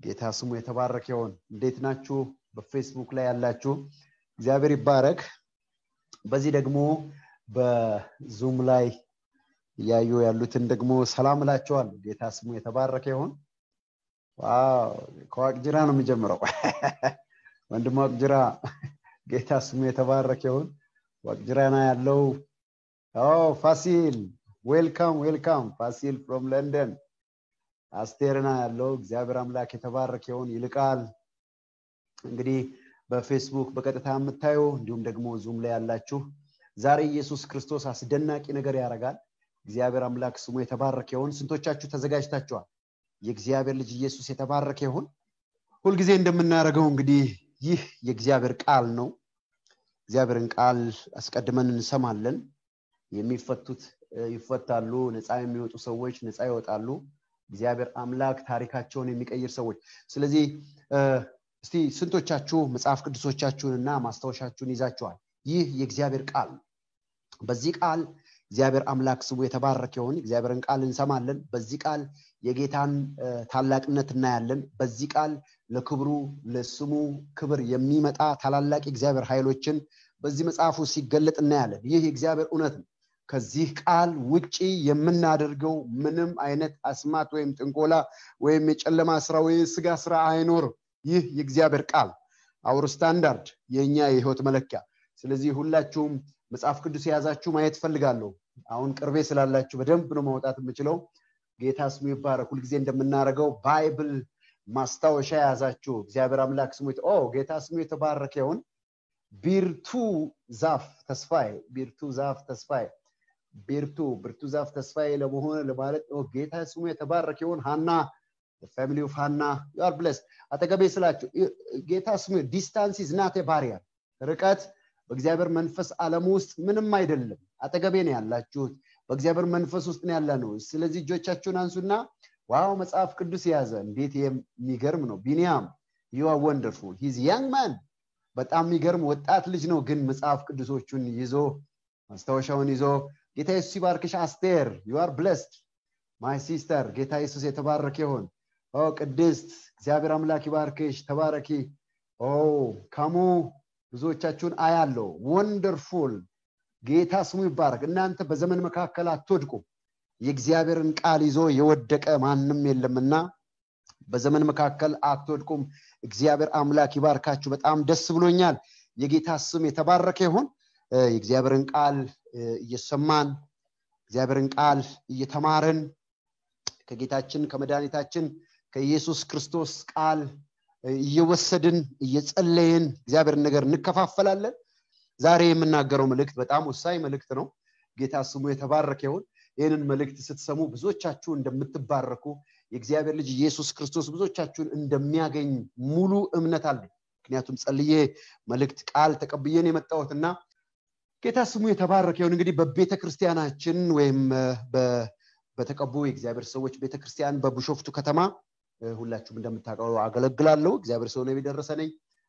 ጌታ ስሙ የተባረከ ይሆን እንዴት ናችሁ በፌስቡክ ላይ ያላችሁ እግዚአብሔር ይባረክ በዚህ ደግሞ በዙም ላይ እያዩ ያሉትን ደግሞ ሰላም እላቸዋል ጌታ ስሙ የተባረከ ይሆን ዋው ከዋቅጅራ ነው የሚጀምረው ወንድም ዋቅጅራ ጌታ ስሙ የተባረከ ይሆን ዋቅጅራና ያለው ፋሲል ዌልካም ዌልካም ፋሲል ፍሮም ለንደን አስቴርና ያለው እግዚአብሔር አምላክ የተባረከ ይሆን ይልቃል እንግዲህ በፌስቡክ በቀጥታ የምታዩ እንዲሁም ደግሞ ዙም ላይ ያላችሁ ዛሬ ኢየሱስ ክርስቶስ አስደናቂ ነገር ያደርጋል እግዚአብሔር አምላክ ስሙ የተባረከ ይሆን ስንቶቻችሁ ተዘጋጅታችኋል የእግዚአብሔር ልጅ ኢየሱስ የተባረከ ይሆን ሁልጊዜ እንደምናደርገው እንግዲህ ይህ የእግዚአብሔር ቃል ነው እግዚአብሔርን ቃል አስቀድመን እንሰማለን የሚፈቱት ይፈታሉ ነፃ የሚወጡ ሰዎች ነፃ ይወጣሉ እግዚአብሔር አምላክ ታሪካቸውን የሚቀይር ሰዎች ስለዚህ እስቲ ስንቶቻችሁ መጽሐፍ ቅዱሶቻችሁንና ማስታወሻችሁን ይዛችኋል ይህ የእግዚአብሔር ቃል በዚህ ቃል እግዚአብሔር አምላክ ስሙ የተባረከ ይሆን እግዚአብሔርን ቃል እንሰማለን በዚህ ቃል የጌታን ታላቅነት እናያለን በዚህ ቃል ለክብሩ ለስሙ ክብር የሚመጣ ታላላቅ የእግዚአብሔር ኃይሎችን በዚህ መጽሐፉ ሲገለጥ እናያለን ይህ የእግዚአብሔር እውነት ነው ከዚህ ቃል ውጪ የምናደርገው ምንም አይነት አስማት ወይም ጥንቆላ ወይም የጨለማ ስራ ወይ ስጋ ስራ አይኖርም ይህ የእግዚአብሔር ቃል አውር ስታንዳርድ የእኛ የህይወት መለኪያ ስለዚህ ሁላችሁም መጽሐፍ ቅዱስ የያዛችሁ ማየት ፈልጋለሁ አሁን ቅርቤ ስላላችሁ በደንብ ነው ማውጣት የምችለው ጌታ ስሙ ይባረክ ሁልጊዜ እንደምናደርገው ባይብል ማስታወሻ የያዛችሁ እግዚአብሔር አምላክ ስሙ ጌታ ስሙ የተባረከ ይሆን ቢርቱ ዛፍ ተስፋዬ ቢርቱ ዛፍ ተስፋዬ ቢርቱ ብርቱ ዛፍ ተስፋዬ ለመሆን ለማለት ጌታ ስሙ የተባረከ ይሆን ሀና ፋሚሊ ኦፍ ሀና ዩአር ብለስ አጠገቤ ስላችሁ ጌታ ስሙ ዲስታንስ ኢዝ ናት ባሪየር ርቀት በእግዚአብሔር መንፈስ ዓለም ውስጥ ምንም አይደለም አጠገቤ ነው ያላችሁት በእግዚአብሔር መንፈስ ውስጥ ነው ያለ ነው ስለዚህ እጆቻችሁን አንሱና ዋው መጽሐፍ ቅዱስ የያዘ እንዴት የሚገርም ነው ቢኒያም ዩ አር ወንደርፉል ሂዝ ያንግ ማን በጣም የሚገርም ወጣት ልጅ ነው ግን መጽሐፍ ቅዱሶቹን ይዞ ማስታወሻውን ይዞ ጌታ ኢየሱስ ይባርክሽ አስቴር ዩ አር ብለስድ ማይ ሲስተር ጌታ ኢየሱስ የተባረከ ይሆን ኦ ቅድስት እግዚአብሔር አምላክ ይባርክሽ ተባረኪ ኦ ካሙ ብዙዎቻችሁን አያለው ወንደርፉል ጌታ ስሙ ይባረክ እናንተ በዘመን መካከል አትወድቁ የእግዚአብሔርን ቃል ይዞ የወደቀ ማንም የለምና በዘመን መካከል አትወድቁም እግዚአብሔር አምላክ ይባርካችሁ በጣም ደስ ብሎኛል የጌታ ስም የተባረከ ይሆን የእግዚአብሔርን ቃል እየሰማን እግዚአብሔርን ቃል እየተማርን ከጌታችን ከመድኃኒታችን ከኢየሱስ ክርስቶስ ቃል እየወሰድን እየጸለይን እግዚአብሔርን ነገር እንከፋፈላለን ዛሬ የምናገረው መልእክት በጣም ወሳኝ መልእክት ነው ጌታ ስሙ የተባረከ ይሆን ይህንን መልእክት ስትሰሙ ብዙዎቻችሁ እንደምትባረኩ የእግዚአብሔር ልጅ ኢየሱስ ክርስቶስ ብዙዎቻችሁን እንደሚያገኝ ሙሉ እምነት አለ ምክንያቱም ጸልዬ መልእክት ቃል ተቀብዬን የመጣሁትና ጌታ ስሙ የተባረከ ይሁን እንግዲህ በቤተ ክርስቲያናችን ወይም በተቀቡ የእግዚአብሔር ሰዎች ቤተክርስቲያን በቡሾፍቱ ከተማ ሁላችሁም እንደምታውቀው አገለግላለሁ እግዚአብሔር ሰው ነው የደረሰ ነኝ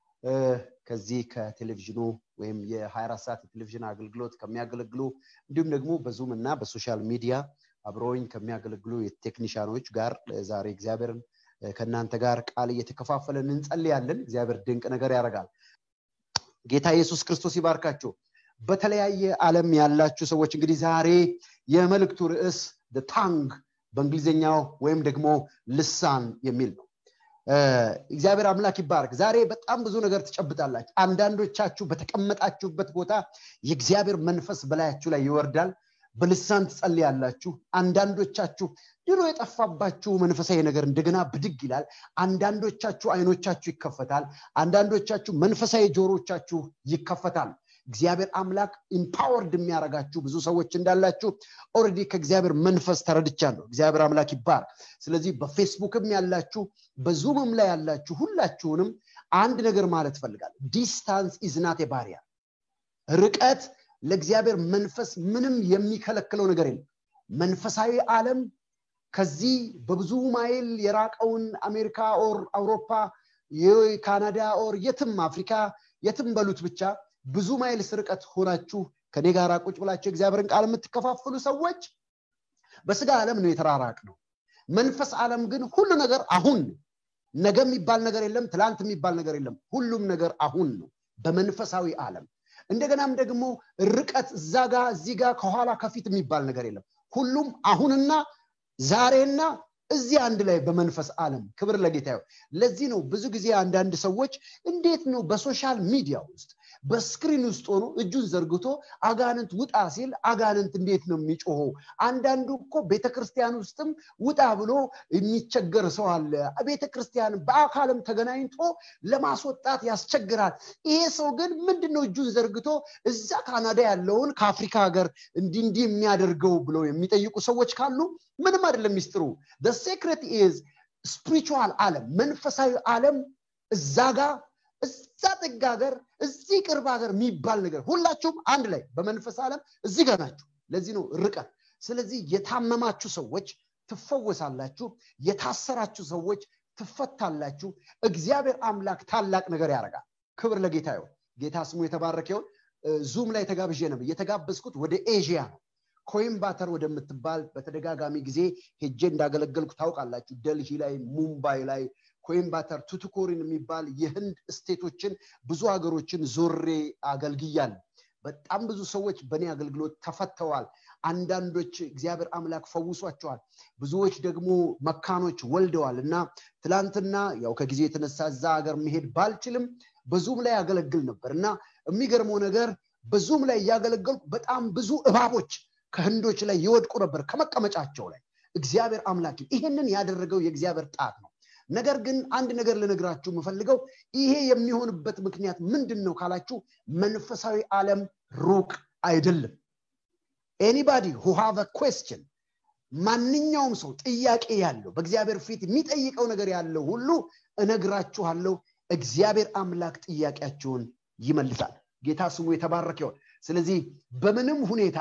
ከዚህ ከቴሌቪዥኑ ወይም የ24 ሰዓት የቴሌቪዥን አገልግሎት ከሚያገለግሉ እንዲሁም ደግሞ በዙም እና በሶሻል ሚዲያ አብረውኝ ከሚያገለግሉ የቴክኒሻኖች ጋር ዛሬ እግዚአብሔርን ከእናንተ ጋር ቃል እየተከፋፈለን እንጸልያለን እግዚአብሔር ድንቅ ነገር ያደርጋል ጌታ ኢየሱስ ክርስቶስ ይባርካችሁ በተለያየ ዓለም ያላችሁ ሰዎች እንግዲህ ዛሬ የመልእክቱ ርዕስ ታንግ በእንግሊዝኛው ወይም ደግሞ ልሳን የሚል ነው እግዚአብሔር አምላክ ይባረክ ዛሬ በጣም ብዙ ነገር ትጨብጣላችሁ አንዳንዶቻችሁ በተቀመጣችሁበት ቦታ የእግዚአብሔር መንፈስ በላያችሁ ላይ ይወርዳል በልሳን ትጸልያላችሁ አንዳንዶቻችሁ ድሮ የጠፋባችሁ መንፈሳዊ ነገር እንደገና ብድግ ይላል አንዳንዶቻችሁ አይኖቻችሁ ይከፈታል አንዳንዶቻችሁ መንፈሳዊ ጆሮቻችሁ ይከፈታል እግዚአብሔር አምላክ ኢምፓወርድ የሚያደርጋችሁ ብዙ ሰዎች እንዳላችሁ ኦረዲ ከእግዚአብሔር መንፈስ ተረድቻለሁ እግዚአብሔር አምላክ ይባር ስለዚህ በፌስቡክም ያላችሁ በዙምም ላይ ያላችሁ ሁላችሁንም አንድ ነገር ማለት ፈልጋል ዲስታንስ ኢዝናት ባሪያ ርቀት ለእግዚአብሔር መንፈስ ምንም የሚከለክለው ነገር የለም መንፈሳዊ ዓለም ከዚህ በብዙ ማይል የራቀውን አሜሪካ ኦር አውሮፓ ካናዳ ኦር የትም አፍሪካ የትም በሉት ብቻ ብዙ ማይል ስርቀት ሆናችሁ ከኔ ጋር ቁጭ ብላችሁ እግዚአብሔርን ቃል የምትከፋፍሉ ሰዎች በስጋ ዓለም ነው የተራራቅ ነው መንፈስ ዓለም ግን ሁሉ ነገር አሁን ነገ የሚባል ነገር የለም ትላንት የሚባል ነገር የለም ሁሉም ነገር አሁን ነው በመንፈሳዊ ዓለም እንደገናም ደግሞ ርቀት እዛ ጋ እዚህ ጋር ከኋላ ከፊት የሚባል ነገር የለም ሁሉም አሁንና ዛሬና እዚህ አንድ ላይ በመንፈስ ዓለም ክብር ለጌታ ይሁን ለዚህ ነው ብዙ ጊዜ አንዳንድ ሰዎች እንዴት ነው በሶሻል ሚዲያ ውስጥ በስክሪን ውስጥ ሆኖ እጁን ዘርግቶ አጋንንት ውጣ ሲል አጋንንት እንዴት ነው የሚጮኸው አንዳንዱ እኮ ቤተክርስቲያን ውስጥም ውጣ ብሎ የሚቸገር ሰው አለ ቤተክርስቲያን በአካልም ተገናኝቶ ለማስወጣት ያስቸግራል ይሄ ሰው ግን ምንድን ነው እጁን ዘርግቶ እዛ ካናዳ ያለውን ከአፍሪካ ሀገር እንዲ እንዲህ የሚያደርገው ብለው የሚጠይቁ ሰዎች ካሉ ምንም አይደለም ሚስጥሩ ሴክሬት ኢዝ ስፒሪቹዋል ዓለም መንፈሳዊ ዓለም እዛ ጋር እዛ ጥግ ሀገር እዚህ ቅርብ ሀገር የሚባል ነገር ሁላችሁም አንድ ላይ በመንፈስ ዓለም እዚህ ጋር ናችሁ ለዚህ ነው ርቀት ስለዚህ የታመማችሁ ሰዎች ትፈወሳላችሁ የታሰራችሁ ሰዎች ትፈታላችሁ እግዚአብሔር አምላክ ታላቅ ነገር ያደርጋል ክብር ለጌታ ይሁን ጌታ ስሙ የተባረከ ይሁን ዙም ላይ ተጋብዤ ነበር የተጋበዝኩት ወደ ኤዥያ ነው ኮይምባተር ወደምትባል በተደጋጋሚ ጊዜ ሄጄ እንዳገለገልኩ ታውቃላችሁ ደልሂ ላይ ሙምባይ ላይ ኮይምባተር ቱቱኮሪን የሚባል የህንድ ስቴቶችን ብዙ ሀገሮችን ዞሬ አገልግያል በጣም ብዙ ሰዎች በእኔ አገልግሎት ተፈተዋል አንዳንዶች እግዚአብሔር አምላክ ፈውሷቸዋል ብዙዎች ደግሞ መካኖች ወልደዋል እና ትላንትና ያው ከጊዜ የተነሳ እዛ ሀገር መሄድ ባልችልም በዙም ላይ ያገለግል ነበር እና የሚገርመው ነገር በዙም ላይ እያገለገልኩ በጣም ብዙ እባቦች ከህንዶች ላይ ይወድቁ ነበር ከመቀመጫቸው ላይ እግዚአብሔር አምላክ ይህንን ያደረገው የእግዚአብሔር ጣት ነው ነገር ግን አንድ ነገር ልነግራችሁ የምፈልገው ይሄ የሚሆንበት ምክንያት ምንድን ነው ካላችሁ መንፈሳዊ ዓለም ሩቅ አይደለም ኤኒባዲ ሁ ሃቭ ኩስችን ማንኛውም ሰው ጥያቄ ያለው በእግዚአብሔር ፊት የሚጠይቀው ነገር ያለው ሁሉ እነግራችኋለሁ እግዚአብሔር አምላክ ጥያቄያችሁን ይመልሳል ጌታ ስሙ የተባረከ ይሆን ስለዚህ በምንም ሁኔታ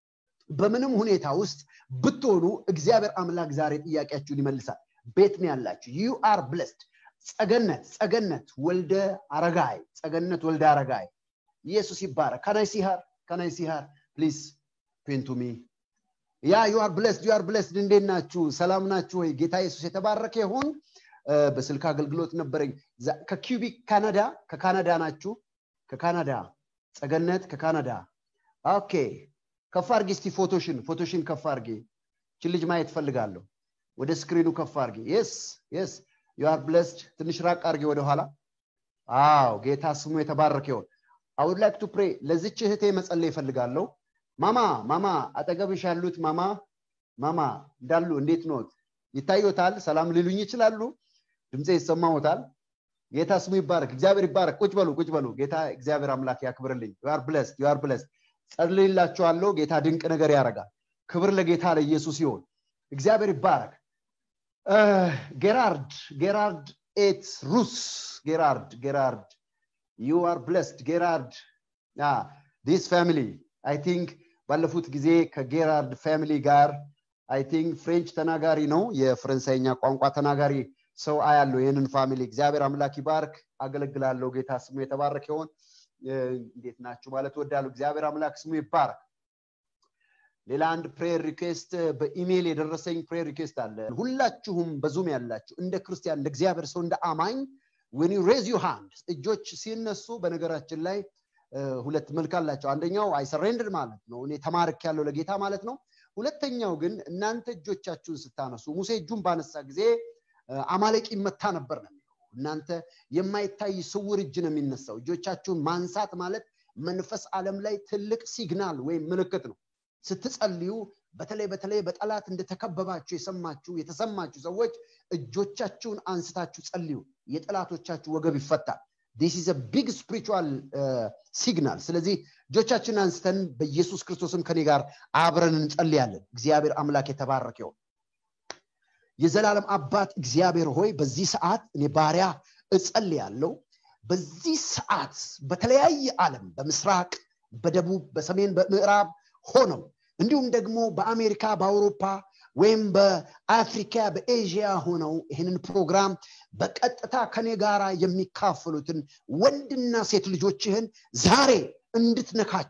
በምንም ሁኔታ ውስጥ ብትሆኑ እግዚአብሔር አምላክ ዛሬ ጥያቄያችሁን ይመልሳል ቤት ነው ያላችሁ ዩ አር ብለስድ ጸገነት ጸገነት ወልደ አረጋይ ጸገነት ወልደ አረጋይ ኢየሱስ ይባረክ ከናይ ሲሃር ከናይ ሲሃር ፕሊዝ ፔንቱሚ ያ ዩ አር ብለስድ ዩ አር ብለስድ እንዴት ናችሁ ሰላም ናችሁ ወይ ጌታ ኢየሱስ የተባረከ ይሁን በስልክ አገልግሎት ነበረኝ ከኪዩቢክ ካናዳ ከካናዳ ናችሁ ከካናዳ ጸገነት ከካናዳ ኦኬ ከፍ አርጊ እስቲ ፎቶሽን ፎቶሽን ከፍ አርጊ ችን ልጅ ማየት ፈልጋለሁ ወደ ስክሪኑ ከፍ አርጊ የስ የስ ዩ አር ብለስድ ትንሽ ራቅ አርጊ ወደኋላ አዎ ጌታ ስሙ የተባረከ ይሆን አውድ ላይክ ቱ ፕሬ ለዚች እህቴ መጸለይ ይፈልጋለሁ ማማ ማማ አጠገብሽ ያሉት ማማ ማማ እንዳሉ እንዴት ኖት ይታዩታል ሰላም ሊሉኝ ይችላሉ ድምፄ ይሰማዎታል ጌታ ስሙ ይባረክ እግዚአብሔር ይባረክ ቁጭ በሉ ቁጭ በሉ ጌታ እግዚአብሔር አምላክ ያክብርልኝ ዩአር ብለስድ ዩአር ብለስድ ጸልይላችኋለሁ ጌታ ድንቅ ነገር ያደርጋል ክብር ለጌታ ለኢየሱስ ይሆን እግዚአብሔር ይባረክ ጌራርድ ጌራርድ ኤት ሩስ ጌራርድ ጌራርድ ዩ አር ብለስድ ጌራርድ ዲስ ፋሚሊ አይ ቲንክ ባለፉት ጊዜ ከጌራርድ ፋሚሊ ጋር አይ ቲንክ ፍሬንች ተናጋሪ ነው የፈረንሳይኛ ቋንቋ ተናጋሪ ሰው አያለው ይህንን ፋሚሊ እግዚአብሔር አምላክ ይባርክ አገለግላለሁ ጌታ ስሙ የተባረክ ይሆን እንዴት ናችሁ ማለት ወዳሉ እግዚአብሔር አምላክ ስሙ ይባረክ ሌላ አንድ ፕሬየር ሪኩዌስት በኢሜይል የደረሰኝ ፕሬየር ሪኩዌስት አለ ሁላችሁም በዙም ያላችሁ እንደ ክርስቲያን እንደ እግዚአብሔር ሰው እንደ አማኝ ዌን ሬዝ ዩ ሃንድ እጆች ሲነሱ በነገራችን ላይ ሁለት መልክ አላቸው አንደኛው አይሰሬንድር ማለት ነው እኔ ተማርክ ያለው ለጌታ ማለት ነው ሁለተኛው ግን እናንተ እጆቻችሁን ስታነሱ ሙሴ እጁን ባነሳ ጊዜ አማለቂ ይመታ ነበር ነው የሚለው እናንተ የማይታይ ስውር እጅ ነው የሚነሳው እጆቻችሁን ማንሳት ማለት መንፈስ ዓለም ላይ ትልቅ ሲግናል ወይም ምልክት ነው ስትጸልዩ በተለይ በተለይ በጠላት እንደተከበባችሁ የሰማችሁ የተሰማችሁ ሰዎች እጆቻችሁን አንስታችሁ ጸልዩ የጠላቶቻችሁ ወገብ ይፈታል ዲስ ኢዝ ቢግ ስፒሪቹዋል ሲግናል ስለዚህ እጆቻችንን አንስተን በኢየሱስ ክርስቶስም ከኔ ጋር አብረን እንጸልያለን እግዚአብሔር አምላክ የተባረክ ይሆን የዘላለም አባት እግዚአብሔር ሆይ በዚህ ሰዓት እኔ ባሪያ እጸልያለሁ በዚህ ሰዓት በተለያየ ዓለም በምስራቅ በደቡብ በሰሜን በምዕራብ ሆነው እንዲሁም ደግሞ በአሜሪካ በአውሮፓ ወይም በአፍሪካ በኤዥያ ሆነው ይህንን ፕሮግራም በቀጥታ ከኔ ጋር የሚካፈሉትን ወንድና ሴት ልጆችህን ዛሬ እንድትነካቸው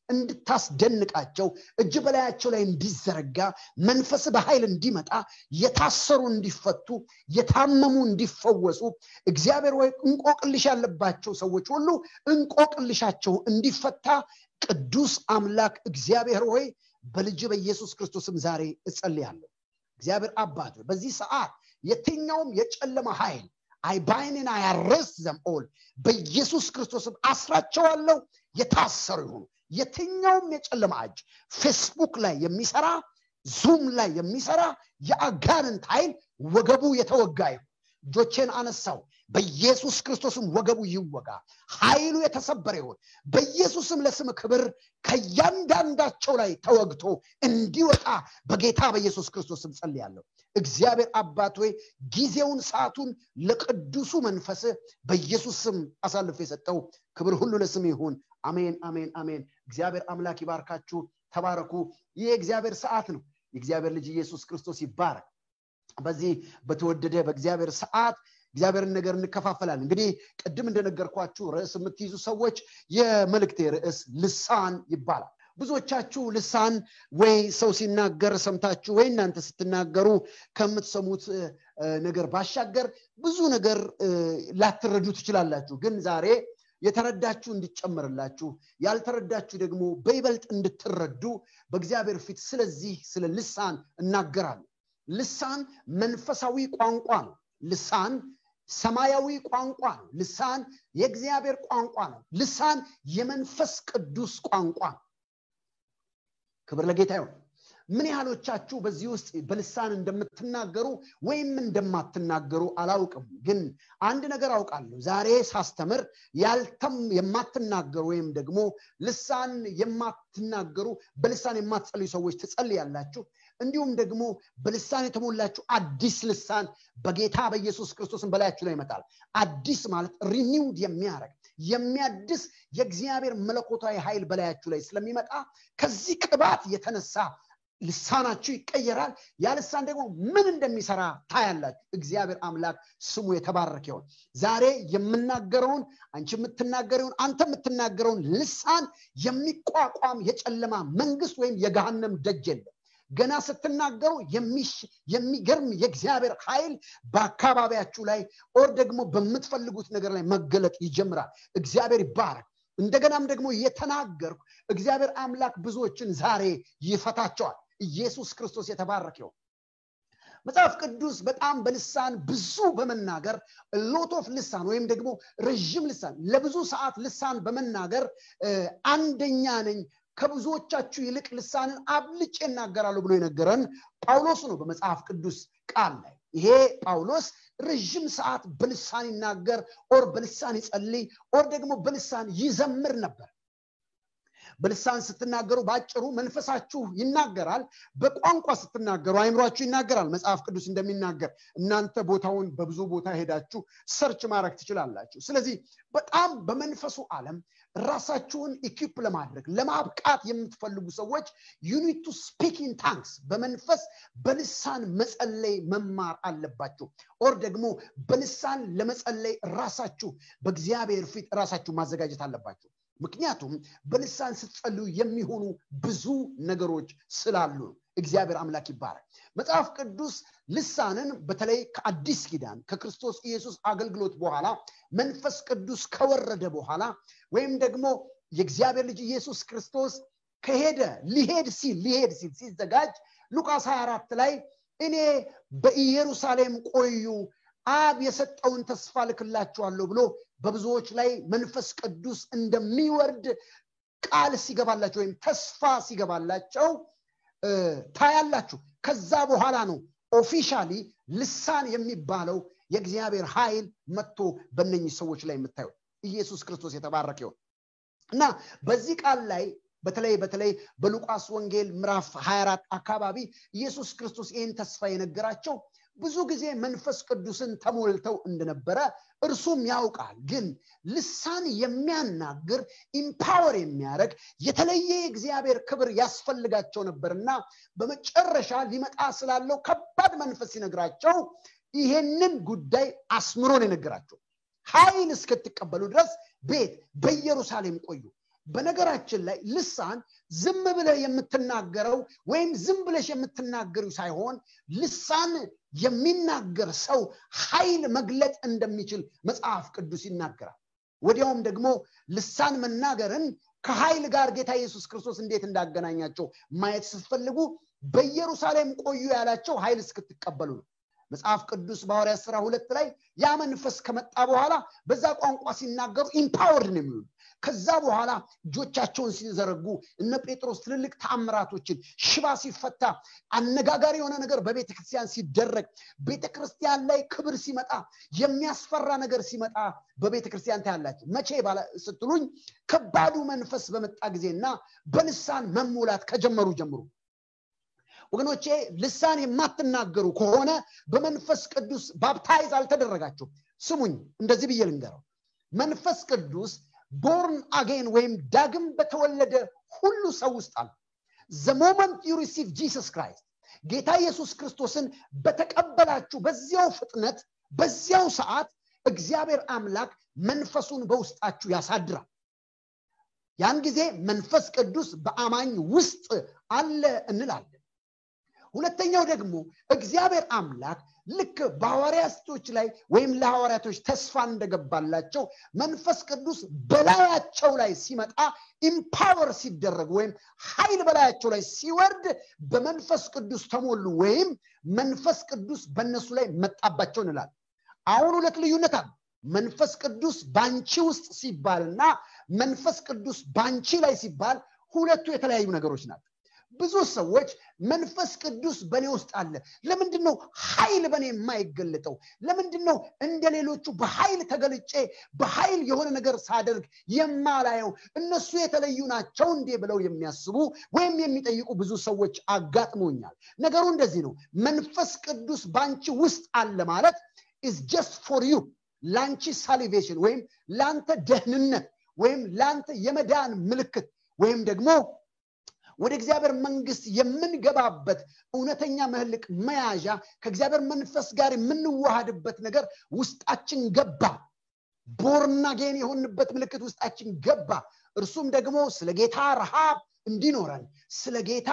እንድታስደንቃቸው እጅ በላያቸው ላይ እንዲዘረጋ መንፈስ በኃይል እንዲመጣ የታሰሩ እንዲፈቱ የታመሙ እንዲፈወሱ እግዚአብሔር ወይ እንቆቅልሽ ያለባቸው ሰዎች ሁሉ እንቆቅልሻቸው እንዲፈታ ቅዱስ አምላክ እግዚአብሔር ሆይ በልጅ በኢየሱስ ክርስቶስም ዛሬ እጸልያለሁ እግዚአብሔር አባት በዚህ ሰዓት የትኛውም የጨለማ ኃይል አይባይንን አያረስ ዘም ኦል በኢየሱስ ክርስቶስም አስራቸዋለሁ የታሰሩ ይሁኑ የትኛውም የጨለማ እጅ ፌስቡክ ላይ የሚሰራ ዙም ላይ የሚሰራ የአጋንንት ኃይል ወገቡ የተወጋ ይሁን እጆቼን አነሳው በኢየሱስ ክርስቶስም ወገቡ ይወጋ ኃይሉ የተሰበረ ይሁን በኢየሱስም ለስም ክብር ከእያንዳንዳቸው ላይ ተወግቶ እንዲወጣ በጌታ በኢየሱስ ክርስቶስም ጸልያለሁ እግዚአብሔር አባት ወይ ጊዜውን ሰዓቱን ለቅዱሱ መንፈስ በኢየሱስ ስም አሳልፎ የሰጠው ክብር ሁሉ ለስም ይሁን አሜን አሜን አሜን እግዚአብሔር አምላክ ይባርካችሁ ተባረኩ ይህ የእግዚአብሔር ሰዓት ነው የእግዚአብሔር ልጅ ኢየሱስ ክርስቶስ ይባረክ በዚህ በተወደደ በእግዚአብሔር ሰዓት እግዚአብሔርን ነገር እንከፋፈላለን እንግዲህ ቅድም እንደነገርኳችሁ ርዕስ የምትይዙ ሰዎች የመልእክቴ ርዕስ ልሳን ይባላል ብዙዎቻችሁ ልሳን ወይ ሰው ሲናገር ሰምታችሁ ወይ እናንተ ስትናገሩ ከምትሰሙት ነገር ባሻገር ብዙ ነገር ላትረዱ ትችላላችሁ ግን ዛሬ የተረዳችሁ እንዲጨመርላችሁ ያልተረዳችሁ ደግሞ በይበልጥ እንድትረዱ በእግዚአብሔር ፊት ስለዚህ ስለ ልሳን እናገራለሁ ልሳን መንፈሳዊ ቋንቋ ነው ልሳን ሰማያዊ ቋንቋ ነው ልሳን የእግዚአብሔር ቋንቋ ነው ልሳን የመንፈስ ቅዱስ ቋንቋ ነው ክብር ለጌታ ይሁን ምን ያህሎቻችሁ በዚህ ውስጥ በልሳን እንደምትናገሩ ወይም እንደማትናገሩ አላውቅም ግን አንድ ነገር አውቃለሁ ዛሬ ሳስተምር ያልተም የማትናገሩ ወይም ደግሞ ልሳን የማትናገሩ በልሳን የማትጸልዩ ሰዎች ትጸልያላችሁ እንዲሁም ደግሞ በልሳን የተሞላችሁ አዲስ ልሳን በጌታ በኢየሱስ ክርስቶስን በላያችሁ ላይ ይመጣል አዲስ ማለት ሪኒውድ የሚያደርግ የሚያድስ የእግዚአብሔር መለኮታዊ ኃይል በላያችሁ ላይ ስለሚመጣ ከዚህ ቅባት የተነሳ ልሳናችሁ ይቀየራል ያ ልሳን ደግሞ ምን እንደሚሰራ ታያላችሁ እግዚአብሔር አምላክ ስሙ የተባረክ ይሆን ዛሬ የምናገረውን አንቺ የምትናገረውን አንተ የምትናገረውን ልሳን የሚቋቋም የጨለማ መንግስት ወይም የገሃነም ደጅ የለም ገና ስትናገሩ የሚገርም የእግዚአብሔር ኃይል በአካባቢያችሁ ላይ ኦር ደግሞ በምትፈልጉት ነገር ላይ መገለጥ ይጀምራል እግዚአብሔር ይባረክ እንደገናም ደግሞ የተናገርኩ እግዚአብሔር አምላክ ብዙዎችን ዛሬ ይፈታቸዋል ኢየሱስ ክርስቶስ የተባረክ ይሆን መጽሐፍ ቅዱስ በጣም በልሳን ብዙ በመናገር ሎት ኦፍ ልሳን ወይም ደግሞ ረዥም ልሳን ለብዙ ሰዓት ልሳን በመናገር አንደኛ ነኝ ከብዙዎቻችሁ ይልቅ ልሳንን አብልጭ እናገራሉ ብሎ የነገረን ጳውሎስ ነው በመጽሐፍ ቅዱስ ቃል ላይ ይሄ ጳውሎስ ረዥም ሰዓት በልሳን ይናገር ኦር በልሳን ይጸልይ ኦር ደግሞ በልሳን ይዘምር ነበር በልሳን ስትናገሩ በአጭሩ መንፈሳችሁ ይናገራል በቋንቋ ስትናገሩ አይምሯችሁ ይናገራል መጽሐፍ ቅዱስ እንደሚናገር እናንተ ቦታውን በብዙ ቦታ ሄዳችሁ ሰርች ማድረግ ትችላላችሁ ስለዚህ በጣም በመንፈሱ ዓለም ራሳችሁን ኢኪፕ ለማድረግ ለማብቃት የምትፈልጉ ሰዎች ዩኒት ቱ ስፒክ ኢን ታንክስ በመንፈስ በልሳን መጸለይ መማር አለባችሁ ኦር ደግሞ በልሳን ለመጸለይ ራሳችሁ በእግዚአብሔር ፊት ራሳችሁ ማዘጋጀት አለባችሁ ምክንያቱም በልሳን ስትጸልዩ የሚሆኑ ብዙ ነገሮች ስላሉ እግዚአብሔር አምላክ ይባላል መጽሐፍ ቅዱስ ልሳንን በተለይ ከአዲስ ኪዳን ከክርስቶስ ኢየሱስ አገልግሎት በኋላ መንፈስ ቅዱስ ከወረደ በኋላ ወይም ደግሞ የእግዚአብሔር ልጅ ኢየሱስ ክርስቶስ ከሄደ ሊሄድ ሲል ሊሄድ ሲል ሲዘጋጅ ሉቃስ 24 ላይ እኔ በኢየሩሳሌም ቆዩ አብ የሰጠውን ተስፋ ልክላችኋለሁ ብሎ በብዙዎች ላይ መንፈስ ቅዱስ እንደሚወርድ ቃል ሲገባላቸው ወይም ተስፋ ሲገባላቸው ታያላችሁ ከዛ በኋላ ነው ኦፊሻሊ ልሳን የሚባለው የእግዚአብሔር ኃይል መጥቶ በነኚህ ሰዎች ላይ የምታዩት ኢየሱስ ክርስቶስ የተባረከ ይሆን እና በዚህ ቃል ላይ በተለይ በተለይ በሉቃስ ወንጌል ምዕራፍ 24 አካባቢ ኢየሱስ ክርስቶስ ይህን ተስፋ የነገራቸው ብዙ ጊዜ መንፈስ ቅዱስን ተሞልተው እንደነበረ እርሱም ያውቃል ግን ልሳን የሚያናግር ኢምፓወር የሚያደርግ የተለየ የእግዚአብሔር ክብር ያስፈልጋቸው ነበርና በመጨረሻ ሊመጣ ስላለው ከባድ መንፈስ ሲነግራቸው ይሄንን ጉዳይ አስምሮን የነገራቸው ኃይል እስክትቀበሉ ድረስ ቤት በኢየሩሳሌም ቆዩ በነገራችን ላይ ልሳን ዝም ብለህ የምትናገረው ወይም ዝም ብለሽ የምትናገሩ ሳይሆን ልሳን የሚናገር ሰው ኃይል መግለጥ እንደሚችል መጽሐፍ ቅዱስ ይናገራል ወዲያውም ደግሞ ልሳን መናገርን ከኃይል ጋር ጌታ ኢየሱስ ክርስቶስ እንዴት እንዳገናኛቸው ማየት ስትፈልጉ በኢየሩሳሌም ቆዩ ያላቸው ኃይል እስክትቀበሉ ነው መጽሐፍ ቅዱስ በሐዋርያ ስራ ሁለት ላይ ያ መንፈስ ከመጣ በኋላ በዛ ቋንቋ ሲናገሩ ኢምፓወርድ ነው የሚሆኑ ከዛ በኋላ እጆቻቸውን ሲዘረጉ እነ ጴጥሮስ ትልልቅ ተአምራቶችን ሽባ ሲፈታ አነጋጋሪ የሆነ ነገር በቤተ ክርስቲያን ሲደረግ ቤተ ክርስቲያን ላይ ክብር ሲመጣ የሚያስፈራ ነገር ሲመጣ በቤተ ክርስቲያን ታያላችሁ መቼ ስትሉኝ ከባዱ መንፈስ በመጣ ጊዜና በልሳን መሞላት ከጀመሩ ጀምሩ ወገኖቼ ልሳን የማትናገሩ ከሆነ በመንፈስ ቅዱስ ባፕታይዝ አልተደረጋችሁም ስሙኝ እንደዚህ ብዬ ልንገረው መንፈስ ቅዱስ ቦርን አጌን ወይም ዳግም በተወለደ ሁሉ ሰው ውስጥ አለ ዘ ሞመንት ዩ ሪሲቭ ጂሰስ ክራይስት ጌታ ኢየሱስ ክርስቶስን በተቀበላችሁ በዚያው ፍጥነት በዚያው ሰዓት እግዚአብሔር አምላክ መንፈሱን በውስጣችሁ ያሳድራል ያን ጊዜ መንፈስ ቅዱስ በአማኝ ውስጥ አለ እንላለን ሁለተኛው ደግሞ እግዚአብሔር አምላክ ልክ በሐዋርያቶች ላይ ወይም ለሐዋርያቶች ተስፋ እንደገባላቸው መንፈስ ቅዱስ በላያቸው ላይ ሲመጣ ኢምፓወር ሲደረግ ወይም ኃይል በላያቸው ላይ ሲወርድ በመንፈስ ቅዱስ ተሞሉ ወይም መንፈስ ቅዱስ በእነሱ ላይ መጣባቸው እንላል አሁን ሁለት ልዩነት አለ መንፈስ ቅዱስ ባንቺ ውስጥ ሲባልና መንፈስ ቅዱስ ባንቺ ላይ ሲባል ሁለቱ የተለያዩ ነገሮች ናቸው ብዙ ሰዎች መንፈስ ቅዱስ በእኔ ውስጥ አለ ለምንድን ነው ኃይል በእኔ የማይገለጠው ለምንድን ነው እንደ ሌሎቹ በኃይል ተገልጬ በኃይል የሆነ ነገር ሳደርግ የማላየው እነሱ የተለዩ ናቸው እንዴ ብለው የሚያስቡ ወይም የሚጠይቁ ብዙ ሰዎች አጋጥሞኛል ነገሩ እንደዚህ ነው መንፈስ ቅዱስ በአንቺ ውስጥ አለ ማለት ኢዝ ጀስት ፎር ዩ ለአንቺ ሳሊቬሽን ወይም ለአንተ ደህንነት ወይም ለአንተ የመዳን ምልክት ወይም ደግሞ ወደ እግዚአብሔር መንግስት የምንገባበት እውነተኛ መህልቅ መያዣ ከእግዚአብሔር መንፈስ ጋር የምንዋሃድበት ነገር ውስጣችን ገባ ቦርናጌን የሆንበት ምልክት ውስጣችን ገባ እርሱም ደግሞ ስለ ጌታ ረሃብ እንዲኖረን ስለ ጌታ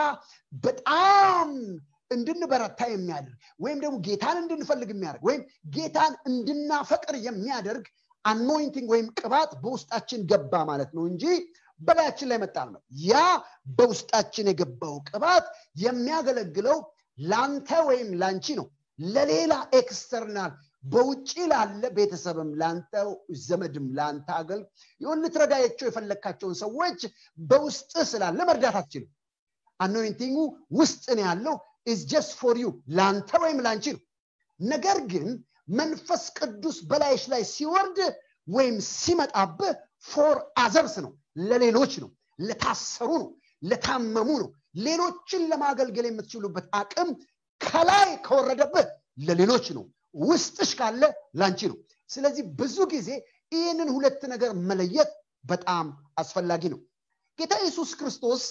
በጣም እንድንበረታ የሚያደርግ ወይም ደግሞ ጌታን እንድንፈልግ የሚያደርግ ወይም ጌታን እንድናፈቅር የሚያደርግ አኖይንቲንግ ወይም ቅባት በውስጣችን ገባ ማለት ነው እንጂ በላያችን ላይ መጣ ነው ያ በውስጣችን የገባው ቅባት የሚያገለግለው ላንተ ወይም ላንቺ ነው ለሌላ ኤክስተርናል በውጭ ላለ ቤተሰብም ለአንተ ዘመድም ለአንተ አገል ይሁን ልትረዳያቸው የፈለግካቸውን ሰዎች በውስጥ ስላለ መርዳት አትችልም አኖይንቲንጉ ውስጥ ነው ያለው ኢዝ ጀስት ፎር ዩ ለአንተ ወይም ለአንቺ ነው ነገር ግን መንፈስ ቅዱስ በላይሽ ላይ ሲወርድ ወይም ሲመጣብህ ፎር አዘርስ ነው ለሌሎች ነው ለታሰሩ ነው ለታመሙ ነው ሌሎችን ለማገልገል የምትችሉበት አቅም ከላይ ከወረደብህ ለሌሎች ነው ውስጥሽ ካለ ላንቺ ነው ስለዚህ ብዙ ጊዜ ይህንን ሁለት ነገር መለየት በጣም አስፈላጊ ነው ጌታ ኢየሱስ ክርስቶስ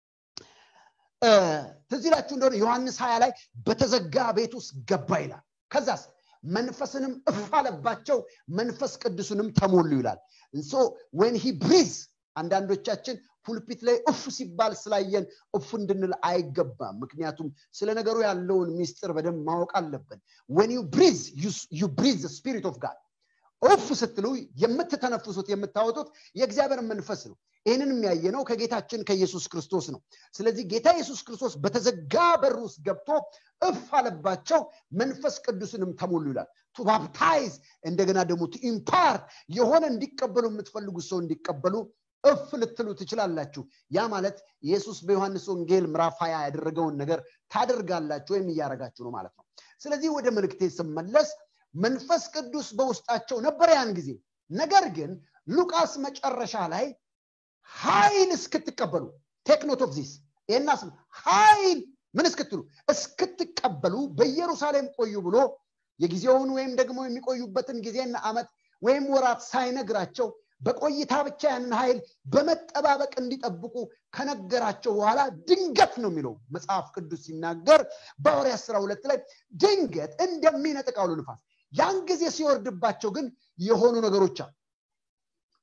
ትዝ ይላችሁ እንደሆነ ዮሐንስ ሀያ ላይ በተዘጋ ቤት ውስጥ ገባ ይላል ከዛስ መንፈስንም እፍ አለባቸው መንፈስ ቅዱስንም ተሞሉ ይላል እንሶ ወን ሂ ብሪዝ አንዳንዶቻችን ፑልፒት ላይ እፍ ሲባል ስላየን እፍ እንድንል አይገባም ምክንያቱም ስለ ነገሩ ያለውን ሚስጥር በደንብ ማወቅ አለብን ወን ዩ ብሪዝ ዩ ብሪዝ ስፒሪት ኦፍ ጋድ እፍ ስትሉ የምትተነፍሱት የምታወጡት የእግዚአብሔር መንፈስ ነው ይህንን የሚያየ ነው ከጌታችን ከኢየሱስ ክርስቶስ ነው ስለዚህ ጌታ ኢየሱስ ክርስቶስ በተዘጋ በር ውስጥ ገብቶ እፍ አለባቸው መንፈስ ቅዱስንም ተሞሉ ይላል ቱ ባፕታይዝ እንደገና ደግሞ ቱ ኢምፓርት የሆነ እንዲቀበሉ የምትፈልጉት ሰው እንዲቀበሉ እፍ ልትሉ ትችላላችሁ ያ ማለት ኢየሱስ በዮሐንስ ወንጌል ምዕራፍ ሀያ ያደረገውን ነገር ታደርጋላችሁ ወይም እያደረጋችሁ ነው ማለት ነው ስለዚህ ወደ መልክቴ ስመለስ መንፈስ ቅዱስ በውስጣቸው ነበር ያን ጊዜ ነገር ግን ሉቃስ መጨረሻ ላይ ኃይል እስክትቀበሉ ቴክኖት ኦፍ ዚስ ይህናስ ኃይል ምን እስክትሉ እስክትቀበሉ በኢየሩሳሌም ቆዩ ብሎ የጊዜውን ወይም ደግሞ የሚቆዩበትን ጊዜና አመት ወይም ወራት ሳይነግራቸው በቆይታ ብቻ ያንን ኃይል በመጠባበቅ እንዲጠብቁ ከነገራቸው በኋላ ድንገት ነው የሚለው መጽሐፍ ቅዱስ ሲናገር በሐዋርያ ስራ ሁለት ላይ ድንገት እንደሚነጥቅ አውሎ ንፋስ ያን ጊዜ ሲወርድባቸው ግን የሆኑ ነገሮች አሉ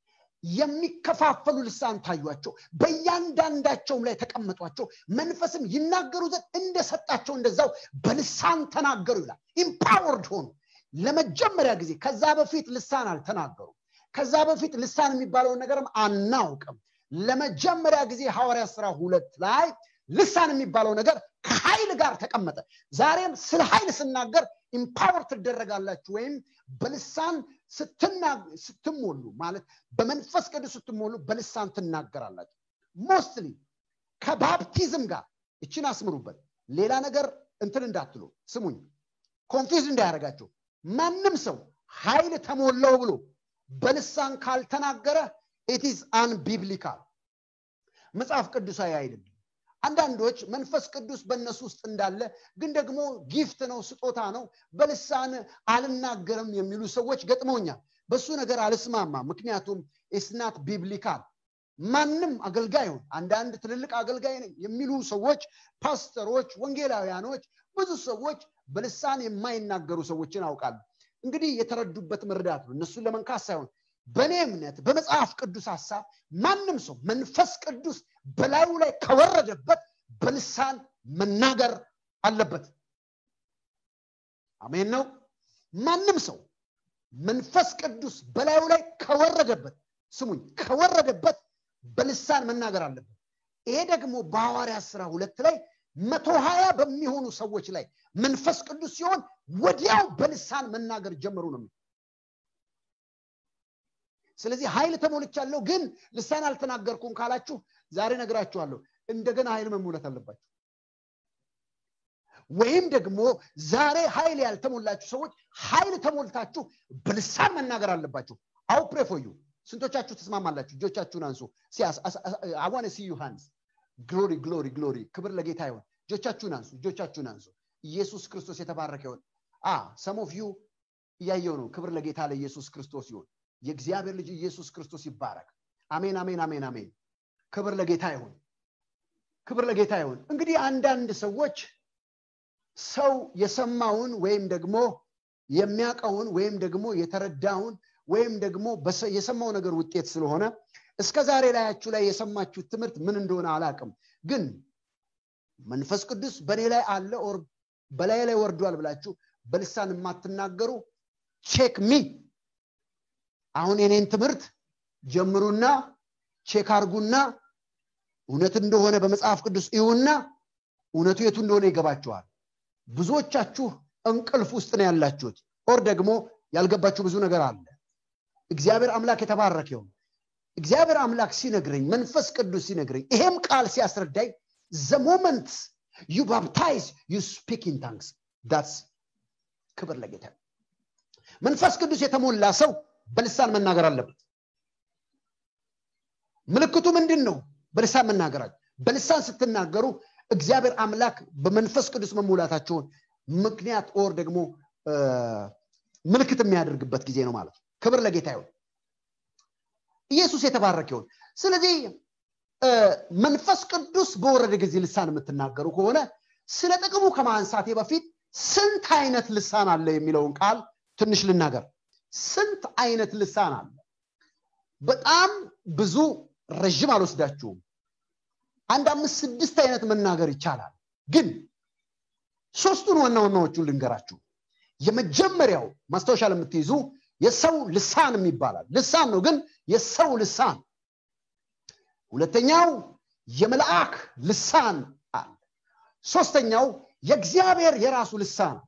የሚከፋፈሉ ልሳን ታዩቸው በእያንዳንዳቸውም ላይ ተቀመጧቸው መንፈስም ይናገሩ ዘንድ እንደሰጣቸው እንደዛው በልሳን ተናገሩ ይላል ኢምፓወርድ ሆኑ ለመጀመሪያ ጊዜ ከዛ በፊት ልሳን አልተናገሩም ከዛ በፊት ልሳን የሚባለውን ነገርም አናውቅም ለመጀመሪያ ጊዜ ሐዋርያ ስራ ሁለት ላይ ልሳን የሚባለው ነገር ከኃይል ጋር ተቀመጠ ዛሬም ስለ ኃይል ስናገር ኢምፓወር ትደረጋላችሁ ወይም በልሳን ስትሞሉ ማለት በመንፈስ ቅዱስ ስትሞሉ በልሳን ትናገራላችሁ ሞስትሊ ከባፕቲዝም ጋር እችን አስምሩበት ሌላ ነገር እንትን እንዳትሉ ስሙኝ ኮንፊዝ እንዳያደርጋቸው ማንም ሰው ኃይል ተሞላው ብሎ በልሳን ካልተናገረ ኢትስ አንቢብሊካል መጽሐፍ ቅዱሳዊ አይደለም አንዳንዶች መንፈስ ቅዱስ በእነሱ ውስጥ እንዳለ ግን ደግሞ ጊፍት ነው ስጦታ ነው በልሳን አልናገርም የሚሉ ሰዎች ገጥመውኛል በሱ ነገር አልስማማ ምክንያቱም ኢስናት ቢብሊካል ማንም አገልጋይ ሆን አንዳንድ ትልልቅ አገልጋይ ነኝ የሚሉ ሰዎች ፓስተሮች ወንጌላውያኖች ብዙ ሰዎች በልሳን የማይናገሩ ሰዎችን አውቃሉ እንግዲህ የተረዱበት መርዳት ነው እነሱን ለመንካት ሳይሆን በእኔ እምነት በመጽሐፍ ቅዱስ ሀሳብ ማንም ሰው መንፈስ ቅዱስ በላዩ ላይ ከወረደበት በልሳን መናገር አለበት አሜን ነው ማንም ሰው መንፈስ ቅዱስ በላዩ ላይ ከወረደበት ስሙኝ ከወረደበት በልሳን መናገር አለበት ይሄ ደግሞ በሐዋርያ ስራ ሁለት ላይ መቶ ሀያ በሚሆኑ ሰዎች ላይ መንፈስ ቅዱስ ሲሆን ወዲያው በልሳን መናገር ጀመሩ ነው ስለዚህ ኃይል ተሞልቻለሁ ግን ልሳን አልተናገርኩም ካላችሁ ዛሬ ነግራችኋለሁ እንደገና ኃይል መሙለት አለባችሁ ወይም ደግሞ ዛሬ ኃይል ያልተሞላችሁ ሰዎች ኃይል ተሞልታችሁ በልሳን መናገር አለባችሁ አው ፕሬፎዩ ስንቶቻችሁ ተስማማላችሁ እጆቻችሁን አንሱ አዋነ ሲ ዮሐንስ ግሎሪ ግሎሪ ግሎሪ ክብር ለጌታ ይሆን እጆቻችሁን አንሱ እጆቻችሁን አንሱ ኢየሱስ ክርስቶስ የተባረከ ይሆን አ ሰም ኦፍ ዩ እያየው ነው ክብር ለጌታ ለኢየሱስ ክርስቶስ ይሆን የእግዚአብሔር ልጅ ኢየሱስ ክርስቶስ ይባረክ አሜን አሜን አሜን አሜን ክብር ለጌታ ይሁን ክብር ለጌታ ይሁን እንግዲህ አንዳንድ ሰዎች ሰው የሰማውን ወይም ደግሞ የሚያውቀውን ወይም ደግሞ የተረዳውን ወይም ደግሞ የሰማው ነገር ውጤት ስለሆነ እስከ ዛሬ ላያችሁ ላይ የሰማችሁት ትምህርት ምን እንደሆነ አላቅም ግን መንፈስ ቅዱስ በእኔ ላይ አለ ኦር በላይ ላይ ወርዷል ብላችሁ በልሳን የማትናገሩ ቼክ ሚ አሁን የኔን ትምህርት ጀምሩና ቼክ አርጉና እውነት እንደሆነ በመጽሐፍ ቅዱስ እዩና እውነቱ የቱ እንደሆነ ይገባችኋል ብዙዎቻችሁ እንቅልፍ ውስጥ ነው ያላችሁት ኦር ደግሞ ያልገባችሁ ብዙ ነገር አለ እግዚአብሔር አምላክ የተባረክ ይሁን እግዚአብሔር አምላክ ሲነግረኝ መንፈስ ቅዱስ ሲነግረኝ ይሄም ቃል ሲያስረዳኝ ዘ ሞመንት ዩ ባፕታይዝ ዩ ስፒክ ኢን ታንክስ ዳትስ ክብር ለጌታ መንፈስ ቅዱስ የተሞላ ሰው በልሳን መናገር አለበት ምልክቱ ምንድን ነው በልሳን መናገራቸው በልሳን ስትናገሩ እግዚአብሔር አምላክ በመንፈስ ቅዱስ መሙላታቸውን ምክንያት ኦር ደግሞ ምልክት የሚያደርግበት ጊዜ ነው ማለት ነው ክብር ለጌታ ይሆን ኢየሱስ የተባረክ ይሆን ስለዚህ መንፈስ ቅዱስ በወረደ ጊዜ ልሳን የምትናገሩ ከሆነ ስለ ጥቅሙ ከማንሳቴ በፊት ስንት አይነት ልሳን አለ የሚለውን ቃል ትንሽ ልናገር ስንት አይነት ልሳን አለ በጣም ብዙ ረዥም አልወስዳችሁም አንድ አምስት ስድስት አይነት መናገር ይቻላል ግን ሶስቱን ዋና ዋናዎቹን ልንገራችሁ የመጀመሪያው ማስታወሻ ለምትይዙ የሰው ልሳን ይባላል ልሳን ነው ግን የሰው ልሳን ሁለተኛው የመልአክ ልሳን አለ ሶስተኛው የእግዚአብሔር የራሱ ልሳን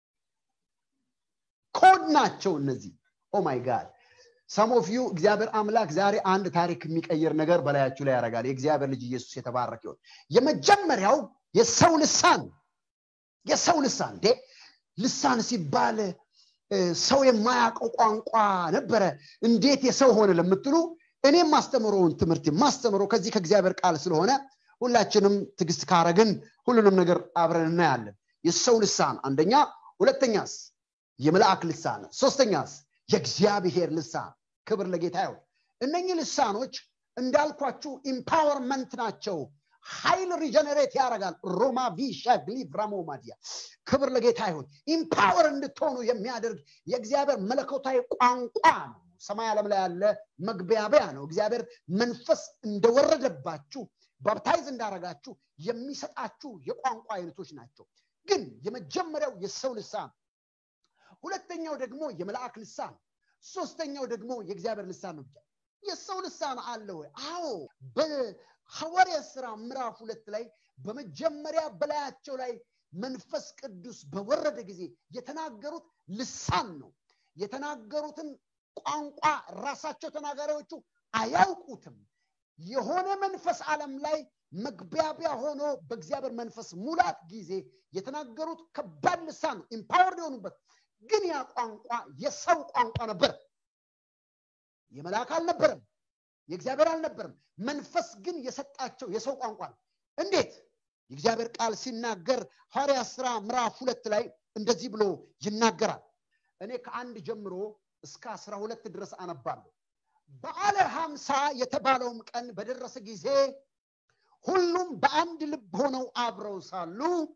ኮድ ናቸው እነዚህ ኦማይ ጋድ ሰሞፍ ዩ እግዚአብሔር አምላክ ዛሬ አንድ ታሪክ የሚቀይር ነገር በላያችሁ ላይ ያደርጋል የእግዚአብሔር ልጅ ኢየሱስ የተባረክ ይሆን የመጀመሪያው የሰው ልሳን የሰው ልሳን እንዴ ልሳን ሲባል ሰው የማያውቀው ቋንቋ ነበረ እንዴት የሰው ሆነ ለምትሉ እኔ ማስተምረውን ትምህርት ማስተምረው ከዚህ ከእግዚአብሔር ቃል ስለሆነ ሁላችንም ትግስት ካረግን ሁሉንም ነገር አብረን እናያለን የሰው ልሳን አንደኛ ሁለተኛስ የመልአክ ልሳን ሶስተኛስ የእግዚአብሔር ልሳን ክብር ለጌታ ይሁን እነኚህ ልሳኖች እንዳልኳችሁ ኢምፓወርመንት ናቸው ኃይል ሪጀነሬት ያደርጋል ሮማ ቪሻግሊ ብራሞማዲያ ክብር ለጌታ ይሁን ኢምፓወር እንድትሆኑ የሚያደርግ የእግዚአብሔር መለኮታዊ ቋንቋ ነው ሰማይ ዓለም ላይ ያለ መግቢያቢያ ነው እግዚአብሔር መንፈስ እንደወረደባችሁ ባፕታይዝ እንዳረጋችሁ የሚሰጣችሁ የቋንቋ አይነቶች ናቸው ግን የመጀመሪያው የሰው ልሳን ሁለተኛው ደግሞ የመልአክ ልሳን ሶስተኛው ደግሞ የእግዚአብሔር ልሳን ነው የሰው ልሳን አለ ወይ አዎ በሐዋርያ ስራ ምዕራፍ ሁለት ላይ በመጀመሪያ በላያቸው ላይ መንፈስ ቅዱስ በወረደ ጊዜ የተናገሩት ልሳን ነው የተናገሩትን ቋንቋ ራሳቸው ተናጋሪዎቹ አያውቁትም የሆነ መንፈስ ዓለም ላይ መግቢያቢያ ሆኖ በእግዚአብሔር መንፈስ ሙላት ጊዜ የተናገሩት ከባድ ልሳን ነው ኢምፓወርድ የሆኑበት ግን ያ ቋንቋ የሰው ቋንቋ ነበር የመልአክ አልነበረም የእግዚአብሔር አልነበረም መንፈስ ግን የሰጣቸው የሰው ቋንቋ ነው እንዴት የእግዚአብሔር ቃል ሲናገር ሐዋርያ ስራ ምዕራፍ ሁለት ላይ እንደዚህ ብሎ ይናገራል እኔ ከአንድ ጀምሮ እስከ አስራ ሁለት ድረስ አነባለሁ በዓለ ሀምሳ የተባለውም ቀን በደረሰ ጊዜ ሁሉም በአንድ ልብ ሆነው አብረው ሳሉ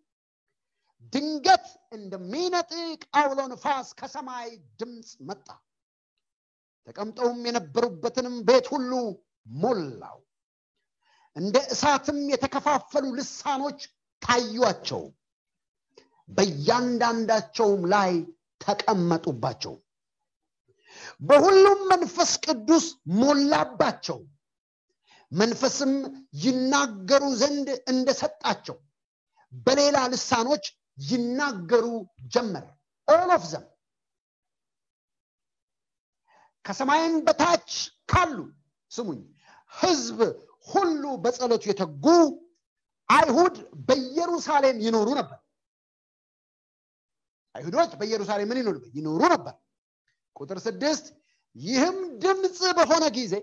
ድንገት እንደሚነጥቅ አውሎ ንፋስ ከሰማይ ድምፅ መጣ ተቀምጠውም የነበሩበትንም ቤት ሁሉ ሞላው እንደ እሳትም የተከፋፈሉ ልሳኖች ታዩአቸው በእያንዳንዳቸውም ላይ ተቀመጡባቸው በሁሉም መንፈስ ቅዱስ ሞላባቸው መንፈስም ይናገሩ ዘንድ እንደሰጣቸው በሌላ ልሳኖች ይናገሩ ጀመር ኦል ኦፍ ዘም ከሰማይም በታች ካሉ ስሙኝ ህዝብ ሁሉ በጸሎቱ የተጉ አይሁድ በኢየሩሳሌም ይኖሩ ነበር አይሁዶች በኢየሩሳሌም ምን ይኖሩ ይኖሩ ነበር ቁጥር ስድስት ይህም ድምፅ በሆነ ጊዜ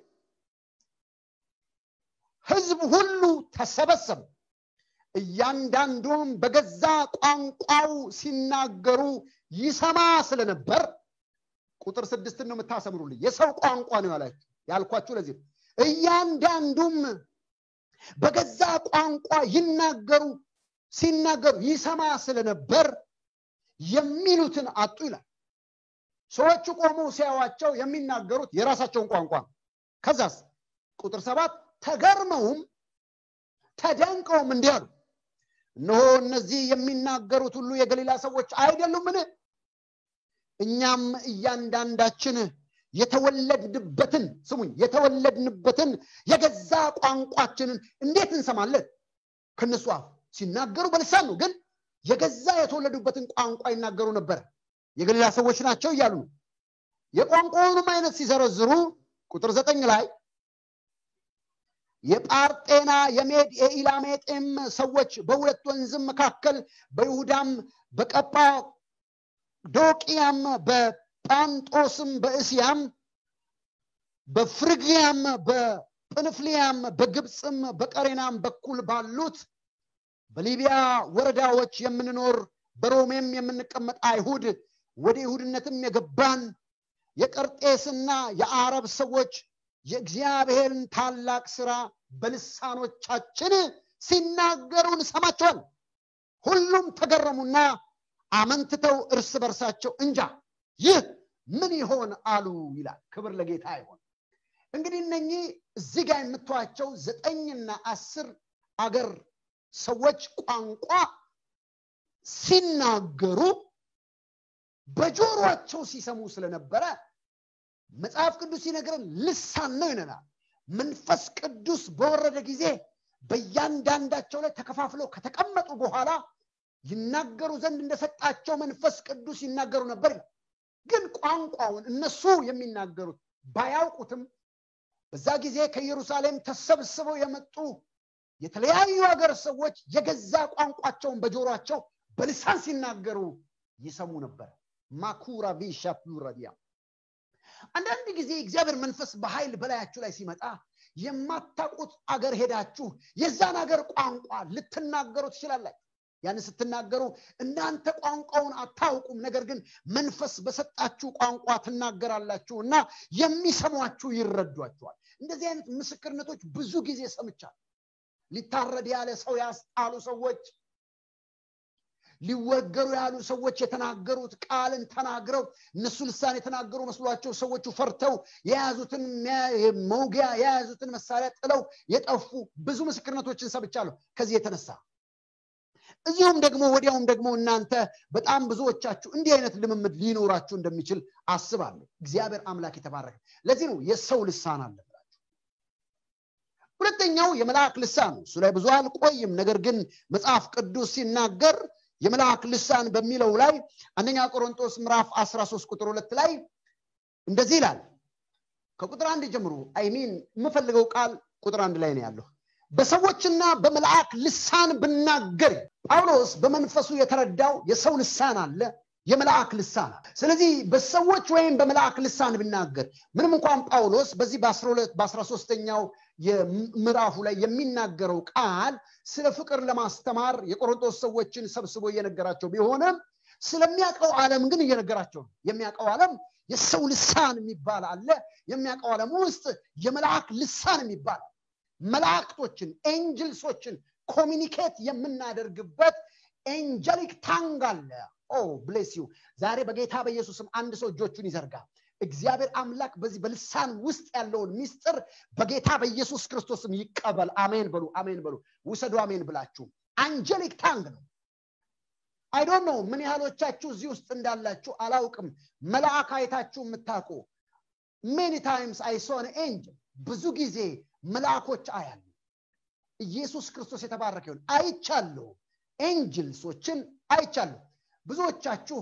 ህዝብ ሁሉ ተሰበሰቡ እያንዳንዱም በገዛ ቋንቋው ሲናገሩ ይሰማ ስለነበር ቁጥር ስድስትን ነው የምታሰምሩልኝ የሰው ቋንቋ ነው ያላችሁ ያልኳችሁ ለዚህ እያንዳንዱም በገዛ ቋንቋ ይናገሩ ሲናገሩ ይሰማ ስለነበር የሚሉትን አጡ ይላል ሰዎቹ ቆመው ሲያዋቸው የሚናገሩት የራሳቸውን ቋንቋ ነው ከዛስ ቁጥር ሰባት ተገርመውም ተደንቀውም እንዲህ አሉ እነሆ እነዚህ የሚናገሩት ሁሉ የገሊላ ሰዎች አይደሉምን እኛም እያንዳንዳችን የተወለድንበትን ስሙኝ የተወለድንበትን የገዛ ቋንቋችንን እንዴት እንሰማለን ከነሱ አፍ ሲናገሩ በልሳን ነው ግን የገዛ የተወለዱበትን ቋንቋ ይናገሩ ነበር የገሊላ ሰዎች ናቸው እያሉ ነው የቋንቋውንም አይነት ሲዘረዝሩ ቁጥር ዘጠኝ ላይ የጳርጤና የሜድ የኢላሜጤም ሰዎች በሁለት ወንዝም መካከል በይሁዳም በቀጳዶቅያም በጳንጦስም በእስያም በፍርግያም በጵንፍልያም በግብፅም በቀሬናም በኩል ባሉት በሊቢያ ወረዳዎች የምንኖር በሮሜም የምንቀመጥ አይሁድ ወደ ይሁድነትም የገባን የቀርጤስና የአረብ ሰዎች የእግዚአብሔርን ታላቅ ስራ በልሳኖቻችን ሲናገሩ እንሰማቸዋል ሁሉም ተገረሙና አመንትተው እርስ በርሳቸው እንጃ ይህ ምን ይሆን አሉ ይላል ክብር ለጌታ ይሆን እንግዲህ እነኚህ እዚህ ጋር የምትዋቸው ዘጠኝና አስር አገር ሰዎች ቋንቋ ሲናገሩ በጆሮቸው ሲሰሙ ስለነበረ መጽሐፍ ቅዱስ ሲነግረን ልሳን ነው ይነናል መንፈስ ቅዱስ በወረደ ጊዜ በእያንዳንዳቸው ላይ ተከፋፍለው ከተቀመጡ በኋላ ይናገሩ ዘንድ እንደሰጣቸው መንፈስ ቅዱስ ይናገሩ ነበር ግን ቋንቋውን እነሱ የሚናገሩት ባያውቁትም በዛ ጊዜ ከኢየሩሳሌም ተሰብስበው የመጡ የተለያዩ ሀገር ሰዎች የገዛ ቋንቋቸውን በጆሯቸው በልሳን ሲናገሩ ይሰሙ ነበር ማኩራ ቪሻ ፕሉራዲያ አንዳንድ ጊዜ እግዚአብሔር መንፈስ በኃይል በላያችሁ ላይ ሲመጣ የማታውቁት አገር ሄዳችሁ የዛን ሀገር ቋንቋ ልትናገሩ ትችላላችሁ ያን ስትናገሩ እናንተ ቋንቋውን አታውቁም ነገር ግን መንፈስ በሰጣችሁ ቋንቋ ትናገራላችሁ እና የሚሰሟችሁ ይረዷችኋል እንደዚህ አይነት ምስክርነቶች ብዙ ጊዜ ሰምቻል ሊታረድ ያለ ሰው ያስጣሉ ሰዎች ሊወገሩ ያሉ ሰዎች የተናገሩት ቃልን ተናግረው እነሱ ልሳን የተናገሩ መስሏቸው ሰዎቹ ፈርተው የያዙትን መውጊያ የያዙትን መሳሪያ ጥለው የጠፉ ብዙ ምስክርነቶችን ሰብቻለሁ ከዚህ የተነሳ እዚሁም ደግሞ ወዲያውም ደግሞ እናንተ በጣም ብዙዎቻችሁ እንዲህ አይነት ልምምድ ሊኖራችሁ እንደሚችል አስባለሁ እግዚአብሔር አምላክ የተባረከ ለዚህ ነው የሰው ልሳን አለ ሁለተኛው የመልአክ ልሳን እሱ ላይ ብዙ አልቆይም ነገር ግን መጽሐፍ ቅዱስ ሲናገር የመልአክ ልሳን በሚለው ላይ አንደኛ ቆሮንጦስ ምዕራፍ 13 ቁጥር ሁለት ላይ እንደዚህ ይላል ከቁጥር አንድ ጀምሮ አይሚን የምፈልገው ቃል ቁጥር አንድ ላይ ነው ያለው በሰዎችና በመልአክ ልሳን ብናገር ጳውሎስ በመንፈሱ የተረዳው የሰው ልሳን አለ የመልአክ ልሳን ስለዚህ በሰዎች ወይም በመልአክ ልሳን ብናገር ምንም እንኳን ጳውሎስ በዚህ በአስራ ሶስተኛው ምዕራፉ ላይ የሚናገረው ቃል ስለ ፍቅር ለማስተማር የቆሮንቶስ ሰዎችን ሰብስቦ እየነገራቸው ቢሆንም ስለሚያውቀው ዓለም ግን እየነገራቸው ነው የሚያውቀው ዓለም የሰው ልሳን የሚባል አለ የሚያውቀው ዓለም ውስጥ የመልአክ ልሳን የሚባል መላእክቶችን ኤንጅልሶችን ኮሚኒኬት የምናደርግበት ኤንጀሊክ ታንግ አለ ኦ ብሌስ ዩ ዛሬ በጌታ በኢየሱስም አንድ ሰው እጆቹን ይዘርጋ እግዚአብሔር አምላክ በዚህ በልሳን ውስጥ ያለውን ሚስጥር በጌታ በኢየሱስ ክርስቶስም ይቀበል አሜን በሉ አሜን በሉ ውሰዱ አሜን ብላችሁ አንጀሊክ ታንግ ነው አይዶን ነው ምን ያህሎቻችሁ እዚህ ውስጥ እንዳላችሁ አላውቅም መልአክ አይታችሁ የምታውቁ ሜኒ ታይምስ አይሶን ኤንጅል ብዙ ጊዜ መልአኮች አያሉ ኢየሱስ ክርስቶስ የተባረከ ይሁን አይቻለሁ ኤንጅልሶችን አይቻለሁ ብዙዎቻችሁ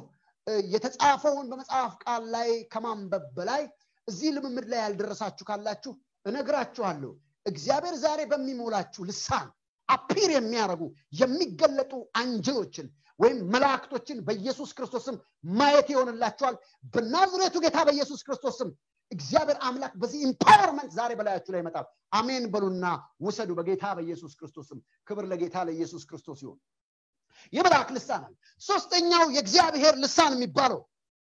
የተጻፈውን በመጽሐፍ ቃል ላይ ከማንበብ በላይ እዚህ ልምምድ ላይ ያልደረሳችሁ ካላችሁ እነግራችኋለሁ እግዚአብሔር ዛሬ በሚሞላችሁ ልሳን አፒር የሚያደርጉ የሚገለጡ አንጅሎችን ወይም መላእክቶችን በኢየሱስ ክርስቶስም ማየት ይሆንላችኋል በናዝሬቱ ጌታ በኢየሱስ ክርስቶስም እግዚአብሔር አምላክ በዚህ ኢምፓወርመንት ዛሬ በላያችሁ ላይ ይመጣል አሜን በሉና ውሰዱ በጌታ በኢየሱስ ክርስቶስም ክብር ለጌታ ለኢየሱስ ክርስቶስ ይሆን የመልአክ ልሳን አለ ሶስተኛው የእግዚአብሔር ልሳን የሚባለው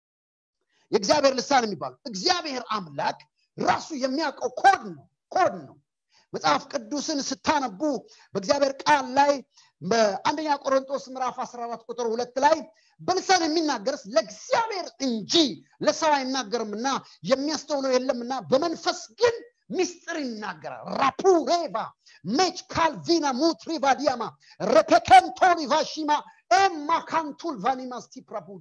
የእግዚአብሔር ልሳን የሚባለው እግዚአብሔር አምላክ ራሱ የሚያውቀው ኮድ ነው ኮድ ነው መጽሐፍ ቅዱስን ስታነቡ በእግዚአብሔር ቃል ላይ በአንደኛ ቆሮንጦስ ምዕራፍ 14 ቁጥር ሁለት ላይ በልሳን የሚናገርስ ለእግዚአብሔር እንጂ ለሰው አይናገርምና የሚያስተውለው የለምና በመንፈስ ግን ሚስጥር ይናገራል ራፑሬቫ ሜች ካልቪና ሙትሪቫ ዲያማ ረፔከንቶሪቫ ሺማ ኤማካንቱል ቫኒማስቲ ፕራቡዲ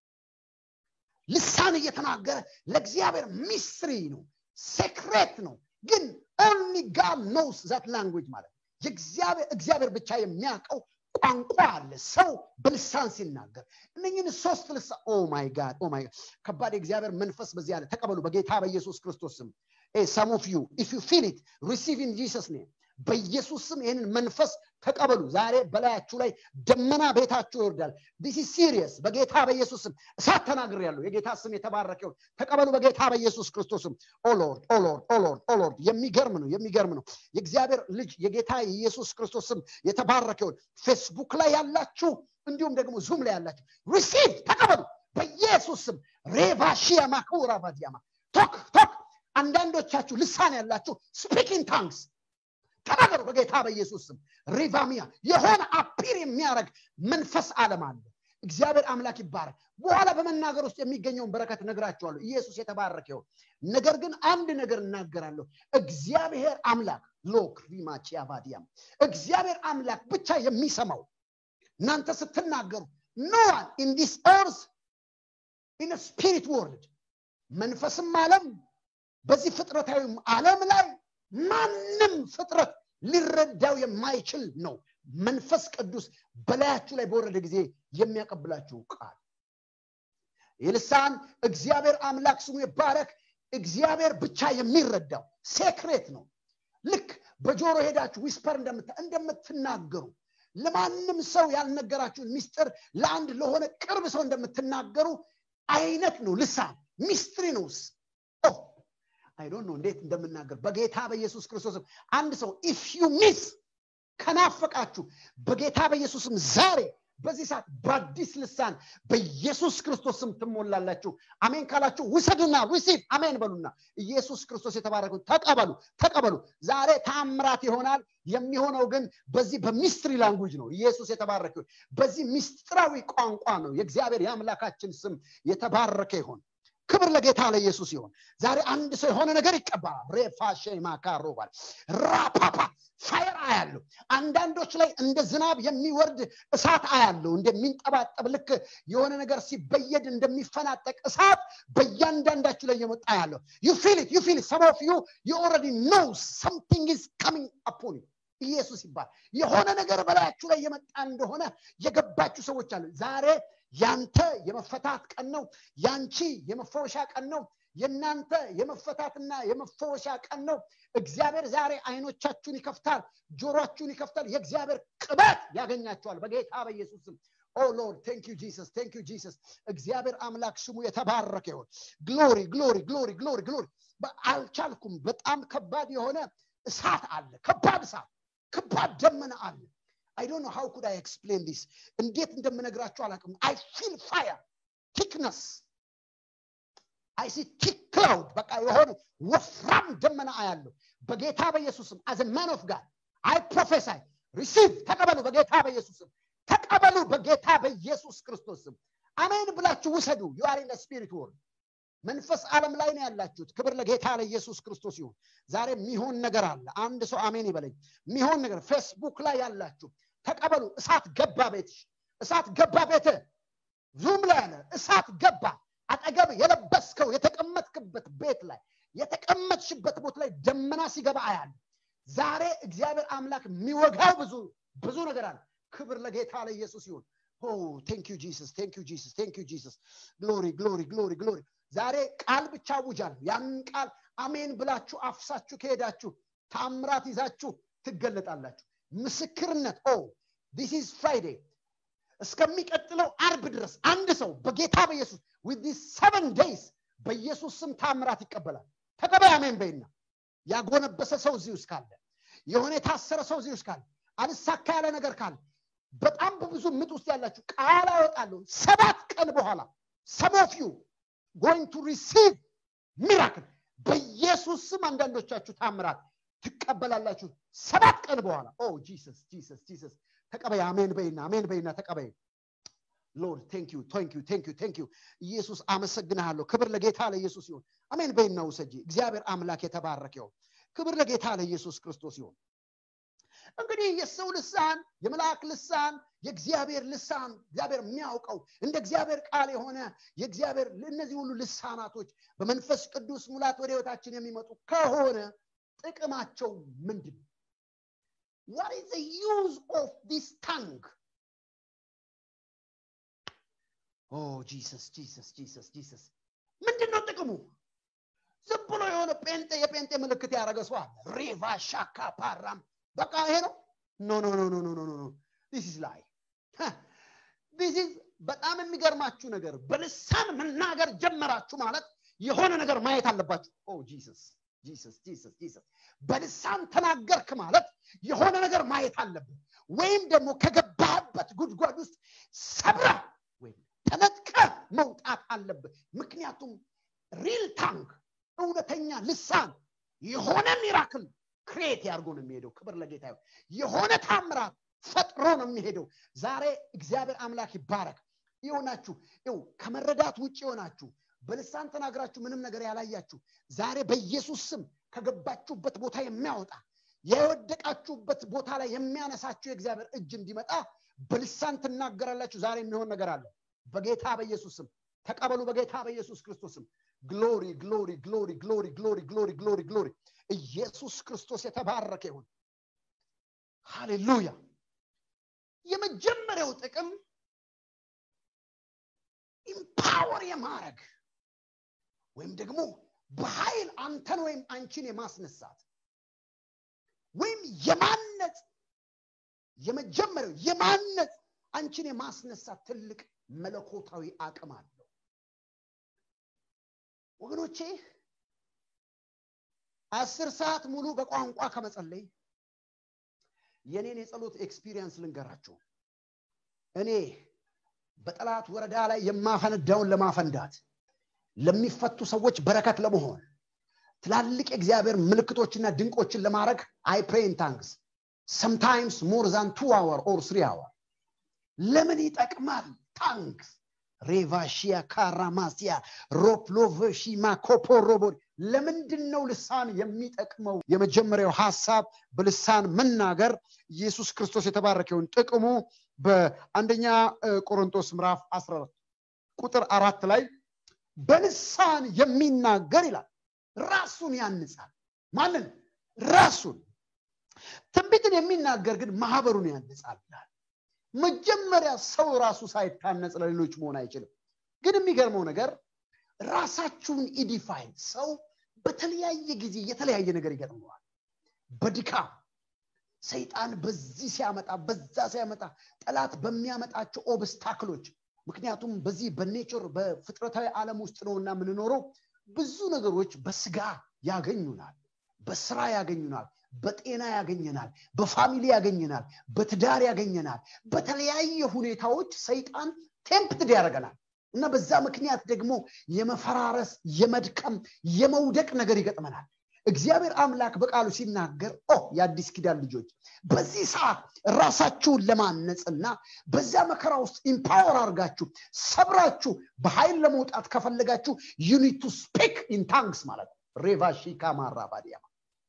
ልሳን እየተናገረ ለእግዚአብሔር ሚስትሪ ነው ሴክሬት ነው ግን ኦንሊ ጋድ ኖውስ ዛት ላንጉጅ ማለት እግዚአብሔር ብቻ የሚያውቀው ቋንቋ አለ ሰው በልሳን ሲናገር እነኝን ሶስት ልሳ ኦ ማይ ጋድ ኦ ማይ ከባድ የእግዚአብሔር መንፈስ በዚህ አለ ተቀበሉ በጌታ በኢየሱስ ክርስቶስ ስም ሰም ኦፍ ዩ ኢፍ ዩ ፊል ኢት ሪሲቭ ኢን ጂሰስ ኔም በኢየሱስ ስም ይህንን መንፈስ ተቀበሉ ዛሬ በላያችሁ ላይ ደመና ቤታችሁ ይወርዳል ዲስ ሲሪየስ በጌታ በኢየሱስ ስም እሳት ተናግር ያለው የጌታ ስም የተባረከውን ተቀበሉ በጌታ በኢየሱስ ክርስቶስም ኦሎርድ ኦሎርድ ኦሎርድ ኦሎርድ የሚገርም ነው የሚገርም ነው የእግዚአብሔር ልጅ የጌታ የኢየሱስ ክርስቶስ ስም የተባረከውን ፌስቡክ ላይ ያላችሁ እንዲሁም ደግሞ ዙም ላይ ያላችሁ ሪሲቭ ተቀበሉ በኢየሱስ ስም ሬቫሺያ ማኩራ ባዲያማ ቶክ ቶክ አንዳንዶቻችሁ ልሳን ያላችሁ ስፒኪንግ ታንክስ ተናገሩ በጌታ በኢየሱስ ስም ሪቫሚያ የሆነ አፒር የሚያደርግ መንፈስ አለም አለ እግዚአብሔር አምላክ ይባረክ በኋላ በመናገር ውስጥ የሚገኘውን በረከት ነግራቸዋለሁ ኢየሱስ የተባረከው ነገር ግን አንድ ነገር እናገራለሁ እግዚአብሔር አምላክ ሎክ ሪማቺያ ባዲያም እግዚአብሔር አምላክ ብቻ የሚሰማው እናንተ ስትናገሩ ኖዋን ኢን ዲስ ኤርዝ ኢን ስፒሪት ወርልድ መንፈስም አለም በዚህ ፍጥረታዊ ዓለም ላይ ማንም ፍጥረት ሊረዳው የማይችል ነው መንፈስ ቅዱስ በላያችሁ ላይ በወረደ ጊዜ የሚያቀብላችሁ ቃል የልሳን እግዚአብሔር አምላክ ስሙ ይባረክ እግዚአብሔር ብቻ የሚረዳው ሴክሬት ነው ልክ በጆሮ ሄዳችሁ ዊስፐር እንደምትናገሩ ለማንም ሰው ያልነገራችሁን ሚስጥር ለአንድ ለሆነ ቅርብ ሰው እንደምትናገሩ አይነት ነው ልሳን ሚስትሪ ነውስ አይዶን ነው እንዴት እንደምናገር በጌታ በኢየሱስ ክርስቶስም አንድ ሰው ኢፍ ዩ ሚስ ከናፈቃችሁ በጌታ በኢየሱስም ዛሬ በዚህ ሰዓት በአዲስ ልሳን በኢየሱስ ክርስቶስ ስም ትሞላላችሁ አሜን ካላችሁ ውሰዱና ሪሲቭ አሜን በሉና ኢየሱስ ክርስቶስ የተባረከ ተቀበሉ ተቀበሉ ዛሬ ታምራት ይሆናል የሚሆነው ግን በዚህ በሚስትሪ ላንጉጅ ነው ኢየሱስ የተባረከ ይሁን በዚህ ሚስጥራዊ ቋንቋ ነው የእግዚአብሔር የአምላካችን ስም የተባረከ ይሆን ክብር ለጌታ ለኢየሱስ ይሆን ዛሬ አንድ ሰው የሆነ ነገር ይቀበላል ሬፋሼ ማካሮባል ራፓፓ ፋየር አያለሁ አንዳንዶች ላይ እንደ ዝናብ የሚወርድ እሳት አያለሁ እንደሚንጠባጠብ ልክ የሆነ ነገር ሲበየድ እንደሚፈናጠቅ እሳት በእያንዳንዳችሁ ላይ የመጣ ያለው ዩ ፊል ኢት ዩ ፊል ኢት ሰም ኦፍ ዩ ዩ ኦልሬዲ ኖው ሰምቲንግ ኢዝ ካሚንግ አፖን ዩ ኢየሱስ ይባል የሆነ ነገር በላያችሁ ላይ የመጣ እንደሆነ የገባችሁ ሰዎች አሉ ዛሬ ያንተ የመፈታት ቀን ነው ያንቺ የመፈወሻ ቀን ነው የእናንተ የመፈታትና የመፈወሻ ቀን ነው እግዚአብሔር ዛሬ አይኖቻችሁን ይከፍታል ጆሮችሁን ይከፍታል የእግዚአብሔር ቅበት ያገኛቸዋል በጌታ በኢየሱስ ስም ኦ ሎርድ ቴንክ ዩ ጂሰስ ቴንክ ዩ ጂሰስ እግዚአብሔር አምላክ ስሙ የተባረከ ይሆን ግሎሪ ግሎሪ ግሎሪ ግሎሪ ግሎሪ አልቻልኩም በጣም ከባድ የሆነ እሳት አለ ከባድ እሳት ከባድ ደመና አለ አይ ዶንት ኖ ሃው ኩድ አይ ኤክስፕሌን ዲስ እንዴት እንደምነግራችሁ አላውቅም አይ ፊል ፋየር ቲክነስ አይ ሲ ቲክ ክላውድ በቃ የሆነ ወፍራም ደመና አያለሁ በጌታ በኢየሱስም አዘ ማን ኦፍ ጋድ አይ ፕሮፌሳይ ሪሲቭ ተቀበሉ በጌታ በኢየሱስም ተቀበሉ በጌታ በኢየሱስ ክርስቶስም አሜን ብላችሁ ውሰዱ ዩአር ኢን ስፒሪት ወርልድ መንፈስ ዓለም ላይ ነው ያላችሁት ክብር ለጌታ ለኢየሱስ ክርስቶስ ይሁን ዛሬ የሚሆን ነገር አለ አንድ ሰው አሜን ይበለኝ የሚሆን ነገር ፌስቡክ ላይ ያላችሁ ተቀበሉ እሳት ገባ ቤትሽ እሳት ገባ ቤት ዙም ላይ ያለ እሳት ገባ አጠገብ የለበስከው የተቀመጥክበት ቤት ላይ የተቀመጥሽበት ቦታ ላይ ደመና ሲገባ አያለ ዛሬ እግዚአብሔር አምላክ የሚወጋው ብዙ ብዙ ነገር አለ ክብር ለጌታ ለኢየሱስ ይሁን ቴንክ ዩ ጂሰስ ቴንክ ዩ ጂሰስ ቴንክ ዩ ጂሰስ ግሎሪ ግሎሪ ግሎሪ ግሎሪ ዛሬ ቃል ብቻ አውጃለሁ ያንን ቃል አሜን ብላችሁ አፍሳችሁ ከሄዳችሁ ታምራት ይዛችሁ ትገለጣላችሁ ምስክርነት ኦ ዲስ ኢዝ ፍራይዴ እስከሚቀጥለው አርብ ድረስ አንድ ሰው በጌታ በኢየሱስ ዊዝ ሰቨን ዴይስ በኢየሱስ ስም ታምራት ይቀበላል ተቀበል አሜን በይና ያጎነበሰ ሰው እዚህ ውስጥ ካለ የሆነ የታሰረ ሰው እዚህ ውስጥ ካለ አልሳካ ያለ ነገር ካለ በጣም በብዙ ምጥ ውስጥ ያላችሁ ቃል አወጣለሁ ሰባት ቀን በኋላ ሰሞፍ ዩ ጎይንግ ቱ ሪሲቭ ሚራክል በኢየሱስ ስም አንዳንዶቻችሁ ታምራት ትቀበላላችሁ ሰባት ቀን በኋላ ኦ ጂሰስ ጂሰስ ጂሰስ ተቀበይ አሜን በይና አሜን በይና ተቀበይ ሎርድ ቴንክ ዩ ቴንክ ዩ ቴንክ ዩ ቴንክ ዩ ኢየሱስ አመሰግንሃለሁ ክብር ለጌታ ለኢየሱስ ይሁን አሜን በይና ውሰጂ እግዚአብሔር አምላክ የተባረከ ይሁን ክብር ለጌታ ለኢየሱስ ክርስቶስ ይሁን እንግዲህ የሰው ልሳን የመልአክ ልሳን የእግዚአብሔር ልሳን እግዚአብሔር የሚያውቀው እንደ እግዚአብሔር ቃል የሆነ የእግዚአብሔር እነዚህ ሁሉ ልሳናቶች በመንፈስ ቅዱስ ሙላት ወደ ህይወታችን የሚመጡ ከሆነ ጥቅማቸው ምንድን ነው what is the use of this tongue oh jesus jesus jesus jesus ምንድን ነው ጥቅሙ ዝም ብሎ የሆነ ጴንጤ የጴንጤ ምልክት ያደረገ ሰው አለ ሪቫ ሻካ ፓራም በቃ ይሄ ነው ኖ ኖ ኖ ኖ ኖ ኖ ኖ ዲስ ኢዝ ላይ ዲስ ኢዝ በጣም የሚገርማችሁ ነገር በልሳን መናገር ጀመራችሁ ማለት የሆነ ነገር ማየት አለባችሁ ኦ ጂሰስ ጂሰስ ጂሰስ ጂሰስ በልሳን ተናገርክ ማለት የሆነ ነገር ማየት አለብን ወይም ደግሞ ከገባህበት ጉድጓድ ውስጥ ሰብረ ወይም ተነጥቀ መውጣት አለብህ ምክንያቱም ሪል ታንክ እውነተኛ ልሳን የሆነ ሚራክል ክሬት ያርጎ ነው የሚሄደው ክብር ለጌታ ይሁን የሆነ ታምራት ፈጥሮ ነው የሚሄደው ዛሬ እግዚአብሔር አምላክ ይባረክ ይሆናችሁ ው ከመረዳት ውጭ የሆናችሁ በልሳን ተናግራችሁ ምንም ነገር ያላያችሁ ዛሬ በኢየሱስ ስም ከገባችሁበት ቦታ የሚያወጣ የወደቃችሁበት ቦታ ላይ የሚያነሳችሁ የእግዚአብሔር እጅ እንዲመጣ በልሳን ትናገራላችሁ ዛሬ የሚሆን ነገር አለ በጌታ በኢየሱስ ስም ተቀበሉ በጌታ በኢየሱስ ክርስቶስ ስም ግሎሪ ግሎሪ ግሎሪ ግሎሪ ግሎሪ ግሎሪ ግሎሪ ግሎሪ ኢየሱስ ክርስቶስ የተባረከ ይሁን ሃሌሉያ የመጀመሪያው ጥቅም ኢምፓወር የማድረግ ወይም ደግሞ በኃይል አንተን ወይም አንቺን የማስነሳት ወይም የማነጽ የመጀመሪያው የማነጽ አንቺን የማስነሳት ትልቅ መለኮታዊ አቅም አለው ወገኖቼ አስር ሰዓት ሙሉ በቋንቋ ከመጸለይ የኔን የጸሎት ኤክስፒሪየንስ ልንገራችሁ እኔ በጠላት ወረዳ ላይ የማፈነዳውን ለማፈንዳት ለሚፈቱ ሰዎች በረከት ለመሆን ትላልቅ የእግዚአብሔር ምልክቶችና ድንቆችን ለማድረግ አይ ፕሬን ታንክስ ሰምታይምስ ሞር ዛን ቱ አወር ኦር ስሪ አወር ለምን ይጠቅማል ታንክስ ሬቫሺያ ካራማሲያ ሮፕሎቨሺማ ኮፖሮቦ ለምንድን ነው ልሳን የሚጠቅመው የመጀመሪያው ሀሳብ በልሳን መናገር ኢየሱስ ክርስቶስ የተባረከውን ጥቅሙ በአንደኛ ቆሮንቶስ ምዕራፍ 14 ቁጥር አራት ላይ በልሳን የሚናገር ይላል ራሱን ያንጻል ማንን ራሱን ትንቢትን የሚናገር ግን ማህበሩን ያንጻል ይላል መጀመሪያ ሰው ራሱ ሳይታነጽ ለሌሎች መሆን አይችልም ግን የሚገርመው ነገር ራሳችሁን ኢዲፋይን ሰው በተለያየ ጊዜ የተለያየ ነገር ይገጥመዋል በድካም ሰይጣን በዚህ ሲያመጣ በዛ ሲያመጣ ጠላት በሚያመጣቸው ኦብስታክሎች ምክንያቱም በዚህ በኔቸር በፍጥረታዊ ዓለም ውስጥ ነውና የምንኖረው ብዙ ነገሮች በስጋ ያገኙናል በስራ ያገኙናል በጤና ያገኘናል በፋሚሊ ያገኘናል በትዳር ያገኘናል በተለያየ ሁኔታዎች ሰይጣን ቴምፕትድ ያደርገናል እና በዛ ምክንያት ደግሞ የመፈራረስ የመድከም የመውደቅ ነገር ይገጥመናል እግዚአብሔር አምላክ በቃሉ ሲናገር ኦ የአዲስ ኪዳን ልጆች በዚህ ሰዓት ራሳችሁን ለማነጽና በዛ መከራ ውስጥ ኢምፓወር አድርጋችሁ ሰብራችሁ በኃይል ለመውጣት ከፈለጋችሁ ዩኒት ቱ ስፒክ ኢን ታንክስ ማለት ነው ሬቫሺካ ማራባዲያማ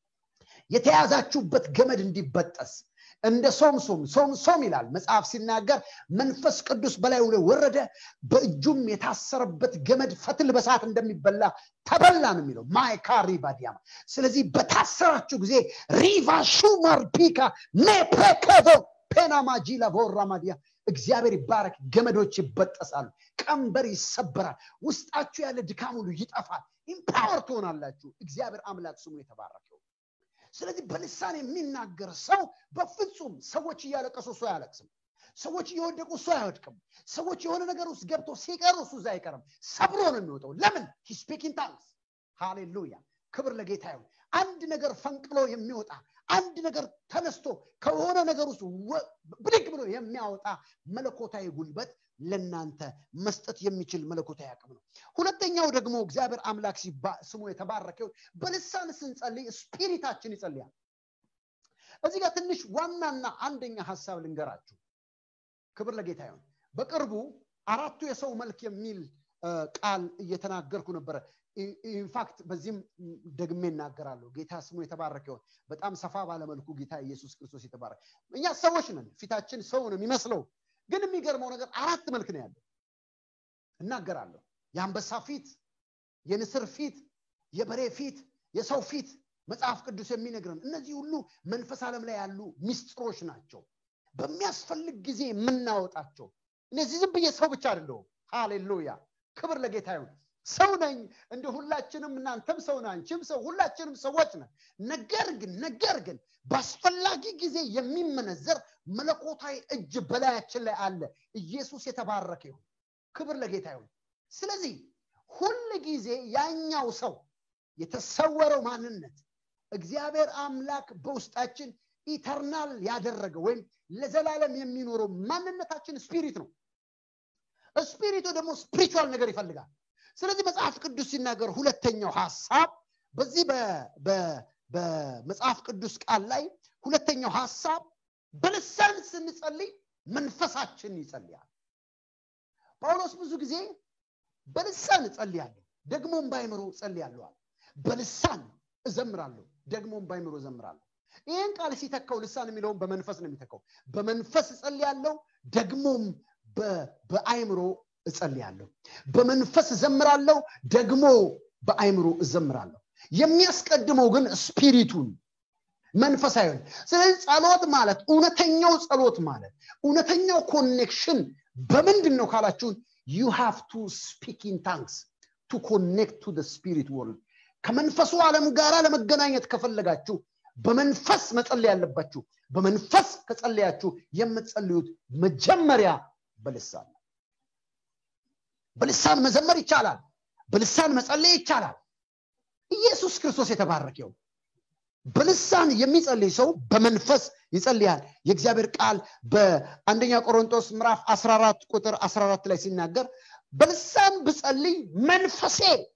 የተያዛችሁበት ገመድ እንዲበጠስ እንደ ሶምሶም ሶምሶም ይላል መጽሐፍ ሲናገር መንፈስ ቅዱስ በላዩ ላይ ወረደ በእጁም የታሰረበት ገመድ ፈትል በሰዓት እንደሚበላ ተበላ ነው የሚለው ማይካሪ ባዲያማ ስለዚህ በታሰራችሁ ጊዜ ሪቫ ሹመር ፒካ ሜፕሬከዞ ፔናማጂላ ቮራማዲያ እግዚአብሔር ይባረክ ገመዶች ይበጠሳሉ ቀንበር ይሰበራል ውስጣችሁ ያለ ድካም ሁሉ ይጠፋል ኢምፓወር ትሆናላችሁ እግዚአብሔር አምላክ ስሙ የተባረከው ስለዚህ በልሳን የሚናገር ሰው በፍጹም ሰዎች እያለቀሱ እሱ አያለቅስም ሰዎች እየወደቁ እሱ አይወድቅም ሰዎች የሆነ ነገር ውስጥ ገብቶ ሲቀሩ እሱ እዛ አይቀርም ሰብሮ ነው የሚወጣው ለምን ስፒኪንግ ታንክስ ሃሌሉያ ክብር ለጌታ ይሁን አንድ ነገር ፈንቅሎ የሚወጣ አንድ ነገር ተነስቶ ከሆነ ነገር ውስጥ ብድግ ብሎ የሚያወጣ መለኮታዊ ጉልበት ለናንተ መስጠት የሚችል መለኮታዊ አቅም ነው ሁለተኛው ደግሞ እግዚአብሔር አምላክ ስሙ የተባረከው በልሳን ስንጸልይ ስፒሪታችን ይጸልያል እዚህ ጋር ትንሽ ዋናና አንደኛ ሀሳብ ልንገራችሁ ክብር ለጌታ ይሁን በቅርቡ አራቱ የሰው መልክ የሚል ቃል እየተናገርኩ ነበረ ኢንፋክት በዚህም ደግሜ እናገራለሁ ጌታ ስሙ የተባረከ ይሆን በጣም ሰፋ ባለመልኩ ጌታ ኢየሱስ ክርስቶስ የተባረከ እኛ ሰዎች ነን ፊታችን ሰው ነው የሚመስለው ግን የሚገርመው ነገር አራት መልክ ነው ያለው እናገራለሁ የአንበሳ ፊት የንስር ፊት የበሬ ፊት የሰው ፊት መጽሐፍ ቅዱስ የሚነግረን እነዚህ ሁሉ መንፈስ ዓለም ላይ ያሉ ሚስጥሮች ናቸው በሚያስፈልግ ጊዜ የምናወጣቸው እነዚህ ዝም ብዬ ሰው ብቻ አይደለሁም ሃሌሉያ ክብር ለጌታ ይሁን ሰው ነኝ እንደ ሁላችንም እናንተም ሰው አንቺም ሰው ሁላችንም ሰዎች ነን ነገር ግን ነገር ግን በአስፈላጊ ጊዜ የሚመነዘር መለኮታዊ እጅ በላያችን ላይ አለ ኢየሱስ የተባረከ ይሁን ክብር ለጌታ ይሁን ስለዚህ ሁል ጊዜ ያኛው ሰው የተሰወረው ማንነት እግዚአብሔር አምላክ በውስጣችን ኢተርናል ያደረገ ወይም ለዘላለም የሚኖረው ማንነታችን ስፒሪት ነው ስፒሪቱ ደግሞ ስፒሪቹዋል ነገር ይፈልጋል ስለዚህ መጽሐፍ ቅዱስ ሲናገር ሁለተኛው ሀሳብ በዚህ በመጽሐፍ ቅዱስ ቃል ላይ ሁለተኛው ሀሳብ በልሳን ስንጸልይ መንፈሳችን ይጸልያል ጳውሎስ ብዙ ጊዜ በልሳን እጸልያለሁ ደግሞም ባይምሮ እጸልያለዋል በልሳን እዘምራለሁ ደግሞም ባይምሮ እዘምራለሁ ይህን ቃል ሲተካው ልሳን የሚለውን በመንፈስ ነው የሚተካው በመንፈስ እጸልያለሁ ደግሞም በአይምሮ እጸልያለሁ በመንፈስ እዘምራለሁ ደግሞ በአይምሮ እዘምራለሁ የሚያስቀድመው ግን ስፒሪቱን መንፈሳዊ ስለዚህ ጸሎት ማለት እውነተኛው ጸሎት ማለት እውነተኛው ኮኔክሽን በምንድን ነው ካላችሁን ዩ ሃቭ ቱ ስፒክ ኢን ታንክስ ቱ ኮኔክት ቱ ስፒሪት ወርልድ ከመንፈሱ ዓለም ጋር ለመገናኘት ከፈለጋችሁ በመንፈስ መጸለይ ያለባችሁ በመንፈስ ከጸለያችሁ የምትጸልዩት መጀመሪያ በልሳን ነው በልሳን መዘመር ይቻላል በልሳን መጸለይ ይቻላል ኢየሱስ ክርስቶስ የተባረከው በልሳን የሚጸልይ ሰው በመንፈስ ይጸልያል የእግዚአብሔር ቃል በአንደኛ ቆሮንቶስ ምዕራፍ 14 ቁጥር 14 ላይ ሲናገር በልሳን ብጸልይ መንፈሴ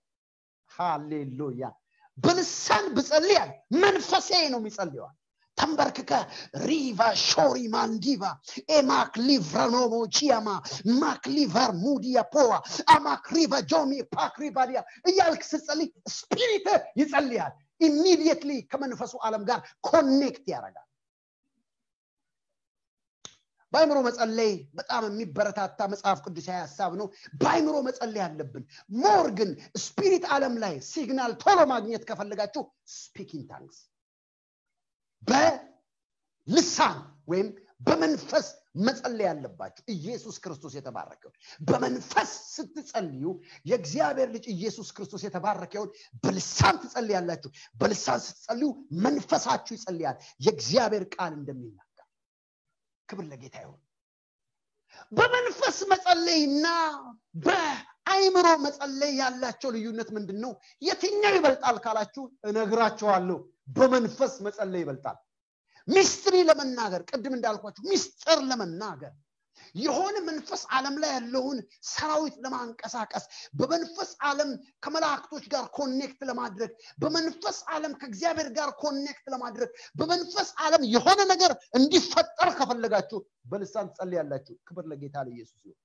ሃሌሉያ በልሳን ብጸልያል መንፈሴ ነው የሚጸልየዋል ተንበርክከ ሪቫ ሾሪ ማንዲቫ ኤማክ ሊቭራኖሞ ቺያማ ማክ ሊቨር ሙዲያ ፖዋ አማክ ሪቫ ጆሚ ፓክ ሪቫዲያ እያልክ ስትጸልይ ስፒሪት ይጸልያል ኢሚዲየትሊ ከመንፈሱ ዓለም ጋር ኮኔክት ያደርጋል በአይምሮ መጸለይ በጣም የሚበረታታ መጽሐፍ ቅዱሳዊ ሀሳብ ነው በአይምሮ መጸለይ አለብን ሞር ግን ስፒሪት ዓለም ላይ ሲግናል ቶሎ ማግኘት ከፈለጋችሁ ስፒኪንግ ታንክስ በልሳን ወይም በመንፈስ መጸለይ ያለባችሁ ኢየሱስ ክርስቶስ የተባረከው በመንፈስ ስትጸልዩ የእግዚአብሔር ልጅ ኢየሱስ ክርስቶስ የተባረከውን በልሳን ትጸልያላችሁ በልሳን ስትጸልዩ መንፈሳችሁ ይጸልያል የእግዚአብሔር ቃል እንደሚናገር ክብር ለጌታ ይሁን በመንፈስ መጸለይና በአይምሮ መጸለይ ያላቸው ልዩነት ምንድን ነው የትኛው ይበልጣል ካላችሁ እነግራቸዋለሁ በመንፈስ መጸለይ ይበልጣል ሚስትሪ ለመናገር ቅድም እንዳልኳችሁ ሚስጥር ለመናገር የሆነ መንፈስ ዓለም ላይ ያለውን ሰራዊት ለማንቀሳቀስ በመንፈስ ዓለም ከመላእክቶች ጋር ኮኔክት ለማድረግ በመንፈስ ዓለም ከእግዚአብሔር ጋር ኮኔክት ለማድረግ በመንፈስ ዓለም የሆነ ነገር እንዲፈጠር ከፈለጋችሁ በልሳን ትጸልያላችሁ ክብር ለጌታ ለኢየሱስ ይሁን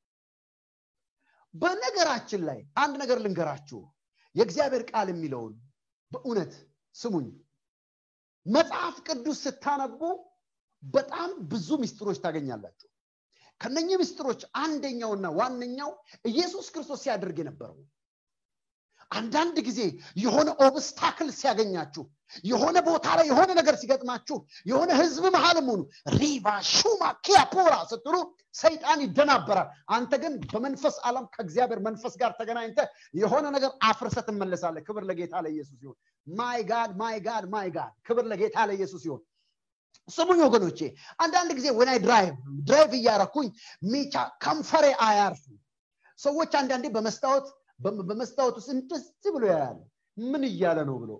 በነገራችን ላይ አንድ ነገር ልንገራችሁ የእግዚአብሔር ቃል የሚለውን በእውነት ስሙኝ መጽሐፍ ቅዱስ ስታነቡ በጣም ብዙ ምስጢሮች ታገኛላችሁ ከነኚህ ምስጢሮች አንደኛውና ዋነኛው ኢየሱስ ክርስቶስ ሲያደርግ የነበረው አንዳንድ ጊዜ የሆነ ኦብስታክል ሲያገኛችሁ የሆነ ቦታ ላይ የሆነ ነገር ሲገጥማችሁ የሆነ ህዝብ መሀልም ሆኑ ሪቫ ሹማ ኪያፖራ ስትሉ ሰይጣን ይደናበራል አንተ ግን በመንፈስ ዓለም ከእግዚአብሔር መንፈስ ጋር ተገናኝተ የሆነ ነገር አፍርሰ ትመለሳለ ክብር ለጌታ ለኢየሱስ ይሁን ማይ ጋድ ማይ ጋድ ማይ ጋድ ክብር ለጌታ ለኢየሱስ ይሁን ስሙኝ ወገኖቼ አንዳንድ ጊዜ ወናይ ድራይቭ ድራይቭ እያረኩኝ ሚቻ ከንፈሬ አያርፉ ሰዎች አንዳንዴ በመስታወት በመስታወት ውስጥ እንደዚህ ብሎ ያያል ምን እያለ ነው ብሎ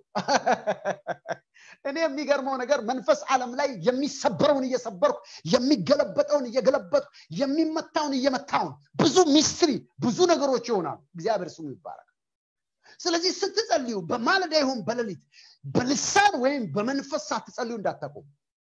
እኔ የሚገርመው ነገር መንፈስ ዓለም ላይ የሚሰበረውን እየሰበርኩ የሚገለበጠውን እየገለበጥኩ የሚመታውን እየመታውን ብዙ ሚስትሪ ብዙ ነገሮች ይሆናሉ እግዚአብሔር ስሙ ይባላል ስለዚህ ስትጸልዩ በማለዳ ይሁን በሌሊት በልሳን ወይም በመንፈስ ሳትጸልዩ እንዳታቆሙ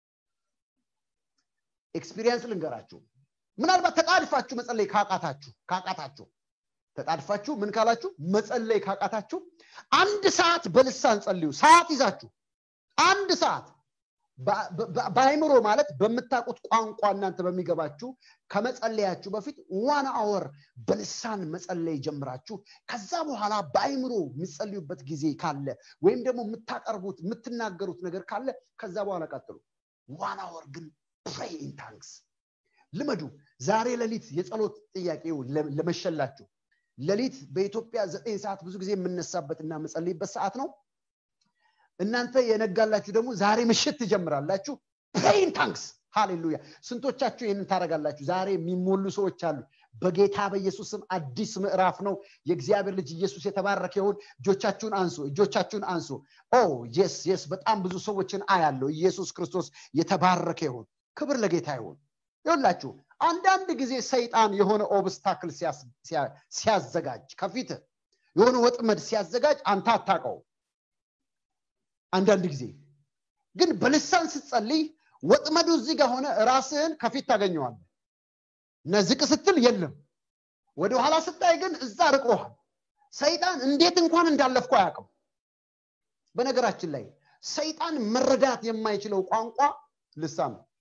ኤክስፒሪየንስ ልንገራችሁ ምናልባት ተጣድፋችሁ መጸለይ ካቃታችሁ ካቃታችሁ ተጣድፋችሁ ምን ካላችሁ መጸለይ ካቃታችሁ አንድ ሰዓት በልሳን ጸልዩ ሰዓት ይዛችሁ አንድ ሰዓት በአይምሮ ማለት በምታውቁት ቋንቋ እናንተ በሚገባችሁ ከመጸለያችሁ በፊት ዋን አወር በልሳን መጸለይ ጀምራችሁ ከዛ በኋላ በአይምሮ የምጸልዩበት ጊዜ ካለ ወይም ደግሞ የምታቀርቡት የምትናገሩት ነገር ካለ ከዛ በኋላ ቀጥሉ ዋን አወር ግን ፕሬይ ኢን ታንክስ ልመዱ ዛሬ ሌሊት የጸሎት ጥያቄው ለመሸላችሁ ሌሊት በኢትዮጵያ ዘጠኝ ሰዓት ብዙ ጊዜ የምነሳበት እና መጸልይበት ሰዓት ነው እናንተ የነጋላችሁ ደግሞ ዛሬ ምሽት ትጀምራላችሁ ፕሬይን ታንክስ ሃሌሉያ ስንቶቻችሁ ይህንን ታደረጋላችሁ ዛሬ የሚሞሉ ሰዎች አሉ በጌታ በኢየሱስ ስም አዲስ ምዕራፍ ነው የእግዚአብሔር ልጅ ኢየሱስ የተባረከ ይሁን እጆቻችሁን አንሱ እጆቻችሁን አንሱ ኦ የስ የስ በጣም ብዙ ሰዎችን አያለው ኢየሱስ ክርስቶስ የተባረከ ይሁን ክብር ለጌታ ይሁን ይሁላችሁ አንዳንድ ጊዜ ሰይጣን የሆነ ኦብስታክል ሲያዘጋጅ ከፊት የሆነ ወጥመድ ሲያዘጋጅ አንተ አታቀው አንዳንድ ጊዜ ግን በልሳን ስትጸልይ ወጥመዱ እዚህ ጋር ሆነ ራስህን ከፊት ታገኘዋለ ነዝቅ ስትል የለም ወደኋላ ስታይ ግን እዛ ርቆሃል ሰይጣን እንዴት እንኳን እንዳለፍኩ አያውቅም በነገራችን ላይ ሰይጣን መረዳት የማይችለው ቋንቋ ልሳን ነው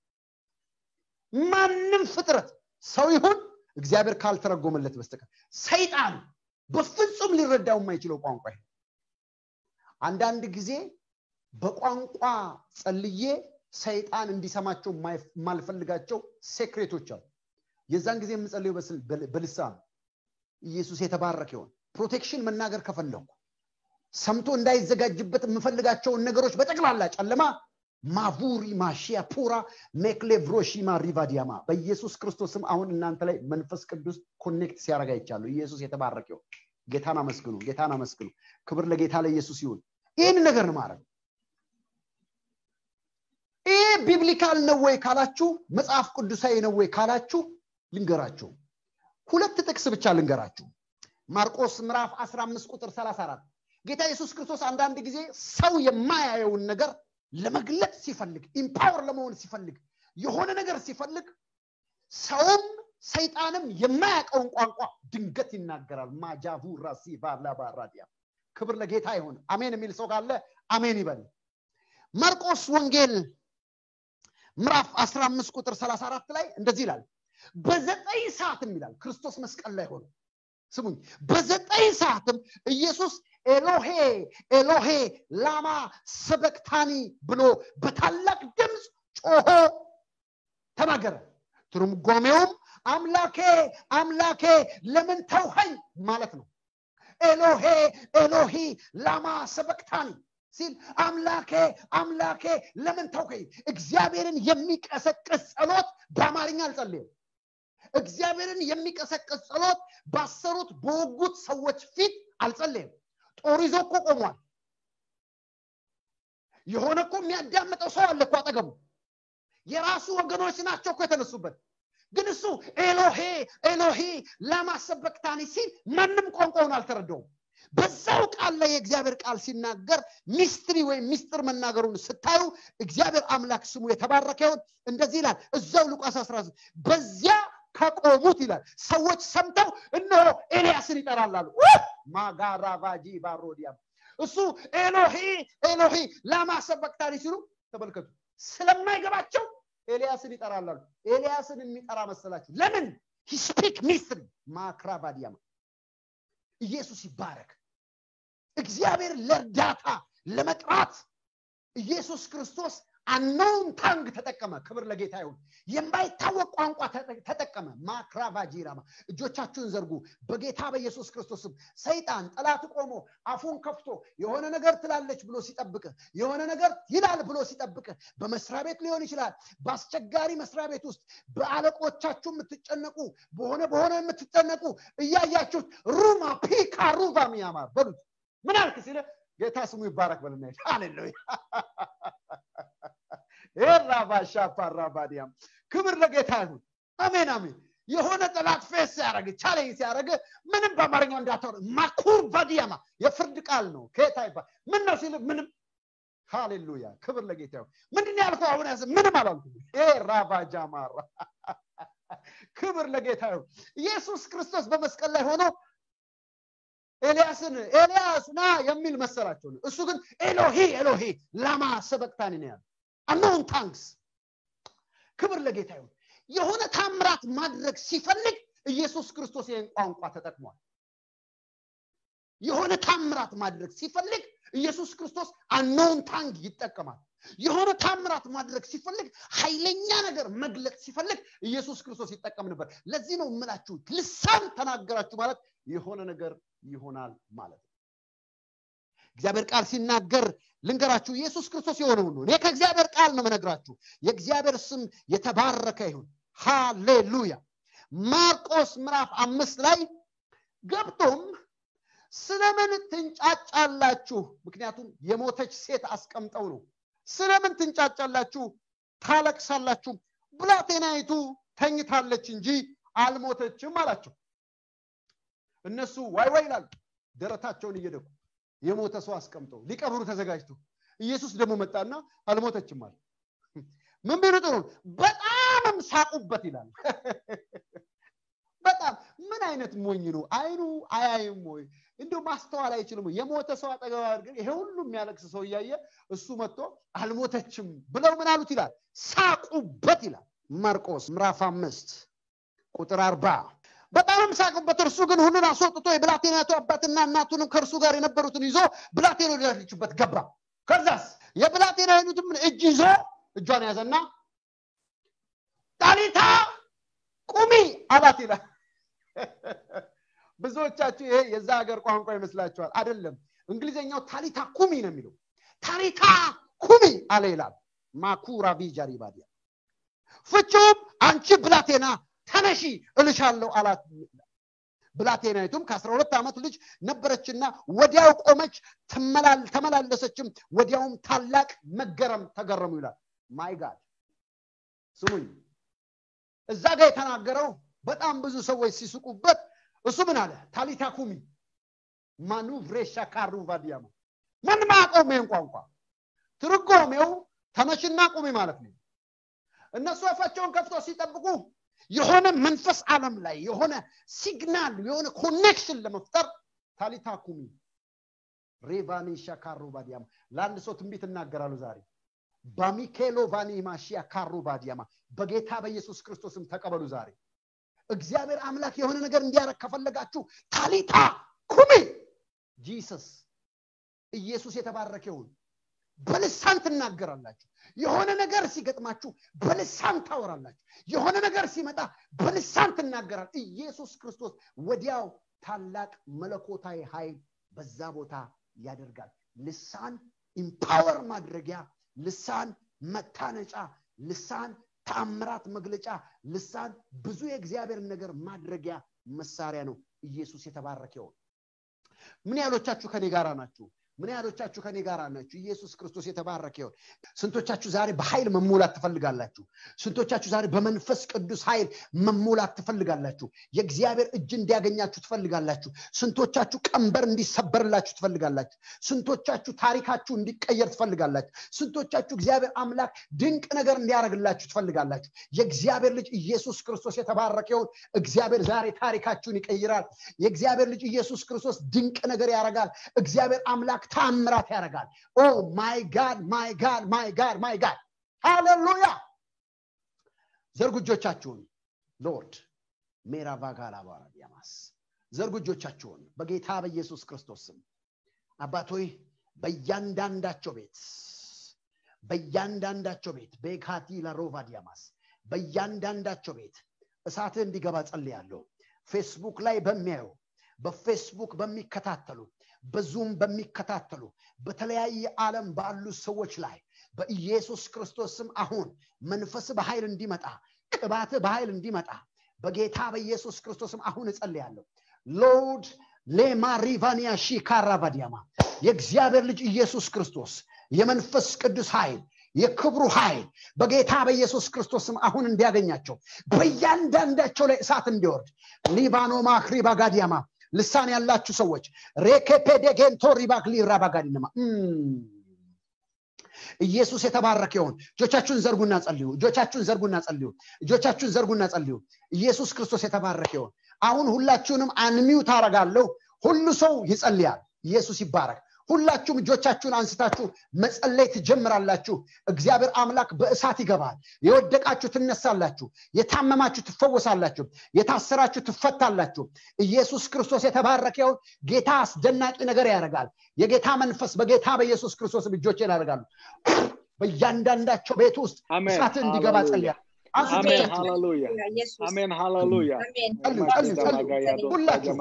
ማንም ፍጥረት ሰው ይሁን እግዚአብሔር ካልተረጎመለት በስተቀር ሰይጣን በፍጹም ሊረዳው የማይችለው ቋንቋ ይሄ አንዳንድ ጊዜ በቋንቋ ጸልዬ ሰይጣን እንዲሰማቸው የማልፈልጋቸው ሴክሬቶች አሉ የዛን ጊዜ የምጸልየው በልሳን ኢየሱስ የተባረከ ይሆን ፕሮቴክሽን መናገር ከፈለኩ ሰምቶ እንዳይዘጋጅበት የምፈልጋቸውን ነገሮች በጠቅላላ ጨለማ ማቡሪ ማሺያ ፑራ ሜክሌቭሮሺማ ሪቫዲያማ በኢየሱስ ክርስቶስም አሁን እናንተ ላይ መንፈስ ቅዱስ ኮኔክት ሲያደርግ አይቻሉ ኢየሱስ የተባረከ ይሁን ጌታን አመስግኑ ጌታን አመስግኑ ክብር ለጌታ ለኢየሱስ ይሁን ይህን ነገር ነው ማድረግ ቢብሊካል ነው ወይ ካላችሁ መጽሐፍ ቅዱሳዊ ነው ወይ ካላችሁ ልንገራችሁ ሁለት ጥቅስ ብቻ ልንገራችሁ ማርቆስ ምዕራፍ 15 ቁጥር 34 ጌታ ኢየሱስ ክርስቶስ አንዳንድ ጊዜ ሰው የማያየውን ነገር ለመግለጥ ሲፈልግ ኢምፓወር ለመሆን ሲፈልግ የሆነ ነገር ሲፈልግ ሰውም ሰይጣንም የማያውቀውን ቋንቋ ድንገት ይናገራል ማጃቡ ራሲ ባላባራዲያ ክብር ለጌታ ይሁን አሜን የሚል ሰው ካለ አሜን ይበል ማርቆስ ወንጌል ምዕራፍ 15 ቁጥር 34 ላይ እንደዚህ ይላል በዘጠኝ ሰዓትም ይላል ክርስቶስ መስቀል ላይ ሆነ ስሙኝ በዘጠኝ ሰዓትም ኢየሱስ ኤሎሄ ኤሎሄ ላማ ሰበክታኒ ብሎ በታላቅ ድምፅ ጮሆ ተናገረ ትርጓሜውም አምላኬ አምላኬ ለምን ተውኸኝ ማለት ነው ኤሎሄ ኤሎሂ ላማ ሰበክታኒ ሲል አምላኬ አምላኬ ለምን ተውከኝ እግዚአብሔርን የሚቀሰቅስ ጸሎት በአማርኛ አልጸልየም እግዚአብሔርን የሚቀሰቅስ ጸሎት ባሰሩት በወጉት ሰዎች ፊት አልጸለየም ጦር ይዞ እኮ ቆሟል የሆነ እኮ የሚያዳምጠው ሰው አለ እኮ አጠገቡ የራሱ ወገኖች ናቸው እኮ የተነሱበት ግን እሱ ኤሎሄ ኤሎሄ ለማሰበክታኒ ሲል ማንም ቋንቋውን አልተረዳውም በዛው ቃል ላይ የእግዚአብሔር ቃል ሲናገር ሚስትሪ ወይም ሚስጥር መናገሩን ስታዩ እግዚአብሔር አምላክ ስሙ የተባረከ ይሆን እንደዚህ ይላል እዛው ሉቃስ 13 በዚያ ከቆሙት ይላል ሰዎች ሰምተው እነሆ ኤልያስን ይጠራል አሉ ማጋራቫጂ ባሮዲያም እሱ ኤሎሄ ኤሎሄ ላማሰበክታኒ ሲሉ ተመልከቱ ስለማይገባቸው ኤልያስን ይጠራል አሉ ኤልያስን የሚጠራ መሰላችሁ ለምን ሂስፒክ ሚስትሪ ማክራቫዲያማ ኢየሱስ ይባረክ እግዚአብሔር ለእርዳታ ለመጥራት ኢየሱስ ክርስቶስ አናውን ታንግ ተጠቀመ ክብር ለጌታ ይሁን የማይታወቅ ቋንቋ ተጠቀመ ማክራቫጂራማ እጆቻችሁን ዘርጉ በጌታ በኢየሱስ ክርስቶስም ሰይጣን ጠላት ቆሞ አፉን ከፍቶ የሆነ ነገር ትላለች ብሎ ሲጠብቅ የሆነ ነገር ይላል ብሎ ሲጠብቅ በመስሪያ ቤት ሊሆን ይችላል በአስቸጋሪ መስሪያ ቤት ውስጥ በአለቆቻችሁ የምትጨነቁ በሆነ በሆነ የምትጨነቁ እያያችሁት ሩማ ፒካ ሩቫ ሚያማ በሉት ምን አልክ ሲለ ጌታ ስሙ ይባረክ በልና ሃሌሉያ ኤራባሻ ፓራባዲያም ክብር ለጌታ ይሁን አሜን አሜን የሆነ ጠላት ፌስ ሲያደረግ ቻሌንጅ ሲያደረግ ምንም በአማርኛው እንዳታወር ማኩር ቫዲያማ የፍርድ ቃል ነው ከየታ ይባል ምን ነው ሲል ምንም ሃሌሉያ ክብር ለጌታ ይሁን ምንድን ያልኩ አሁን ያዘ ምንም አላልኩም ራባጃማራ ክብር ለጌታ ይሁን ኢየሱስ ክርስቶስ በመስቀል ላይ ሆኖ ኤልያስን ኤልያስ ና የሚል መሰላቸው እሱ ግን ኤሎሄ ኤሎሄ ላማ ሰበቅታኒ ነው ያለ አኖን ታንክስ ክብር ለጌታ ይሁን የሆነ ታምራት ማድረግ ሲፈልግ ኢየሱስ ክርስቶስ ይህን ቋንቋ ተጠቅሟል የሆነ ታምራት ማድረግ ሲፈልግ ኢየሱስ ክርስቶስ አኖን ታንግ ይጠቀማል የሆነ ታምራት ማድረግ ሲፈልግ ኃይለኛ ነገር መግለጥ ሲፈልግ ኢየሱስ ክርስቶስ ይጠቀም ነበር ለዚህ ነው የምላችሁ ልሳን ተናገራችሁ ማለት የሆነ ነገር ይሆናል ማለት ነው እግዚአብሔር ቃል ሲናገር ልንገራችሁ ኢየሱስ ክርስቶስ የሆነ ሁሉ እኔ ከእግዚአብሔር ቃል ነው መነግራችሁ የእግዚአብሔር ስም የተባረከ ይሁን ሃሌሉያ ማርቆስ ምዕራፍ አምስት ላይ ገብቶም ስለምን ትንጫጫላችሁ ምክንያቱም የሞተች ሴት አስቀምጠው ነው ስለምን ትንጫጫላችሁ ታለቅሳላችሁ ብላቴናይቱ ተኝታለች እንጂ አልሞተችም አላቸው እነሱ ዋይ ዋይ ይላሉ ደረታቸውን እየደቁ የሞተ ሰው አስቀምጠው ሊቀብሩ ተዘጋጅቶ ኢየሱስ ደግሞ መጣና አልሞተችም አለ ምን ቢሉ ጥሩ በጣምም ሳቁበት ይላል በጣም ምን አይነት ሞኝ ነው አይኑ አያይም ወይ እንዲሁ ማስተዋል አይችልም የሞተ ሰው አጠገባ ግን ይሄ ሁሉ የሚያለቅስ ሰው እያየ እሱ መጥቶ አልሞተችም ብለው ምን አሉት ይላል ሳቁበት ይላል ማርቆስ ምዕራፍ አምስት ቁጥር አርባ በጣምም ሳቁበት እርሱ ግን ሁሉን አስወጥቶ የብላቴናቱ አባትና እናቱንም ከእርሱ ጋር የነበሩትን ይዞ ብላቴና ወዳለችበት ገባ ከዛስ የብላቴናይቱም እጅ ይዞ እጇን ያዘና ጣሊታ ቁሚ አላት ይላል ብዙዎቻችሁ ይሄ የዛ ሀገር ቋንቋ ይመስላችኋል አይደለም እንግሊዝኛው ታሊታ ኩሚ ነው የሚለው ታሊታ ኩሚ አለ ይላል ማኩራ ቢጃሪባዲያ ፍቹም አንቺ ብላቴና ተነሺ እልሻለሁ አላት ብላቴናይቱም ከአስራ ሁለት ዓመት ልጅ ነበረችና ወዲያው ቆመች ተመላለሰችም ወዲያውም ታላቅ መገረም ተገረሙ ይላል ማይ ጋድ ስሙኝ እዛ ጋር የተናገረው በጣም ብዙ ሰዎች ሲስቁበት እሱ ምን አለ ታሊታ ኩሚ ማኑቭሬሻ ካሩ ቫዲያማ ማንም አያውቀውም ይህን ቋንቋ ትርጓሜው ተነሽና ቁሚ ማለት ነው እነሱ አፋቸውን ከፍተው ሲጠብቁ የሆነ መንፈስ ዓለም ላይ የሆነ ሲግናል የሆነ ኮኔክሽን ለመፍጠር ታሊታ ኩሚ ሬቫኒ ሻካሩ ባዲያማ ለአንድ ሰው ትንቢት እናገራሉ ዛሬ ባሚኬሎ ቫኒ ማሺያ ካሩ ባዲያማ በጌታ በኢየሱስ ክርስቶስም ተቀበሉ ዛሬ እግዚአብሔር አምላክ የሆነ ነገር እንዲያረግ ከፈለጋችሁ ታሊታ ኩሚ ጂሰስ ኢየሱስ የተባረከ ይሁን በልሳን ትናገራላችሁ የሆነ ነገር ሲገጥማችሁ በልሳን ታወራላችሁ የሆነ ነገር ሲመጣ በልሳን ትናገራል ኢየሱስ ክርስቶስ ወዲያው ታላቅ መለኮታዊ ኃይል በዛ ቦታ ያደርጋል ልሳን ኢምፓወር ማድረጊያ ልሳን መታነጫ ልሳን ተአምራት መግለጫ ልሳን ብዙ የእግዚአብሔር ነገር ማድረጊያ መሳሪያ ነው ኢየሱስ የተባረከ ይሆን ምን ያህሎቻችሁ ከኔ ጋር ናችሁ ምን ያህሎቻችሁ ከኔ ጋር ናችሁ ኢየሱስ ክርስቶስ የተባረከ ይሆን ስንቶቻችሁ ዛሬ በኃይል መሞላት ትፈልጋላችሁ ስንቶቻችሁ ዛሬ በመንፈስ ቅዱስ ኃይል መሞላት ትፈልጋላችሁ የእግዚአብሔር እጅ እንዲያገኛችሁ ትፈልጋላችሁ ስንቶቻችሁ ቀንበር እንዲሰበርላችሁ ትፈልጋላችሁ ስንቶቻችሁ ታሪካችሁ እንዲቀየር ትፈልጋላችሁ ስንቶቻችሁ እግዚአብሔር አምላክ ድንቅ ነገር እንዲያደርግላችሁ ትፈልጋላችሁ የእግዚአብሔር ልጅ ኢየሱስ ክርስቶስ የተባረከ ይሆን እግዚአብሔር ዛሬ ታሪካችሁን ይቀይራል የእግዚአብሔር ልጅ ኢየሱስ ክርስቶስ ድንቅ ነገር ያደርጋል እግዚአብሔር አምላክ ታምራት ያደርጋል ኦ ማይ ጋድ ማይ ጋድ ማይ ጋድ ማይ ጋድ ሃሌሉያ ዘርጉ እጆቻችሁን ሎርድ ሜራቫጋላባራ ዲያማስ ዘርጉ እጆቻችሁን በጌታ በኢየሱስ ክርስቶስ ስም አባቶይ በእያንዳንዳቸው ቤት በእያንዳንዳቸው ቤት በካቲ ለሮቫ ዲያማስ በእያንዳንዳቸው ቤት እሳትህ እንዲገባ ጸልያለሁ ፌስቡክ ላይ በሚያዩ በፌስቡክ በሚከታተሉ በዙም በሚከታተሉ በተለያየ ዓለም ባሉ ሰዎች ላይ በኢየሱስ ክርስቶስ ስም አሁን መንፈስ በኃይል እንዲመጣ ቅባት በኃይል እንዲመጣ በጌታ በኢየሱስ ክርስቶስም አሁን እጸልያለሁ ሎርድ ሌማ ሪቫኒያ ሺካራቫዲያማ የእግዚአብሔር ልጅ ኢየሱስ ክርስቶስ የመንፈስ ቅዱስ ኃይል የክብሩ ኃይል በጌታ በኢየሱስ ክርስቶስም አሁን እንዲያገኛቸው በእያንዳንዳቸው ላይ እሳት እንዲወርድ ሊባኖ ማክሪ ባጋዲያማ ልሳን ያላችሁ ሰዎች ሬኬፔዴጌንቶ ሪባክሊ ራባጋዲነማ ኢየሱስ የተባረከ ይሆን እጆቻችሁን ዘርጉና ጸልዩ እጆቻችሁን ዘርጉና ጸልዩ እጆቻችሁን ዘርጉና ጸልዩ ኢየሱስ ክርስቶስ የተባረከ ይሆን አሁን ሁላችሁንም አንሚው ታረጋለሁ ሁሉ ሰው ይጸልያል ኢየሱስ ይባረክ ሁላችሁም እጆቻችሁን አንስታችሁ መጸለይ ትጀምራላችሁ እግዚአብሔር አምላክ በእሳት ይገባል የወደቃችሁ ትነሳላችሁ የታመማችሁ ትፈወሳላችሁ የታሰራችሁ ትፈታላችሁ ኢየሱስ ክርስቶስ የተባረከውን ጌታ አስደናቂ ነገር ያደርጋል የጌታ መንፈስ በጌታ በኢየሱስ ክርስቶስ እጆቼን ያደርጋሉ በእያንዳንዳቸው ቤት ውስጥ Amen. እሳት እንዲገባ Hallelujah. ጸልያል አንሱ Amen. እጆቻችሁን። Hallelujah. ኢየሱስ Amen. Hallelujah. አሜን ጸልዩ ጸልዩ ጸልዩ ሁላችሁ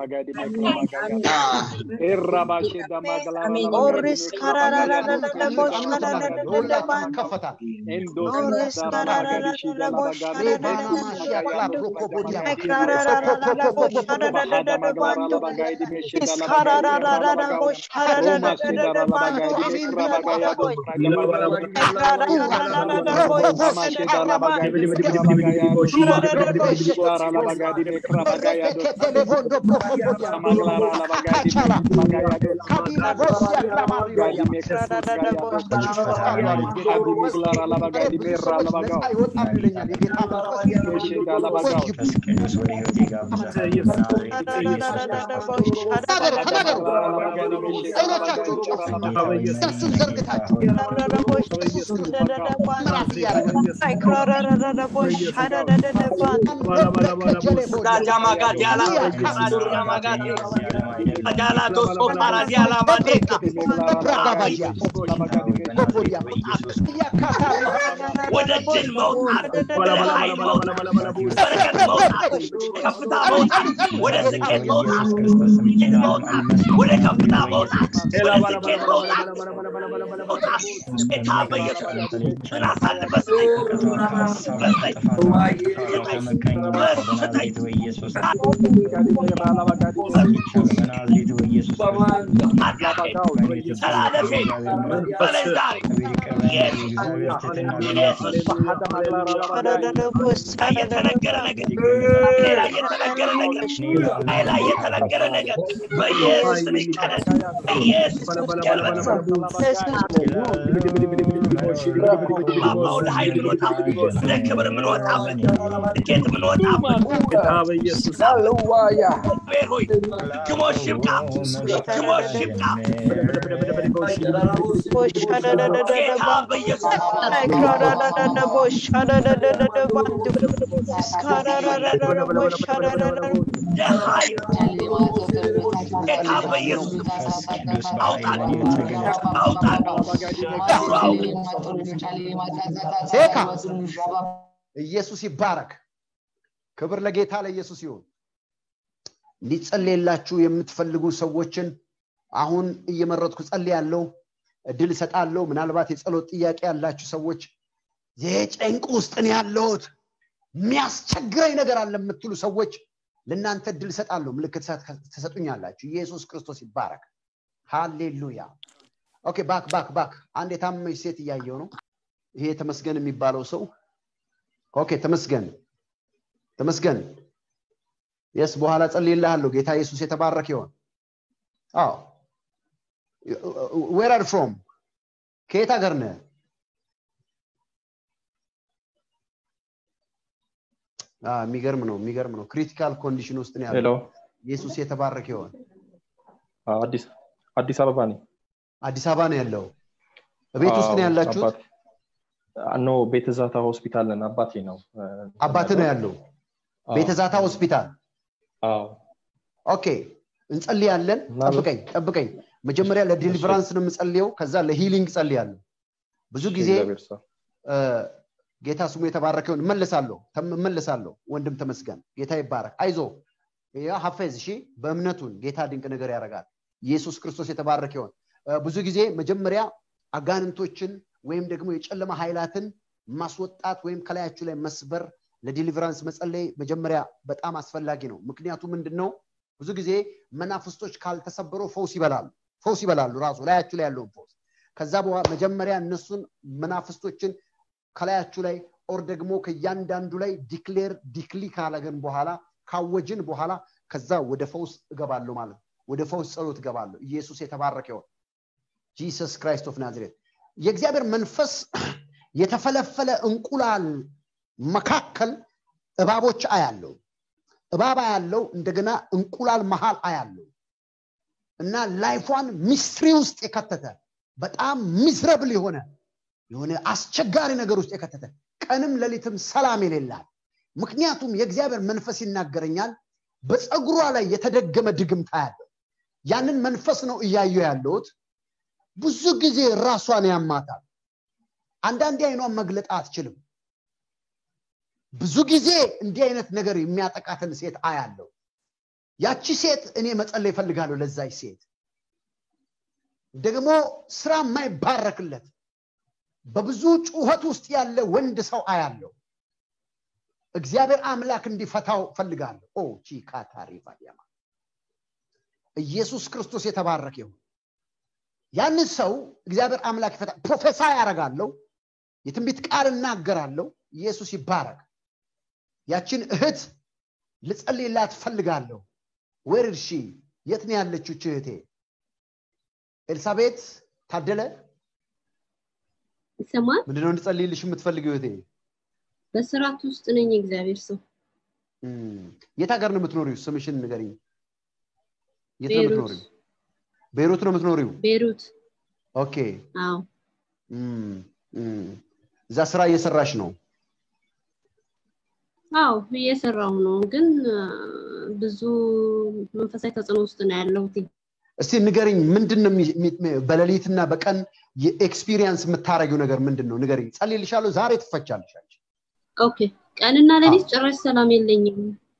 ኦሪስ ለሁላችሁም ይከፈታል ወደ ድል መውጣት ወደ ኃይል መውጣት በረከት መውጣት ከፍታ መውጣት ወደ ስኬት መውጣት ስኬት መውጣት ወደ ከፍታ መውጣት ወደ ስኬት መውጣት መውጣት ጌታ በኢየሱስ ምን አሳልፈ ስጠኝ በስጠኝ በስጠኝ አምላኬ ተላለፌ በላይ ዛሬ ኢየሱስ ኢየሱስ የተነገረ ነገር ሌላ የተነገረ ነገር ላይ ላይ የተነገረ ነገር በኢየሱስ ስም ይቀረል ኢየሱስ ማማው ለኃይል ምንወጣበት ወደ ክብር ምንወጣበት ስኬት ምንወጣበት እግዚአብሔር ሆይ ድግሞሽ ይብቃ ድግሞሽ ይብቃ ጌታ በኢየሱስ የኃይል ጌታ በኢየሱስ አውጣን አውጣን ሴካ ኢየሱስ ይባረክ ክብር ለጌታ ለኢየሱስ ይሁን ሊጸልየላችሁ የምትፈልጉ ሰዎችን አሁን እየመረጥኩ ጸልያለሁ እድል እሰጣለሁ ምናልባት የጸሎት ጥያቄ ያላችሁ ሰዎች የጨንቅ ውስጥ ነው ያለሁት የሚያስቸግረኝ ነገር አለ የምትሉ ሰዎች ለእናንተ እድል እሰጣለሁ ምልክት ትሰጡኛላችሁ ኢየሱስ ክርስቶስ ይባረክ ሃሌሉያ ኦኬ ባክ ባክ ባክ አንድ የታመመች ሴት እያየው ነው ይሄ ተመስገን የሚባለው ሰው ኦኬ ተመስገን ተመስገን የስ በኋላ ጸልይልሃለሁ ጌታ ኢየሱስ የተባረክ ይሆን አዎ ዌር አር ፍሮም ከየት ሀገር ነህ የሚገርም ነው የሚገርም ነው ክሪቲካል ኮንዲሽን ውስጥ ነው ያለው ኢየሱስ የተባረክ ይሆን አዲስ አዲስ አበባ ነኝ አዲስ አበባ ነው ያለው ቤት ውስጥ ነው ያላችሁት ኖ ቤተዛታ ሆስፒታል ነን አባቴ ነው አባት ነው ያለው ቤተዛታ ሆስፒታል ኦኬ እንጸልያለን ጠብቀኝ ጠብቀኝ መጀመሪያ ለዲሊቨራንስ ነው የምጸልየው ከዛ ለሂሊንግ ጸልያለሁ ብዙ ጊዜ ጌታ ስሙ የተባረከውን እመልሳለሁ እመልሳለሁ ወንድም ተመስገን ጌታ ይባረክ አይዞ ሀፌዝ እሺ በእምነቱን ጌታ ድንቅ ነገር ያደርጋል ኢየሱስ ክርስቶስ የተባረከ ይሆን ብዙ ጊዜ መጀመሪያ አጋንንቶችን ወይም ደግሞ የጨለማ ኃይላትን ማስወጣት ወይም ከላያችሁ ላይ መስበር ለዲሊቨራንስ መጸለይ መጀመሪያ በጣም አስፈላጊ ነው ምክንያቱ ምንድን ነው ብዙ ጊዜ መናፍስቶች ካልተሰበሩ ፈውስ ይበላሉ ፈውስ ይበላሉ ራሱ ላያችሁ ላይ ያለውን ፈውስ ከዛ በኋላ መጀመሪያ እነሱን መናፍስቶችን ከላያችሁ ላይ ኦር ደግሞ ከእያንዳንዱ ላይ ዲክሌር ዲክሊ ካለገን በኋላ ካወጅን በኋላ ከዛ ወደ ፈውስ እገባለሁ ማለት ነው ወደ ፈውስ ጸሎት እገባለሁ ኢየሱስ የተባረከ ይሆን ጂሰስ ክራይስት ኦፍ ናዝሬት የእግዚአብሔር መንፈስ የተፈለፈለ እንቁላል መካከል እባቦች አያለው እባብ አያለው እንደገና እንቁላል መሃል አያለው እና ላይፏን ሚስትሪ ውስጥ የከተተ በጣም ሚዝረብል የሆነ የሆነ አስቸጋሪ ነገር ውስጥ የከተተ ቀንም ሌሊትም ሰላም የሌላት ምክንያቱም የእግዚአብሔር መንፈስ ይናገረኛል በፀጉሯ ላይ የተደገመ ድግምታ ያለው ያንን መንፈስ ነው እያየው ያለሁት ብዙ ጊዜ ራሷን ያማታል አንዳንዴ አይኗን መግለጥ አትችልም ብዙ ጊዜ እንዲህ አይነት ነገር የሚያጠቃትን ሴት አያለው ያቺ ሴት እኔ መጸለይ ይፈልጋለሁ ለዛች ሴት ደግሞ ስራ የማይባረክለት በብዙ ጩኸት ውስጥ ያለ ወንድ ሰው አያለው እግዚአብሔር አምላክ እንዲፈታው ፈልጋለሁ ኦ ቺካታሪ ቫዲያማ ኢየሱስ ክርስቶስ የተባረከ ይሁን ያንን ሰው እግዚአብሔር አምላክ ይፈታ ፕሮፌሳ ያደርጋለሁ የትንቢት ቃል እናገራለሁ ኢየሱስ ይባረክ ያችን እህት ልጸልይላት ፈልጋለሁ ወር ሺ የት ነው ያለችው እህቴ ኤልሳቤት ታደለ ይሰማል ምንድነው እንድጸልይልሽ የምትፈልገው እህቴ በስርዓት ውስጥ ነኝ እግዚአብሔር ሰው የት ሀገር ነው የምትኖሪው ስምሽን ንገሪኝ የት ነው የምትኖሪው ቤይሩት ነው የምትኖሪው ቤሩት ኦኬ አዎ እዛ ስራ እየሰራሽ ነው አዎ እየሰራው ነው ግን ብዙ መንፈሳዊ ተጽዕኖ ውስጥ ነው ያለሁት እስቲ ንገርኝ ምንድን ነው በሌሊትና በቀን የኤክስፒሪየንስ የምታረጊው ነገር ምንድን ነው ንገርኝ ጸልይልሻለሁ ዛሬ ትፈቻለሽ ኦኬ ቀንና ሌሊት ጭራሽ ሰላም የለኝም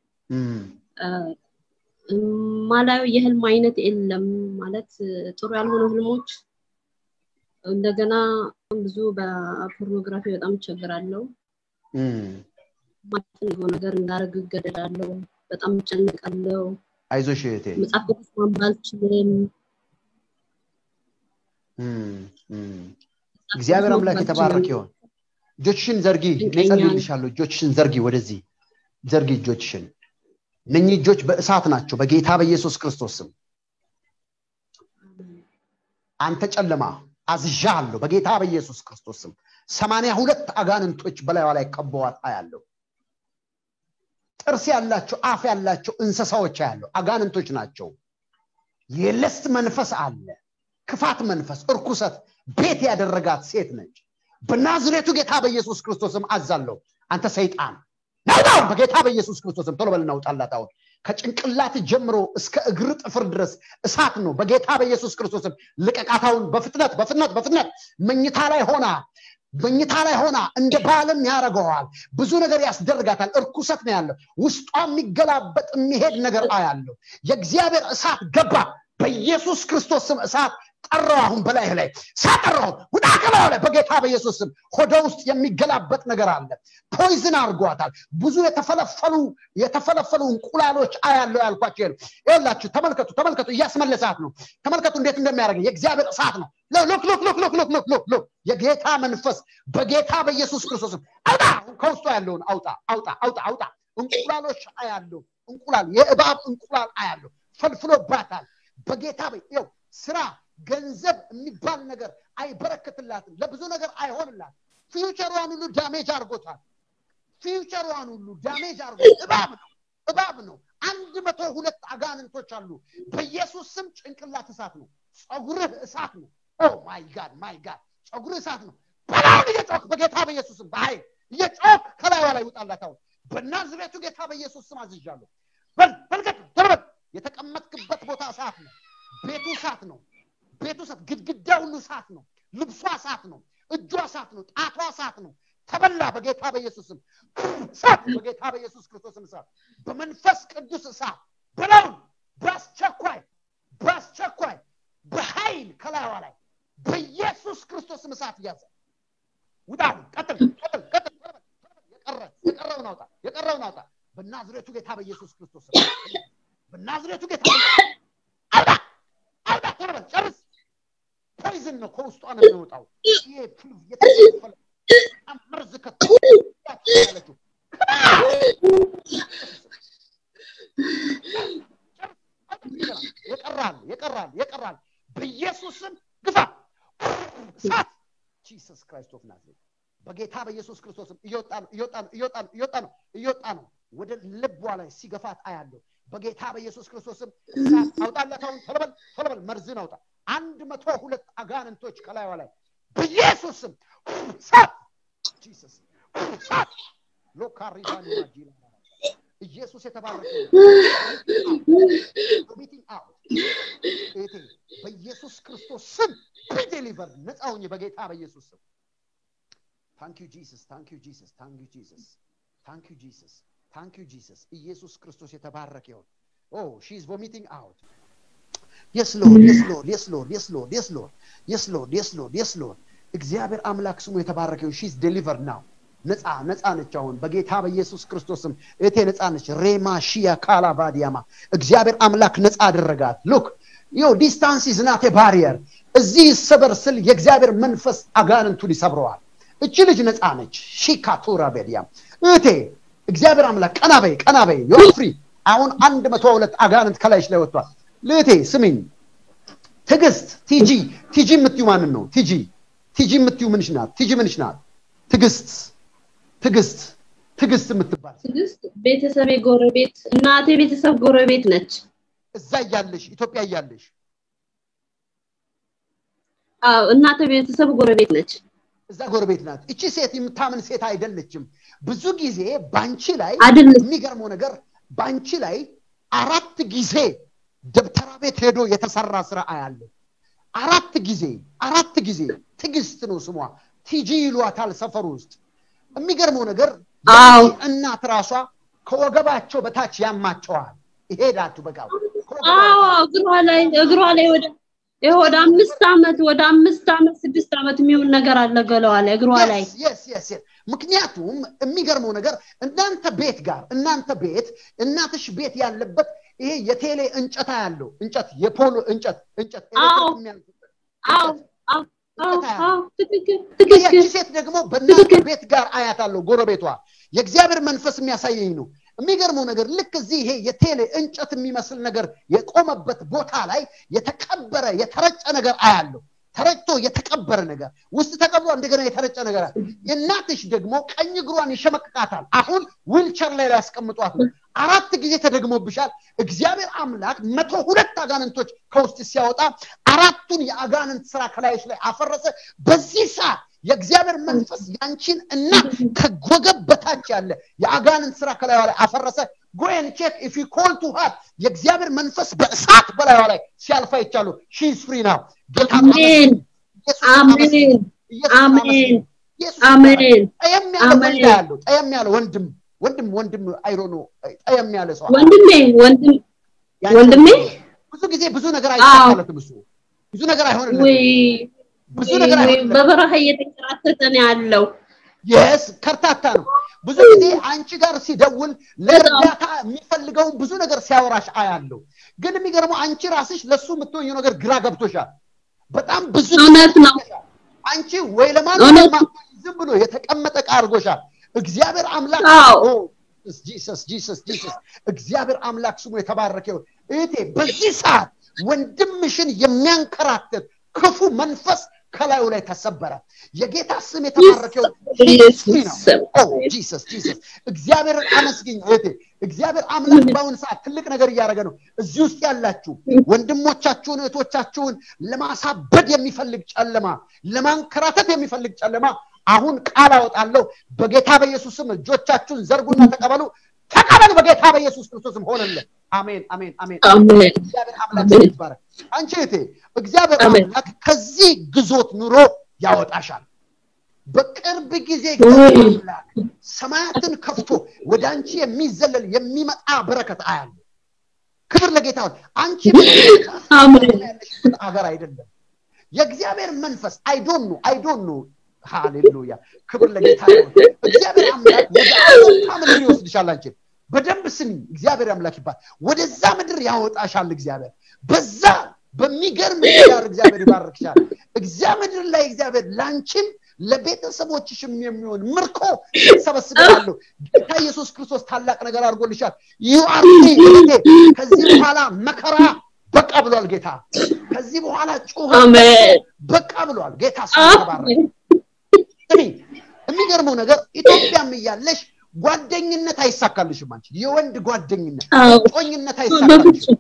ማላዩ የህልም አይነት የለም ማለት ጥሩ ያልሆኑ ህልሞች እንደገና ብዙ በፖርኖግራፊ በጣም እቸግራለሁ ማለትን ነገር እንዳደረግ እገደዳለሁ በጣም እጨነቃለሁ አይዞሽ እህቴ መጽሐፍ ቅዱስ ማንበብ አልችልም እግዚአብሔር አምላክ የተባረክ ይሆን እጆችሽን ዘርጊ እኔ ድንቀኛ ነው። ጸልይልሻለሁ እጆችሽን ዘርጊ ወደዚህ ዘርጊ እጆችሽን እነኚህ እጆች በእሳት ናቸው በጌታ በኢየሱስ ክርስቶስ ስም አንተ ጨለማ አዝዣለሁ በጌታ በኢየሱስ ክርስቶስ ስም ሰማንያ ሁለት አጋንንቶች በላይዋ ላይ ከበዋት አያለሁ ጥርስ ያላቸው አፍ ያላቸው እንስሳዎች ያለው አጋንንቶች ናቸው የለስት መንፈስ አለ ክፋት መንፈስ እርኩሰት ቤት ያደረጋት ሴት ነች በናዝሬቱ ጌታ በኢየሱስ ክርስቶስም አዛለሁ አንተ ሰይጣን ናውጣውን በጌታ በኢየሱስ ክርስቶስም ቶሎ በል እናውጣላት አሁን ከጭንቅላት ጀምሮ እስከ እግር ጥፍር ድረስ እሳት ነው በጌታ በኢየሱስ ክርስቶስም ልቀቃታውን በፍጥነት በፍጥነት በፍጥነት መኝታ ላይ ሆና መኝታ ላይ ሆና እንደ ባልም ያደርገዋል ብዙ ነገር ያስደርጋታል እርኩሰት ነው ያለው ውስጧ የሚገላበጥ የሚሄድ ነገር አያለው የእግዚአብሔር እሳት ገባ በኢየሱስ ክርስቶስ ስም እሳት ጠራው አሁን በላይህ ላይ ሳጠራው ውጣ ከላዩ ላይ በጌታ በኢየሱስ ስም ሆደ ውስጥ የሚገላበጥ ነገር አለ ፖይዝን አድርጓታል ብዙ የተፈለፈሉ የተፈለፈሉ እንቁላሎች አያለው ያልኳቸው ይሄ ነው ይኸውላችሁ ተመልከቱ ተመልከቱ እያስመለሳት ነው ተመልከቱ እንዴት እንደሚያደርግ የእግዚአብሔር እሳት ነው ሎክ ሎክ ሎክ ሎክ ሎክ ሎክ ሎክ ሎክ የጌታ መንፈስ በጌታ በኢየሱስ ክርስቶስም አውጣ ከውስጡ ያለውን አውጣ አውጣ አውጣ አውጣ እንቁላሎች አያለው እንቁላል የእባብ እንቁላል አያለው ፈልፍሎባታል በጌታ ይው ስራ ገንዘብ የሚባል ነገር አይበረክትላትም ለብዙ ነገር አይሆንላት ፊውቸሯን ሁሉ ዳሜጅ አድርጎታል ፊውቸሯን ሁሉ ዳሜጅ አድርጎ እባብ ነው እባብ ነው አንድ መቶ ሁለት አጋንንቶች አሉ በኢየሱስ ስም ጭንቅላት እሳት ነው ፀጉርህ እሳት ነው ኦ ማይ ጋድ ማይ ጋድ ፀጉርህ እሳት ነው በላውን እየጮክ በጌታ በኢየሱስ ስም በኃይል እየጮክ ከላይዋ ላይ ውጣላት አሁን በናዝሬቱ ጌታ በኢየሱስ ስም አዝዣለሁ በል በልቀቅ ተለበል የተቀመጥክበት ቦታ እሳት ነው ቤቱ እሳት ነው ቤቱ እሳት ግድግዳ ሁሉ እሳት ነው ልብሷ እሳት ነው እጇ እሳት ነው ጣቷ እሳት ነው ተበላ በጌታ በኢየሱስም እሳት በጌታ በኢየሱስ ክርስቶስም እሳት በመንፈስ ቅዱስ እሳት በላውን በአስቸኳይ በአስቸኳይ በኃይል ከላይዋ ላይ በኢየሱስ ክርስቶስም እሳት እያዘ ውጣ ቀጥል ቀጥል ቀጥል የቀረ የቀረውን አውጣ የቀረውን አውጣ በናዝሬቱ ጌታ በኢየሱስ ክርስቶስ በናዝሬቱ ጌታ አውጣ አውጣ ቶሎ በል ጨርስ ፖይዝን ነው ከውስጧ ነው የሚወጣው ይሄ የተፈለ መርዝ ያለችው የቀራል የቀራል የቀራል በኢየሱስም ግፋ እሳት ጂሰስ ክራይስት ኦፍ ናዝሬት በጌታ በኢየሱስ ክርስቶስም እየወጣ ነው እየወጣ ነው እየወጣ ነው እየወጣ ነው እየወጣ ነው ወደ ልቧ ላይ ሲገፋት አያለሁ በጌታ በኢየሱስ ክርስቶስም እሳት አውጣለት አሁን ቶሎበል ቶሎበል መርዝን አውጣ አንድ መቶ ሁለት አጋንንቶች ከላይዋ ላይ በኢየሱስ ስም እሳት ጂሰስ እሳት ሎካሪባኒና ጂላ ኢየሱስ የተባረከ ሚቲንግ አውት እቴ በኢየሱስ ክርስቶስ ስም ዴሊቨር ነፃ ሁኝ በጌታ በኢየሱስ ስም ታንክ ዩ ጂሰስ ታንክ ዩ ጂሰስ ታንክ ዩ ጂሰስ ታንክ ዩ ጂሰስ ታንክ ዩ ጂሰስ ኢየሱስ ክርስቶስ የተባረከ ይሁን ኦ ሺ ኢዝ ቮሚቲንግ አውት የስ ሎርድ የስ ሎርድ የስ ሎርድ የስ ሎርድ የስ ሎርድ የስ ሎርድ የስ ሎርድ የስ ሎርድ እግዚአብሔር አምላክ ስሙ የተባረከ ይሁን ሺ ኢዝ ዴሊቨርድ ናው ነፃ ነፃ ነች አሁን በጌታ በኢየሱስ ክርስቶስም እቴ ነፃ ነች ሬማ ሺያ ካላ ባዲያማ እግዚአብሔር አምላክ ነፃ አደረጋት ሉክ ዮ ዲስታንስ ኢዝ ናት ባሪየር እዚህ ይሰበር ስል የእግዚአብሔር መንፈስ አጋንንቱን ይሰብረዋል እቺ ልጅ ነፃ ነች ሺካቱራ ቤዲያም እቴ እግዚአብሔር አምላክ ቀና በይ ቀና በይ ዮር ፍሪ አሁን አንድ መቶ ሁለት አጋንንት ከላይሽ ላይ ወጥቷል ልእቴ ስሚኝ ትግስት ቲጂ ቲጂ የምትዩ ማንን ነው ቲጂ ቲጂ የምትዩ ምንሽ ናት ቲጂ ምንሽ ናት ትግስት ትግስት ትግስት የምትባል ትግስት ቤተሰቤ ጎረቤት እናቴ ቤተሰብ ጎረቤት ነች እዛ እያለሽ ኢትዮጵያ እያለሽ አዎ እናቴ ቤተሰብ ጎረቤት ነች እዛ ጎረቤት ናት እቺ ሴት የምታምን ሴት አይደለችም ብዙ ጊዜ ባንቺ ላይ አይደለች የሚገርመው ነገር ባንቺ ላይ አራት ጊዜ ደብተራ ቤት ሄዶ የተሰራ ስራ አያለ አራት ጊዜ አራት ጊዜ ትግስት ነው ስሟ ቲጂ ይሏታል ሰፈር ውስጥ የሚገርመው ነገር አዎ የአንቺ እናት ራሷ ከወገባቸው በታች ያማቸዋል ይሄዳችሁ በቃ ከወገቧ አዎ በታች እግሯ ላይ እግሯ ላይ ወደ ይሄ ወደ አምስት ዓመት ወደ አምስት ዓመት ስድስት ዓመት የሚሆን ነገር አለ ገለዋ ላይ እግሯ ላይ Yes, yes, yes, yes. ምክንያቱም የሚገርመው ነገር እናንተ ቤት ጋር እናንተ ቤት እናትሽ ቤት ያለበት ይሄ የቴሌ እንጨታ ያለው እንጨት የፖሎ እንጨት እንጨት አዎ ኤሌክትሪክ የሚያልፍበት አዎ እንጨት አዎ አዎ እንጨት አዎ ያለው ትክክል ትክክል ያቺ ሴት ደግሞ በእናንተ ቤት ጋር አያታለሁ ጎረቤቷ የእግዚአብሔር መንፈስ የሚያሳየኝ ነው የሚገርመው ነገር ልክ እዚህ ይሄ የቴሌ እንጨት የሚመስል ነገር የቆመበት ቦታ ላይ የተቀበረ የተረጨ ነገር አያለሁ ተረጭቶ የተቀበረ ነገር ውስጥ ተቀብሮ እንደገና የተረጨ ነገር አለ የእናትሽ ደግሞ ቀኝ እግሯን ይሸመቅቃታል አሁን ዊልቸር ላይ ያስቀምጧት ነው አራት ጊዜ ተደግሞብሻል እግዚአብሔር አምላክ መቶ ሁለት አጋንንቶች ከውስጥ ሲያወጣ አራቱን የአጋንንት ስራ ከላዮች ላይ አፈረሰ በዚህ ሰዓት የእግዚአብሔር መንፈስ ያንቺን እናት ከወገብ በታች ያለ የአጋንንት ስራ ከላዩ ላይ አፈረሰ ጎን ቼክ ኢፍ ዩ ኮል ቱ ሃት የእግዚአብሔር መንፈስ በእሳት በላዩ ላይ ሲያልፋ ይቻሉ ሺስ ፍሪ ናው ጌታ አሜን አሜን አሜን አሜን ጠየም ያለ አሜን። ወንድ ያለው ጠየም ያለ ወንድም ወንድም ወንድም አይሮ ነው ጠየም ያለ ሰው ወንድሜ ወንድም ያንቺ ወንድሜ? ብዙ ጊዜ ብዙ ነገር አይሳካለትም እሱ ብዙ ነገር አይሆንለትም ወይ ብዙ ነገር ወይ አይሆንለትም በበረሃ እየተንከራተተ ነው ያለው የስ ከርታታ ነው ብዙ ጊዜ አንቺ ጋር ሲደውል ለእርዳታ የሚፈልገውን ብዙ ነገር ሲያወራሽ አያለው ግን የሚገርመው አንቺ ራስሽ ለሱ የምትወኘው ነገር ግራ ገብቶሻል በጣም ብዙ እውነት ነው አንቺ ወይ ለማን እውነት ዝም ብሎ የተቀመጠ ዕቃ አድርጎሻል እግዚአብሔር አምላክ አዎ። ኦ፣ ጂሰስ ጂሰስ ጂሰስ እግዚአብሔር አምላክ ስሙ የተባረከ ይሁን እህቴ በዚህ ሰዓት ወንድምሽን የሚያንከራትት ክፉ መንፈስ ከላዩ ላይ ተሰበረ የጌታ ስም የተባረከ ይሁን ኢየሱስ ነው ስም። ኦ ጂሰስ ጂሰስ እግዚአብሔርን አመስግኝ እህቴ እግዚአብሔር አምላክ በአሁን ሰዓት ትልቅ ነገር እያደረገ ነው እዚህ ውስጥ ያላችሁ ወንድሞቻችሁን እህቶቻችሁን ለማሳበድ የሚፈልግ ጨለማ ለማንከራተት የሚፈልግ ጨለማ አሁን ቃል አወጣለሁ በጌታ በኢየሱስም እጆቻችሁን ዘርጉና ተቀበሉ ተቀበሉ በጌታ በኢየሱስ ክርስቶስም ሆነልን አሜን አሜን አሜን አሜን እግዚአብሔር አምላክ አሜን። ይባረክ አንቺ እህቴ እግዚአብሔር አሜን። አምላክ ከዚህ ግዞት ኑሮ ያወጣሻል በቅርብ ጊዜ ውይ። እግዚአብሔር አምላክ ሰማያትን ከፍቶ ወደ አንቺ የሚዘለል የሚመጣ በረከት አያለ ክብር ለጌታ ይሁን። አንቺ አሜን። ያለሽበት አገር አይደለም የእግዚአብሔር መንፈስ አይዶን ነው አይዶን ነው ሃሌሉያ ክብር ለጌታ ይሁን። እግዚአብሔር አምላክ ወደ አውሮፓ ምድር ይወስድሻል አንቺን በደንብ ስሚ እግዚአብሔር አምላክ ይባል ወደዛ ምድር ያወጣሻል እግዚአብሔር በዛ በሚገርም ትዳር እግዚአብሔር ይባርክሻል እዛ ምድር ላይ እግዚአብሔር ላንቺም ለቤተሰቦችሽም የሚሆን ምርኮ ሰበስባለሁ ጌታ ኢየሱስ ክርስቶስ ታላቅ ነገር አድርጎልሻል ዩ አር ከዚህ በኋላ መከራ በቃ ብሏል ጌታ ከዚህ በኋላ ጩኸት አሜን በቃ ብሏል ጌታ ስሙ ተባረከ ስሚ የሚገርመው ነገር ኢትዮጵያም እያለሽ ጓደኝነት አይሳካልሽም አንቺ የወንድ ጓደኝነት አዎ ጦኝነት አይሳካልሽም በፍጹም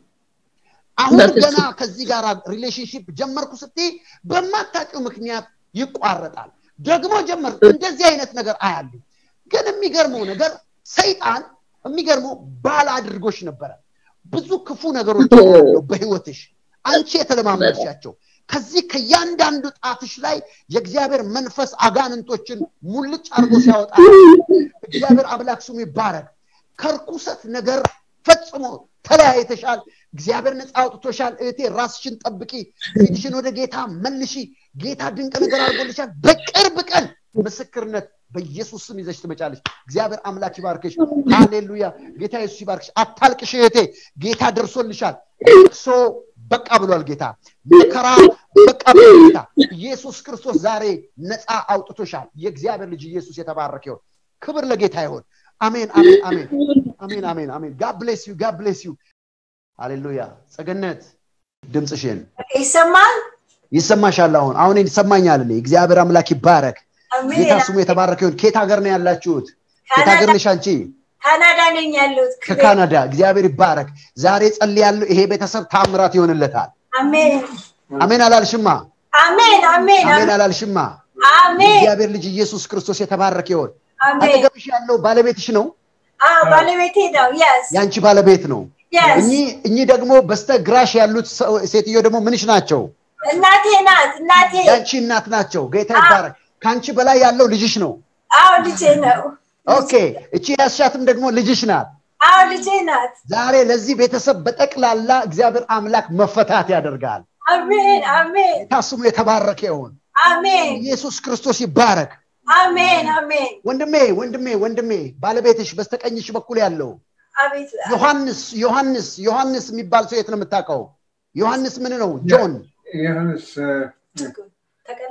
አሁን በፍጹም። ገና ከዚህ ጋር ሪሌሽንሽፕ ጀመርኩ ስትይ በማታውቂው ምክንያት ይቋረጣል ደግሞ ጀመር እንደዚህ አይነት ነገር አያሉ ግን የሚገርመው ነገር ሰይጣን የሚገርመው ባል አድርጎሽ ነበረ ብዙ ክፉ ነገሮች ያለው በህይወትሽ አንቺ የተለማመድሻቸው ከዚህ ከእያንዳንዱ ጣትሽ ላይ የእግዚአብሔር መንፈስ አጋንንቶችን ሙልጭ አድርጎ ሲያወጣ እግዚአብሔር አምላክ ስሙ ይባረክ ከርኩሰት ነገር ፈጽሞ ተለያይተሻል እግዚአብሔር ነፃ አውጥቶሻል እህቴ ራስሽን ጠብቂ ፊትሽን ወደ ጌታ መልሺ ጌታ ድንቅ ነገር አድርጎልሻል በቅርብ ቀን ምስክርነት በኢየሱስ ስም ይዘሽ ትመጫለሽ እግዚአብሔር አምላክ ይባርክሽ ሃሌሉያ ጌታ ኢየሱስ ይባርክሽ አታልቅሽ እህቴ ጌታ ደርሶልሻል ልቅሶ በቃ ብሏል ጌታ መከራ በቃ ብሏል ጌታ ኢየሱስ ክርስቶስ ዛሬ ነፃ አውጥቶሻል የእግዚአብሔር ልጅ ኢየሱስ የተባረከ ይሁን ክብር ለጌታ ይሁን አሜን አሜን አሜን አሜን አሜን አሜን ጋድ ብሌስ ዩ ጋድ ብሌስ ዩ ሃሌሉያ ጸገነት ድምፅሽን ይሰማል ይሰማሻል አሁን አሁን ይሰማኛል እኔ እግዚአብሔር አምላክ ይባረክ ጌታ አሜን ስሙ የተባረከ ይሁን ኬት ሀገር ነው ያላችሁት ኬት ሀገር ነሽ አንቺ ካናዳ ነኝ ያለሁት ከካናዳ እግዚአብሔር ይባረክ ዛሬ ጸልያለሁ ይሄ ቤተሰብ ታምራት ይሆንለታል አሜን አሜን አላልሽማ አሜን አሜን አሜን አላልሽማ አሜን እግዚአብሔር ልጅ ኢየሱስ ክርስቶስ የተባረከ ይሆን አሜን አጠገብሽ ያለው ባለቤትሽ ነው አዎ ባለቤቴ ነው የስ የአንቺ ባለቤት ነው የስ እኚህ እኚህ ደግሞ በስተግራሽ ያሉት ሰው- ሴትዮ ደግሞ ምንሽ ናቸው እናቴ ናት እናቴ የአንቺ እናት ናቸው ጌታ ይባረክ ከአንቺ በላይ ያለው ልጅሽ ነው አዎ ልጄ ነው ኦኬ እቺ ያስሻትም ደግሞ ልጅሽ ናት አዎ ልጄ ናት ዛሬ ለዚህ ቤተሰብ በጠቅላላ እግዚአብሔር አምላክ መፈታት ያደርጋል አሜን አሜን ጌታ ስሙ የተባረከ ይሁን አሜን ኢየሱስ ክርስቶስ ይባረክ አሜን አሜን ወንድሜ ወንድሜ ወንድሜ ባለቤትሽ በስተቀኝሽ በኩል ያለው አቤት ዮሐንስ ዮሐንስ ዮሐንስ የሚባል ሰው የት ነው የምታውቀው ዮሐንስ ምን ነው ጆን ዮሐንስ ተቀለ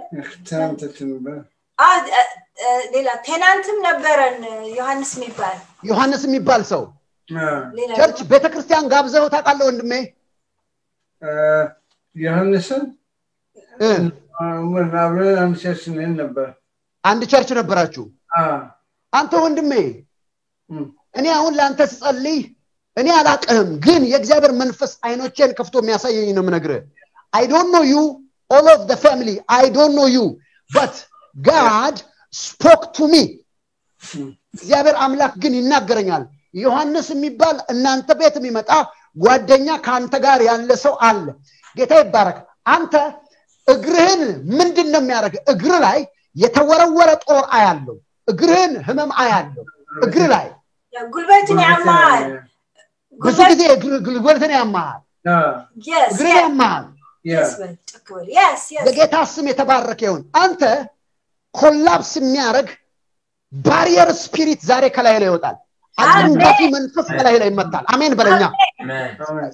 ትናንት ነበር አ እ፣ እ፣ ሌላ ቴናንትም ነበረን ዮሐንስ የሚባል ዮሐንስ የሚባል ሰው አ፣ ሌላ ቸርች ቤተክርስቲያን ጋብዘው ታውቃለህ ወንድሜ አ፣ ዮሐንስን እ፣ አ፣ ምን አብረን አንድ ቸርች ነን ነበር አንድ ቸርች ነበራችሁ አ፣ አንተ ወንድሜ እም፣ እኔ አሁን ለአንተ ስጸልይ እኔ አላቅህም ግን የእግዚአብሔር መንፈስ አይኖቼን ከፍቶ የሚያሳየኝ ነው የምነግርህ አይ ዶንት ኖ ዩ ኦል ኦፍ ደ ፋሚሊ አይ ዶንት ኖ ዩ በት ጋድ ስፖክ ቱ ሚ እም፣ እግዚአብሔር አምላክ ግን ይናገረኛል ዮሐንስ የሚባል እናንተ ቤት የሚመጣ ጓደኛ ከአንተ ጋር ያለ ሰው አለ ጌታ ይባረክ አንተ እግርህን ምንድን ነው የሚያደርግ እግር ላይ የተወረወረ ጦር አያለው እግርህን ህመም አያለው እግር ላይ ጉልበትን ያማል ብዙ ጊዜ እግር- ጉልበትን ያማሃል አ፣ yes እግር yes ያማሃል ያ፣ yes በል፣ ጮክ በል። yes yes የጌታ ስም የተባረከ ይሁን አንተ ኮላፕስ የሚያደርግ ባሪየር ስፒሪት ዛሬ ከላይ ላይ ይወጣል አጭንጋፊ መንፈስ ከላይ ላይ ይመታል አሜን በለኛ አሜን፣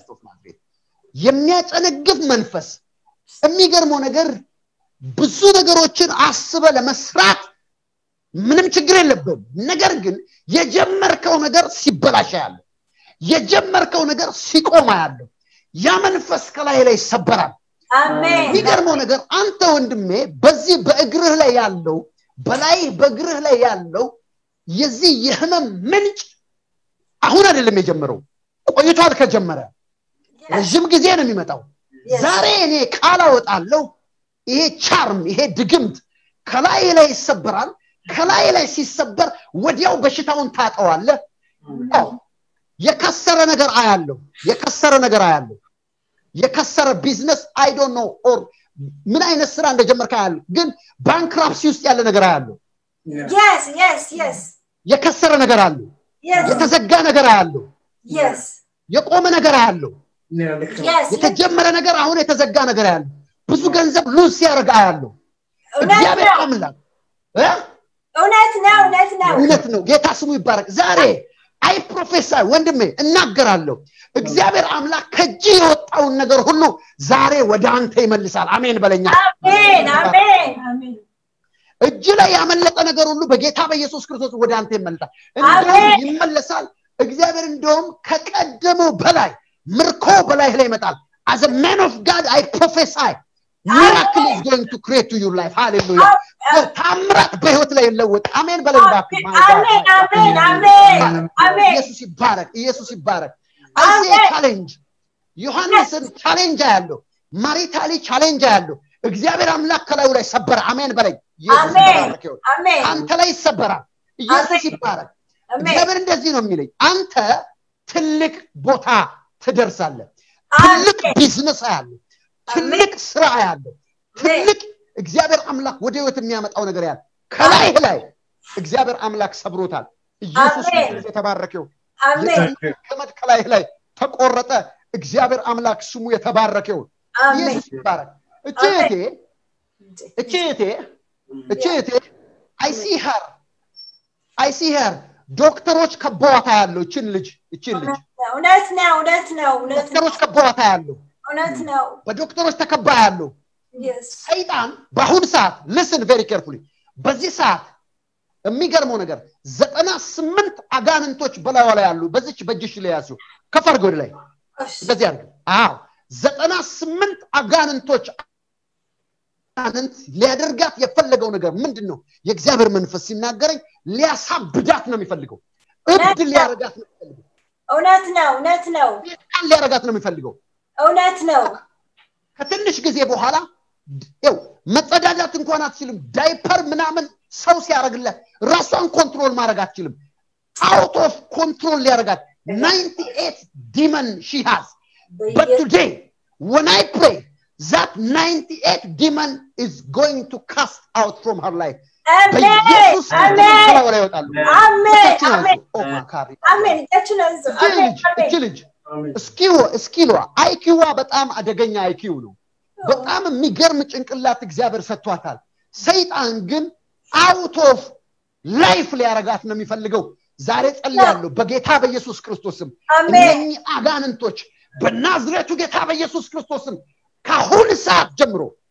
የሚያጨነግፍ መንፈስ የሚገርመው ነገር ብዙ ነገሮችን አስበ ለመስራት ምንም ችግር የለብም ነገር ግን የጀመርከው ነገር ሲበላሻ ያለ የጀመርከው ነገር ሲቆማ ያለው ያ መንፈስ ከላይ ላይ ይሰበራል አሜን የሚገርመው ነገር አንተ ወንድሜ በዚህ በእግርህ ላይ ያለው በላይ በእግርህ ላይ ያለው የዚህ የህመም ምንጭ አሁን አይደለም የጀመረው ቆይቷል ከጀመረ Yes, ረዥም ጊዜ ነው የሚመጣው yes. ዛሬ እኔ ቃል አወጣለሁ ይሄ ቻርም ይሄ ድግምት ከላይ ላይ ይሰበራል ከላይ ላይ ሲሰበር ወዲያው በሽታውን ታጠዋለህ አዎ፣ የከሰረ ነገር አያለው የከሰረ ነገር አያለው የከሰረ ቢዝነስ አይዶ ነው ኦር ምን አይነት ስራ እንደጀመርክ አያለሁ ግን ባንክራፕሲ ውስጥ ያለ ነገር አያለሁ ያ፣ yes yes yes የከሰረ ነገር አለው yes የተዘጋ ነገር አያለሁ yes የቆመ ነገር አያለሁ ያ፣ ልክ ነው። yes የተጀመረ ነገር አሁን የተዘጋ ነገር ያለው ብዙ ገንዘብ ሉዝ ሲያደርግ አያለሁ እውነት እግዚአብሔር ነው አምላክ እ? እውነት ነው እውነት ነው እውነት ነው ጌታ ስሙ ይባረክ ዛሬ አይ ፕሮፌሰር ወንድሜ እናገራለሁ እግዚአብሔር አምላክ ከእጅ የወጣውን ነገር ሁሉ ዛሬ ወደ አንተ ይመልሳል አሜን በለኛ አሜን አሜን አሜን እጅ ላይ ያመለጠ ነገር ሁሉ በጌታ በኢየሱስ ክርስቶስ ወደ አንተ ይመለሳል እንደውም አሜን። ይመለሳል እግዚአብሔር እንደውም ከቀደመው በላይ ምርኮ በላይ ላይ ይመጣል as a man of god i prophesy miracle is going to create to your life hallelujah ታምራት በህይወት ላይ ይለወጥ አሜን በለኝ እባክህ My God, አሜን my God. አሜን አሜን አሜን ኢየሱስ ይባረክ ኢየሱስ ይባረክ አይሴ አሜን። ቻሌንጅ ዮሐንስን ቻሌንጅ ያለው ማሪታሊ ቻሌንጅ ያለው እግዚአብሔር አምላክ ከላዩ ላይ ሰበረ አሜን በለኝ ኢየሱስ አሜን ይባረክ ይሁን አሜን አንተ ላይ ይሰበራል ኢየሱስ አሜን። ይባረክ አሜን እግዚአብሔር እንደዚህ ነው የሚለኝ አንተ ትልቅ ቦታ ትደርሳለህ ትልቅ አሜን ቢዝነስ አያለሁ ትልቅ ስራ አያለሁ ትልቅ እግዚአብሔር አምላክ ወደ ህይወት የሚያመጣው ነገር ያለ ከላይ ላይ እግዚአብሔር አምላክ ሰብሮታል ኢየሱስ አሜን። ክርስቶስ የተባረከው አሜን የሰይጣን ገመድ ከላይ ላይ ተቆረጠ እግዚአብሔር አምላክ ስሙ የተባረከው አሜን ኢየሱስ ይባረክ እቺ አሜን። እህቴ እቺ እህቴ እቺ እህቴ አይሲ ሄር አይሲ ሄር ዶክተሮች ከበዋታ ያለው እችን ልጅ እችን ልጅ እውነት ነው እውነት ነው እውነት ነው ዶክተሮች ከበዋታ ያለው እውነት ነው በዶክተሮች ተከባ ያለው yes ሰይጣን በአሁን ሰዓት ልስን ቬሪ ኬርፉሊ በዚህ ሰዓት የሚገርመው ነገር ዘጠና ስምንት አጋንንቶች በላዩ ላይ ያሉ በዚች በእጅሽ ላይ ያዙ ከፍ አድርገው ወደ ላይ እሺ እንደዚህ አድርገው አዎ ዘጠና ስምንት አጋንንቶች አጋንንት ሊያደርጋት የፈለገው ነገር ምንድን ነው የእግዚአብሔር መንፈስ ሲናገረኝ ሊያሳብዳት ነው የሚፈልገው እብድ ሊያረጋት ነው የሚፈልገው እውነት ነው እውነት ነው ሴጣን ሊያረጋት ነው የሚፈልገው እውነት ነው ከትንሽ ጊዜ በኋላ ው መጸዳዳት እንኳን አትችልም ዳይፐር ምናምን ሰው ሲያደርግለት ራሷን ኮንትሮል ማድረግ አትችልም አውት ኦፍ ኮንትሮል ሊያደርጋት 98 ዲመን ሺ ሃዝ But today, when I pray, that 98 demon is going to cast out from her life. አሜን በኢየሱስ ክርስቶስ አሜን ከላዩ ላይ ይወጣሉ። አሜን እጃችን ያዙ። አሜን ኦ ማካሪ። አሜን እጃችን አንሱ እቺ አሜን ልጅ አሜን እቺ ልጅ አሜን። እስኪዋ እስኪሏ አይኪዋ በጣም አደገኛ አይኪው ነው። በጣም የሚገርም ጭንቅላት እግዚአብሔር ሰጥቷታል። ሰይጣን ግን አውት ኦፍ ላይፍ ሊያረጋት ነው የሚፈልገው። ዛሬ ጸልያለሁ በጌታ በኢየሱስ ክርስቶስም አሜን እነኚህ አጋንንቶች በናዝሬቱ ጌታ በኢየሱስ ክርስቶስም ከአሁን ሰዓት ጀምሮ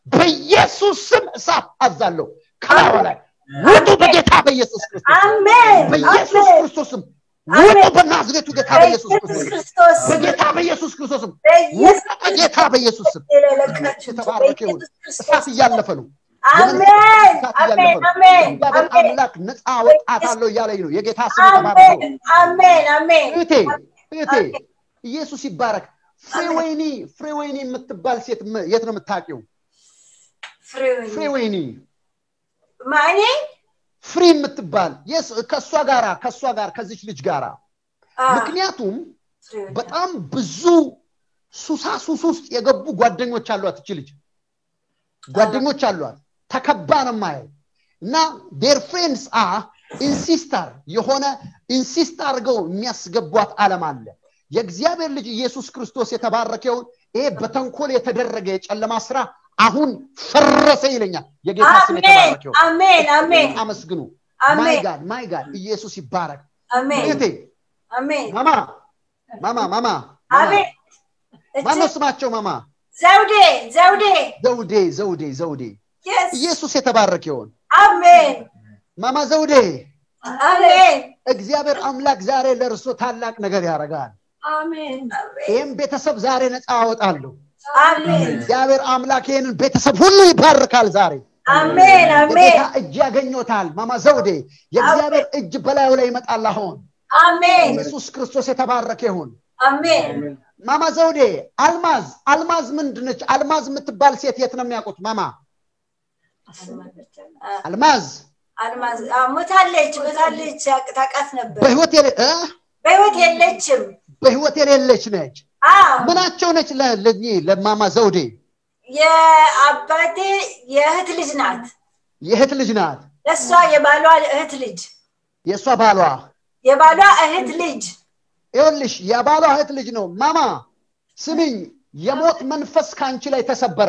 በኢየሱስ ስም እሳት አዛለሁ ከላዩ ላይ ውጡ በጌታ በኢየሱስ ክርስቶስ ስም። አሜን በኢየሱስ አሜን ክርስቶስ ስም ውጡ በናዝሬቱ ጌታ በኢየሱስ በኢየሱስ ክርስቶስ ስም። ክርስቶስ ስም በጌታ በኢየሱስ ክርስቶስ ስም ውጡ በኢየሱስ በጌታ በኢየሱስ ስም የለለቃችሁ የተባረከ ይሁን በኢየሱስ እሳት ክርስቶስ እያለፈ ነው አሜን እሳት አሜን እያለፈ ነው አሜን እግዚአብሔር አሜን አምላክ ነፃ ወጣታለሁ እያለኝ ነው የጌታ ስም የተባረከ አሜን ይሁን አሜን አሜን እህቴ እህቴ ኢየሱስ ይባረክ ፍሬወይኒ ፍሬወይኒ የምትባል ሴት ም- የት ነው የምታውቂው ፍሬውን ፍሬወይኒ ማኔ ፍሪ የምትባል የስ- ከእሷ ጋራ ከእሷ ጋር ከዚች ልጅ ጋራ ምክንያቱም በጣም ብዙ ሱሳ ሱስ ውስጥ የገቡ ጓደኞች አሏት እች ልጅ ጓደኞች አሏት ተከባ ነው ማየው እና ዴር ፍሬንድስ አ ኢንሲስተር የሆነ ኢንሲስት አድርገው የሚያስገቧት ዓለም አለ የእግዚአብሔር ልጅ ኢየሱስ ክርስቶስ የተባረከውን ይሄ በተንኮል የተደረገ የጨለማ ስራ አሁን ፈረሰ ይለኛል የጌታ ስም አሜን የተባረከው አሜን አሜን አመስግኑ ማይ አሜን ጋድ ማይ ጋድ ኢየሱስ ይባረክ አሜን እህቴ አሜን ማማ ማማ ማማ አሜን ማነው ስማቸው ማማ ዘውዴ ዘውዴ ዘውዴ ዘውዴ ዘውዴ የስ ኢየሱስ የተባረከ ይሆን አሜን ማማ ዘውዴ አሜን እግዚአብሔር አምላክ ዛሬ ለእርሶ ታላቅ ነገር ያደርጋል አሜን ይህም ቤተሰብ ዛሬ ነፃ አወጣለሁ አሜን እግዚአብሔር አምላክ ይህንን ቤተሰብ ሁሉ ይባርካል ዛሬ አሜን አሜን የጌታ እጅ ያገኘታል ማማ ዘውዴ የእግዚአብሔር እጅ በላዩ ላይ ይመጣል አሁን አሜን ኢየሱስ ክርስቶስ የተባረከ ይሁን አሜን ማማ ዘውዴ አልማዝ አልማዝ ምንድነች አልማዝ የምትባል ሴት የት ነው የሚያውቁት ማማ አልማዝ አልማዝ አዎ፣ ሞታለች ሞታለች ታውቃት ነበር በህይወት የሌ- እ? በህይወት የለችም በህይወት የሌለች ነች አዎ ምናቸው ነች ለ- ለእኚህ ለማማ ዘውዴ የአባቴ የእህት ልጅ ናት የእህት ልጅ ናት ለእሷ የባሏ እህት ልጅ የእሷ ባሏ የባሏ እህት ልጅ ይኸውልሽ የባሏ እህት ልጅ ነው ማማ ስሚኝ የሞት መንፈስ ከአንቺ ላይ ተሰበረ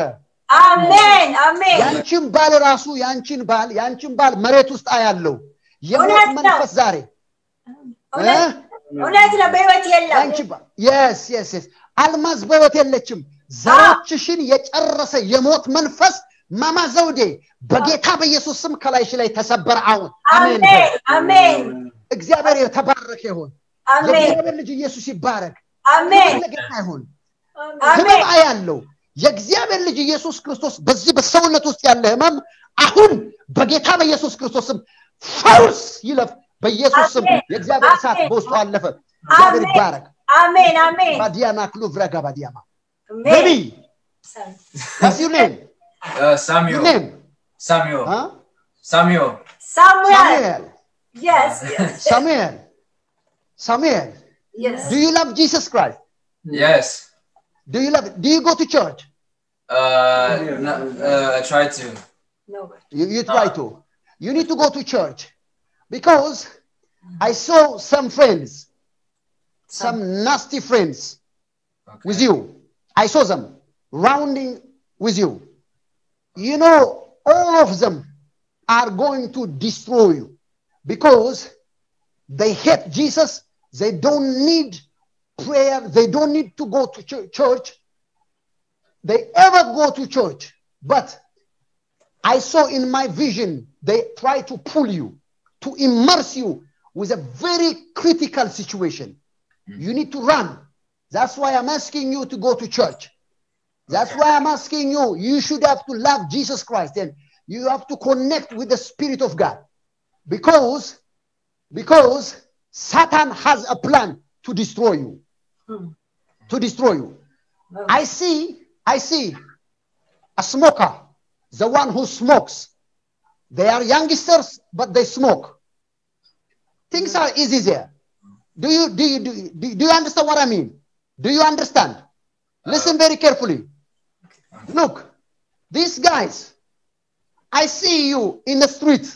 አሜን አሜን ያንቺን ባል ራሱ ያንቺን ባል ያንቺን ባል መሬት ውስጥ አያለው የሞት እውነት ነው። መንፈስ ዛሬ እውነት እውነት ነው በህይወት የለም ያንቺ ባል የስ የስ የስ አልማዝ በህይወት የለችም ዘሮችሽን የጨረሰ የሞት መንፈስ ማማ ዘውዴ በጌታ በኢየሱስ ስም ከላይሽ ላይ ተሰበረ አሁን አሜን አሜን አሜን እግዚአብሔር የተባረከ ይሁን አሜን የእግዚአብሔር ልጅ ኢየሱስ ይባረክ አሜን ክብር ለጌታ ይሁን አሜን ህመም ያለው የእግዚአብሔር ልጅ ኢየሱስ ክርስቶስ በዚህ በሰውነት ውስጥ ያለ ህመም አሁን በጌታ በኢየሱስ ክርስቶስ ስም ፈውስ ይለፍ በኢየሱስ ስም አሜን። የእግዚአብሔር እሳት አሜን። በውስጡ አለፈ እግዚአብሔር አሜን። ይባረክ አሜን አሜን ባዲያና ክሉ vrega ባዲያማ አሜን ቤቢ what's your name Uh, your Samuel. name Samuel. huh? Samuel. ሳሙኤል Samuel yes yes Samuel Samuel yes do you love Jesus Christ Yes. do you love do you go to church Uh, no, uh, I tried to. no You, you try to. You need to go to church because I saw some friends, some nasty friends Okay. with you. I saw them rounding with you. You know, all of them are going to destroy you because they hate Jesus. They don't need prayer. They don't need to go to ch- church. They ever go to church. But I saw in my vision, they try to pull you, to immerse you with a very critical situation. You need to run. That's why I'm asking you to go to church. That's why I'm asking you, you should have to love Jesus Christ and you have to connect with the Spirit of God. Because, because Satan has a plan to destroy you. To destroy you. I see, I see a smoker, the one who smokes. They are youngsters, but they smoke. Things are easy there. Do you do you do, you- do, do you understand what I mean? Do you understand? Listen very carefully. Look, these guys, I see you in the street,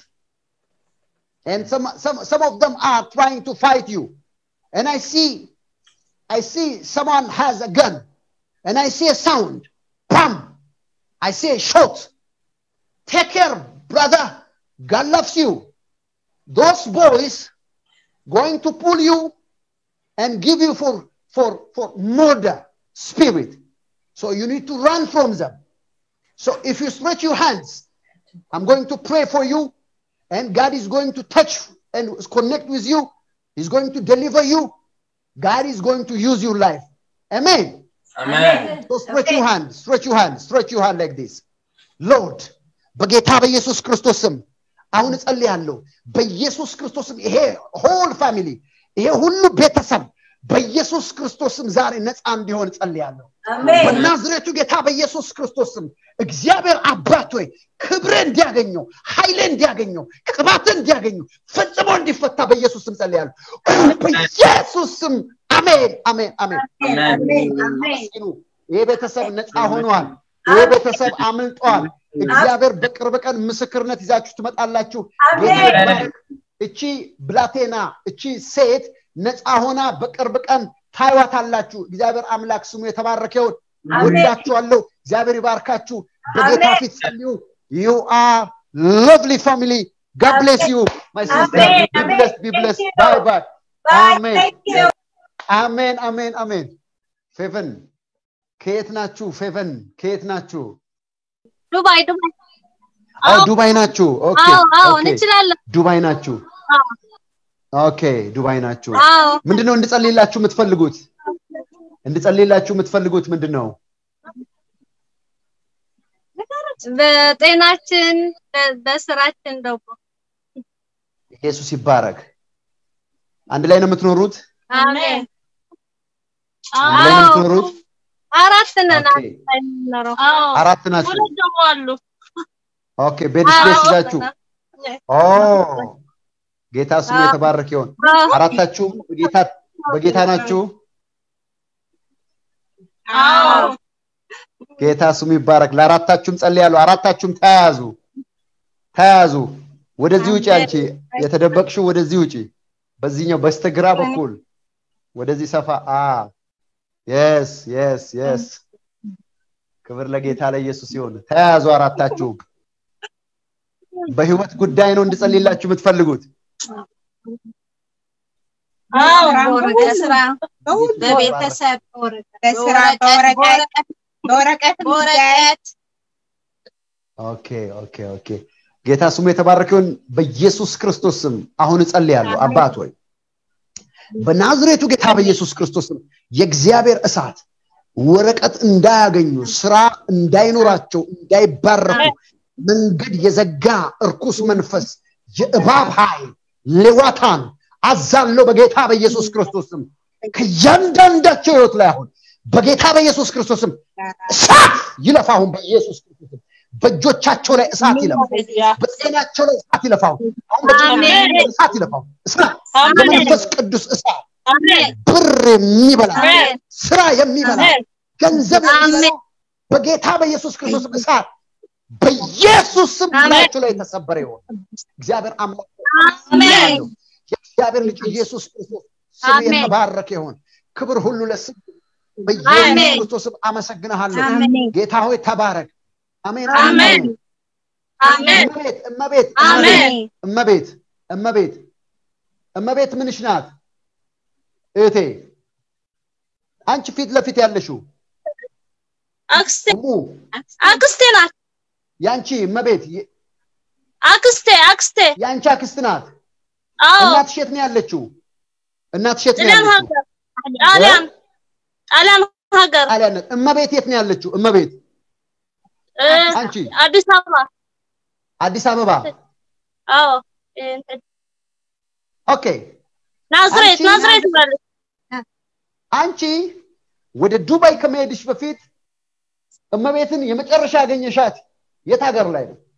and some some some of them are trying to fight you, and I see, I see someone has a gun, and I see a sound, bam, I see a shot. Take care, brother. God loves you. Those boys going to pull you and give you for for for murder spirit. So you need to run from them. So if you stretch your hands, I'm going to pray for you, and God is going to touch and connect with you. He's going to deliver you. God is going to use your life. Amen. Amen. So stretch your hand, stretch your hand, stretch your hand like this. Lord, በጌታ በኢየሱስ ክርስቶስም አሁን እጸልያለሁ። በኢየሱስ ክርስቶስም ይሄ ሆል ፋሚሊ ይሄ ሁሉ ቤተሰብ በኢየሱስ ክርስቶስም ዛሬ ነፃ እንዲሆን እጸልያለሁ። አሜን በናዝሬቱ ጌታ በኢየሱስ ክርስቶስም እግዚአብሔር አባት ሆይ ክብር እንዲያገኘው ኃይል እንዲያገኘው ቅባት እንዲያገኘው ፈጽሞ እንዲፈታ በኢየሱስ ስም ጸልያለሁ። በኢየሱስ ስም አሜን፣ አሜን፣ አሜን። አሜን አሜን አመስግኑ። ይህ ቤተሰብ ነፃ ሆኗል። ይህ ቤተሰብ አምልጧል። እግዚአብሔር በቅርብ ቀን ምስክርነት ይዛችሁ ትመጣላችሁ። ጌታ አሜን ይባረክ። እቺ ብላቴና እቺ ሴት ነፃ ሆና በቅርብ ቀን ታይዋታላችሁ። እግዚአብሔር አምላክ ስሙ የተባረከ ይሁን። አሜን። ወዳችኋለሁ። እግዚአብሔር ይባርካችሁ። በጌታ አሜን። ፊት ጸልዩ። ዩ አር lovely family. God bless you, my sister. አሜን፣ Be አሜን። blessed, be blessed. Thank you. Bye bye. Bye. Amen. Thank you. አሜን አሜን አሜን። ፌቨን ከየት ናችሁ? ፌቨን ከየት ናችሁ? ዱባይ ዱባይ አዎ አዎ ዱባይ ናችሁ። ኦኬ አዎ አዎ ኦኬ። እንችላለን ዱባይ ናችሁ። አዎ ኦኬ ዱባይ ናችሁ። አዎ ምንድነው እንድጸልይላችሁ የምትፈልጉት? እንድጸልይላችሁ የምትፈልጉት ምንድን ነው? በጤናችን በ- በስራችን ደግሞ ኢየሱስ ይባረክ። አንድ ላይ ነው የምትኖሩት? አሜን አንድ ላይ ነው አዎ የምትኖሩት? አራት ነን ኦኬ አንድ ላይ የምንኖረው አራት ናችሁ። ሁለት ደግሞ አሉ ኦኬ ቤድ ስፔስ ይዛችሁ ኦ ጌታ ስሙ አዎ። የተባረክ ይሆን። አዎ አራታችሁም በጌታ በጌታ ናችሁ። አዎ ጌታ ስሙ ይባረክ። ለአራታችሁም ጸልያለሁ። አራታችሁም ተያያዙ ተያያዙ። ወደዚህ ውጪ፣ አንቺ የተደበቅሽው ወደዚህ ውጪ። በዚህኛው በስተግራ በኩል ወደዚህ ሰፋ። አ የስ የስ የስ ክብር ለጌታ ለኢየሱስ ይሁን። ተያያዙ አራታችሁም። በህይወት ጉዳይ ነው እንድጸልይላችሁ የምትፈልጉት። አዎ በስራ በቤተሰብ በስራ በወረቀት በወረቀት በወረቀት ኦኬ ኦኬ ኦኬ። ጌታ ስሙ የተባረከ ይሁን። በኢየሱስ ክርስቶስ ስም አሁን እጸልያለሁ። አባት ሆይ በናዝሬቱ ጌታ በኢየሱስ ክርስቶስ ስም የእግዚአብሔር እሳት ወረቀት እንዳያገኙ፣ ስራ እንዳይኖራቸው፣ እንዳይባረኩ መንገድ የዘጋ እርኩስ መንፈስ የእባብ ኃይል ሌዋታን አዛለው በጌታ በኢየሱስ ክርስቶስ ስም ከእያንዳንዳቸው ህይወት ላይ አሁን በጌታ በኢየሱስ ክርስቶስ ስም እሳት ይለፍ አሁን በኢየሱስ ክርስቶስ ስም በእጆቻቸው ላይ እሳት ይለፍ በጤናቸው ላይ እሳት ይለፋው አሁን በጭንቅላታቸው ላይ እሳት ይለፋው እሳት የመንፈስ ቅዱስ እሳት አሜን ብር የሚበላ አሜን ስራ የሚበላ አሜን ገንዘብ የሚበላ አሜን በጌታ በኢየሱስ ክርስቶስ ስም እሳት በኢየሱስ ስም አሜን። ላያቸው ላይ የተሰበረ ይሆን እግዚአብሔር አምላክ አሜን የእግዚአብሔር ልጅ ኢየሱስ ክርስቶስ ስም አሜን። የተባረከ ይሆን ክብር ሁሉ ለስም በኢየሱስ አሜን። ክርስቶስ ስም አመሰግንሃለሁ አሜን ጌታ ሆይ ተባረክ አሜን አሜን አሜን እመቤት እመቤት አሜን እመቤት እመቤት እመቤት ምንሽ ናት እህቴ አንቺ ፊት ለፊት ያለሽው አክስቴ እሙ አክስቴ ናት ያንቺ እመቤት የ- አክስቴ አክስቴ የአንቺ አክስት ናት አዎ እናትሽ የት ነው ያለችው እናትሽ የት ነው ጣሊያን ያለችው ሀገር ጣሊያን ጣሊያን ሀገር ጣሊያን ናት እመቤት የት ነው ያለችው እመቤት እ፣ አንቺ አዲስ አበባ አዲስ አበባ አዎ እ፣ ኦኬ ናዝሬት አንቺ ናዝሬት ማለት አንቺ ወደ ዱባይ ከመሄድሽ በፊት እመቤትን የመጨረሻ ያገኘሻት የት ሀገር ላይ ነው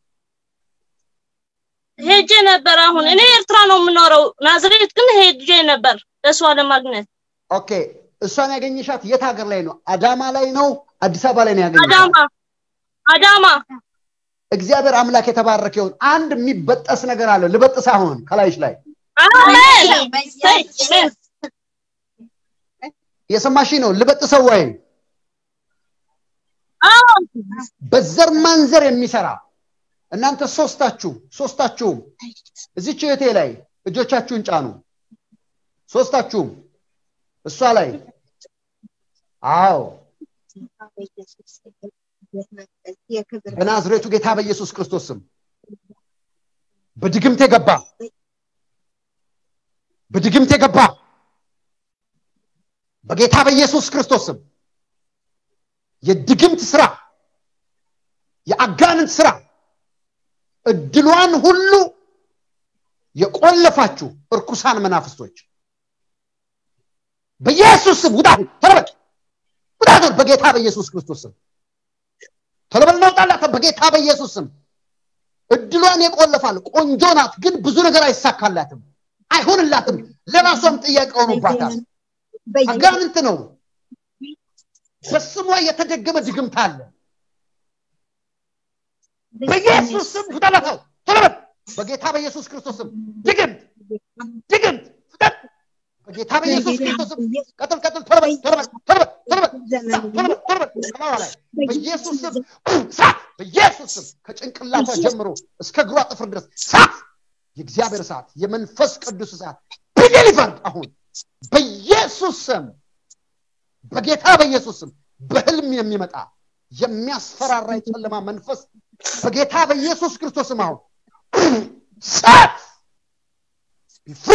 ሄጄ ነበር አሁን እኔ ኤርትራ ነው የምኖረው ናዝሬት ግን ሄጄ ነበር ለእሷ ለማግኘት ኦኬ እሷን ያገኘሻት የት ሀገር ላይ ነው አዳማ ላይ ነው አዲስ አበባ ላይ ነው ያገኘሻት አዳማ አዳማ እግዚአብሔር አምላክ የተባረከ ይሁን አንድ የሚበጠስ ነገር አለ ልበጥስ አሁን ከላይሽ ላይ አሜን የሰማሽ ነው ልበጥሰው ወይ አዎ በዘር ማንዘር የሚሰራ እናንተ ሶስታችሁ ሶስታችሁም እዚች እህቴ ላይ እጆቻችሁን ጫኑ ሶስታችሁም እሷ ላይ አዎ የክብር በናዝሬቱ ጌታ በኢየሱስ ክርስቶስ ስም በድግምት የገባ በድግምት የገባ በጌታ በኢየሱስ ክርስቶስ ስም የድግምት ስራ የአጋንንት ስራ እድሏን ሁሉ የቆለፋችሁ እርኩሳን መናፍስቶች በኢየሱስ ስም ውጣ ተለበል ውጣ በጌታ በኢየሱስ ክርስቶስ ስም ተለበል እናውጣላት በጌታ በኢየሱስ ስም እድሏን የቆለፋል ቆንጆ ናት ግን ብዙ ነገር አይሳካላትም አይሆንላትም ለራሷም ጥያቄ ሆኖባታል አጋንንት ነው በስሟ የተደገመ ድግምት አለ በኢየሱስ ስም ፍጠለተው ተለበል በጌታ በኢየሱስ ክርስቶስ ስም ድግምት ድግምት ፍጠን በጌታ በኢየሱስ ክርስቶስ ስም ቀጥል ቀጥል ተለበል ተለበል ተለበል ተለበል ተለበል ተለበል ከላዋ ላይ በኢየሱስ ስም ሳት በኢየሱስ ስም ከጭንቅላቷ ጀምሮ እስከ እግሯ ጥፍር ድረስ ሳት የእግዚአብሔር እሳት የመንፈስ ቅዱስ እሳት ቢዴሊቨርድ አሁን በኢየሱስ ስም በጌታ በኢየሱስ ስም በህልም የሚመጣ የሚያስፈራራ የጨለማ መንፈስ በጌታ በኢየሱስ ክርስቶስ ስም አሁን ሳት ፍሪ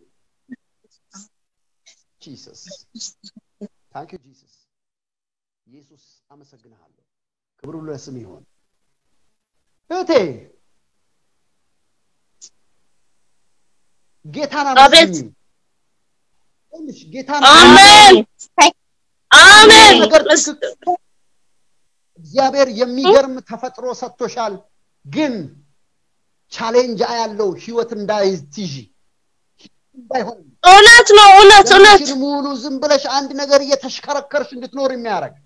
ጂሰስ ታንክ ዩ ጂሰስ ኢየሱስ አመሰግንሃለሁ ክብሩ ለስም ይሆን እህቴ ጌታን አቤት። አመስግኝ ይኸውልሽ፣ ጌታን አሜን አሜን ነገር ትክክል እግዚአብሔር የሚገርም ተፈጥሮ ሰጥቶሻል ግን ቻሌንጅ ያለው ህይወት እንዳይትይዥ እንዳይሆን እውነት ነው እውነት እውነት ዘመንሽን ሙሉ ዝም ብለሽ አንድ ነገር እየተሽከረከርሽ እንድትኖር የሚያደርግ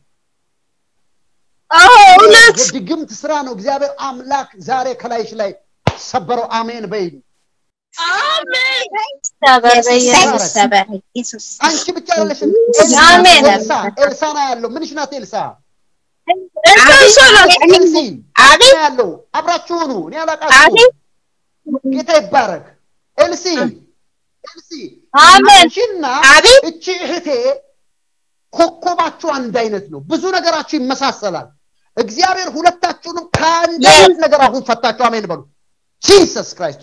አዎ እውነት የድግምት ስራ ነው እግዚአብሔር አምላክ ዛሬ ከላይሽ ላይ ሰበረው አሜን በይ አሜን ሰበር በኢየሱስ ሰበር ኢየሱስ አንቺ ብቻ ያለሽም አሜን። ኤልሳ ኤልሳና ያለው ምንሽ ናት ኤልሳ እሱ ነው ኤልሲ አቤት ያለው አብራችሁ ሁኑ እኔ አላቃችሁ አቤት ጌታ ይባረክ ኤልሲ ኤልሲ አሜን አንቺና አቤት እቺ እህቴ ኮከባችሁ አንድ አይነት ነው ብዙ ነገራችሁ ይመሳሰላል እግዚአብሔር ሁለታችሁንም ከአንድ አይነት ነገር አሁን ፈታችሁ አሜን በሉ ጂሰስ ክራይስቶ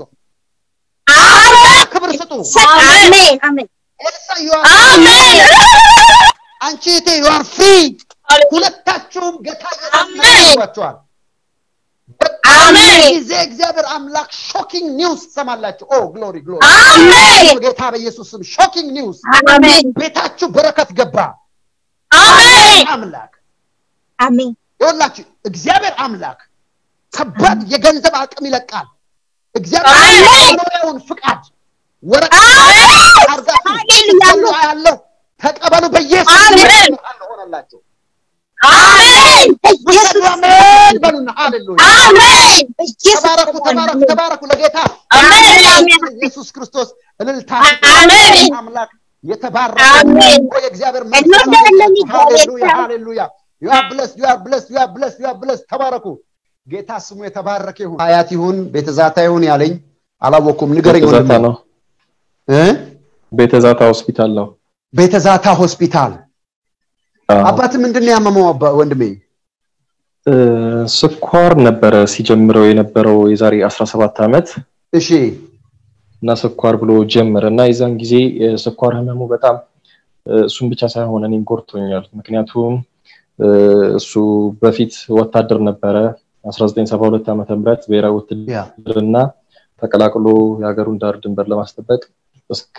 ክብር ስጡ አሜን አሜን ኤልሳ you are አሜን አንቺ እህቴ you are free ሁለታችሁም ጌታ ያስመሰግናችኋል አሜን ጊዜ እግዚአብሔር አምላክ ሾኪንግ ኒውስ ትሰማላችሁ ኦ ግሎሪ ግሎሪ አሜን ጌታ በኢየሱስ ስም ሾኪንግ ኒውስ አሜን ቤታችሁ በረከት ገባ አሜን አምላክ አሜን ይኸውላችሁ እግዚአብሔር አምላክ ከባድ የገንዘብ አቅም ይለቃል እግዚአብሔር አሜን። መኖሪያውን ፍቃድ ወረቀት አሜን አርጋችሁ ሃሌሉያ ስትጸልዩ አያለሁ ተቀበሉ በኢየሱስ አሜን። ስም ሆነላችሁ አሜን ውሰዱ አሜን በሉና ሃሌሉያ አሜን በኢየሱስ ተባረኩ ተባረኩ ተባረኩ ለጌታ አሜን አሜን ኢየሱስ ክርስቶስ እልልታ አሜን። አምላክ የተባረከ አሜን። ኦ የእግዚአብሔር እንወዳለን ሃሌሉያ እግዚአብሔር። ሃሌሉያ ዩ አር ብለስድ ዩ አር ብለስድ ዩ አር ብለስድ ዩ አር ብለስድ ተባረኩ ጌታ ስሙ የተባረከ ይሁን ሀያት ይሁን ቤተዛታ ይሁን ያለኝ አላወኩም ንገረኝ ቤተዛታ ወንድሜ ነው እ ቤተዛታ ሆስፒታል ነው ቤተዛታ ሆስፒታል አዎ። አባት ምንድን ነው ያመመው አባ- ወንድሜ እ፣ ስኳር ነበረ ሲጀምረው የነበረው የዛሬ 17 ዓመት እሺ እና ስኳር ብሎ ጀመረ እና የዛን ጊዜ የስኳር ህመሙ በጣም እ፣ እሱን ብቻ ሳይሆን እኔን ጎድቶኛል። ምክንያቱም እ፣ እሱ በፊት ወታደር ነበረ 1972 ዓመተ ምህረት ብሔራዊ ያ ውትድርና ተቀላቅሎ የሀገሩን ዳር ድንበር ለማስጠበቅ እስከ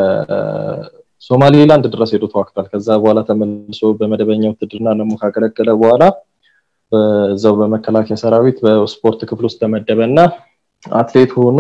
ሶማሌላንድ ድረስ ሄዶ ተዋግቷል። ከዛ በኋላ ተመልሶ በመደበኛ ውትድርና ደግሞ ካገለገለ በኋላ በዛው በመከላከያ ሰራዊት በስፖርት ክፍል ውስጥ ተመደበ እና አትሌት ሆኖ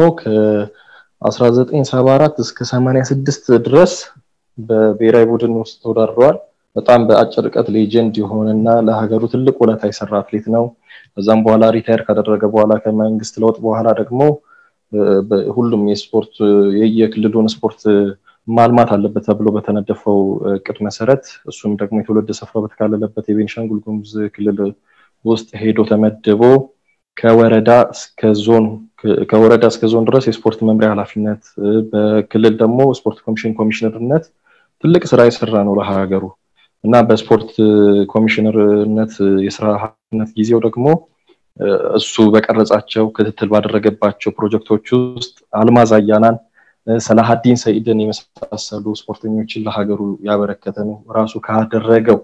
ከ1974 እስከ 86 ድረስ በብሔራዊ ቡድን ውስጥ ተወዳድረዋል። በጣም በአጭር ርቀት ሌጀንድ የሆነና ለሀገሩ ትልቅ ውለታ የሰራ አትሌት ነው። ከዛም በኋላ ሪታየር ካደረገ በኋላ ከመንግስት ለውጥ በኋላ ደግሞ በ- ሁሉም የስፖርት የየክልሉን ስፖርት ማልማት አለበት ተብሎ በተነደፈው እቅድ መሰረት እሱም ደግሞ የትውልድ ስፍራው በተካለለበት የቤንሻንጉል ጉሙዝ ክልል ውስጥ ሄዶ ተመድቦ ከወረዳ እስከ ዞን ከወረዳ እስከ ዞን ድረስ የስፖርት መምሪያ ኃላፊነት በክልል ደግሞ ስፖርት ኮሚሽን ኮሚሽነርነት ትልቅ ስራ የሰራ ነው ለሀገሩ እና በስፖርት ኮሚሽነርነት የስራ ኃላፊነት ጊዜው ደግሞ እሱ በቀረጻቸው ክትትል ባደረገባቸው ፕሮጀክቶች ውስጥ አልማዝ አያናን ሰላሀዲን ሰኢድን የመሳሰሉ ስፖርተኞችን ለሀገሩ ያበረከተ ነው ራሱ ካደረገው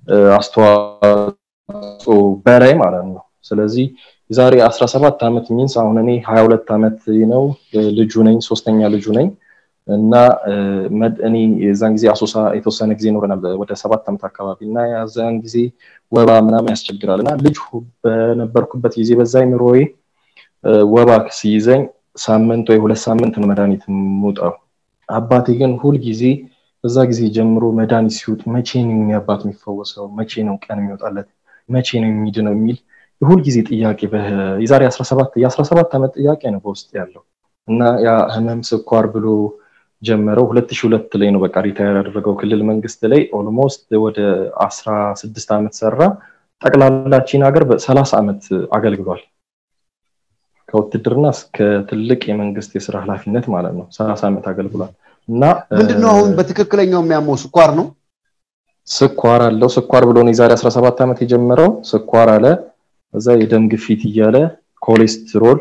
አስተዋጽኦ በላይ ማለት ነው ስለዚህ የዛሬ 17 ዓመት ሚንስ አሁን እኔ 22 ዓመት ነው ልጁ ነኝ ሶስተኛ ልጁ ነኝ እና እኔ የዛን ጊዜ አሶሳ የተወሰነ ጊዜ ኖረናል ወደ ሰባት ዓመት አካባቢ እና ያዛን ጊዜ ወባ ምናምን ያስቸግራል እና ልጅ በነበርኩበት ጊዜ በዛ ምሮዬ ወባ ሲይዘኝ ሳምንት ወይ ሁለት ሳምንት ነው መድኃኒት የምውጠው አባቴ ግን ሁል ጊዜ በዛ ጊዜ ጀምሮ መድኃኒት ሲውጥ መቼ ነው አባት የሚፈወሰው መቼ ነው ቀን የሚወጣለት መቼ ነው የሚድነው የሚል የሁል ጊዜ ጥያቄ የዛሬ 17 የ17 ዓመት ጥያቄ ነው በውስጥ ያለው እና ያ ህመም ስኳር ብሎ ጀመረው 2002 ላይ ነው በቃ ሪታየር ያደረገው ክልል መንግስት ላይ ኦልሞስት ወደ 16 ዓመት ሰራ ጠቅላላችን ሀገር በ30 ዓመት አገልግሏል ከውትድርና እስከ ትልቅ የመንግስት የስራ ኃላፊነት ማለት ነው 30 ዓመት አገልግሏል እና ምንድነው አሁን በትክክለኛው የሚያመው ስኳር ነው ስኳር አለው ስኳር ብሎ ነው የዛሬ 17 ዓመት የጀመረው ስኳር አለ እዛ የደም ግፊት እያለ ኮሌስትሮል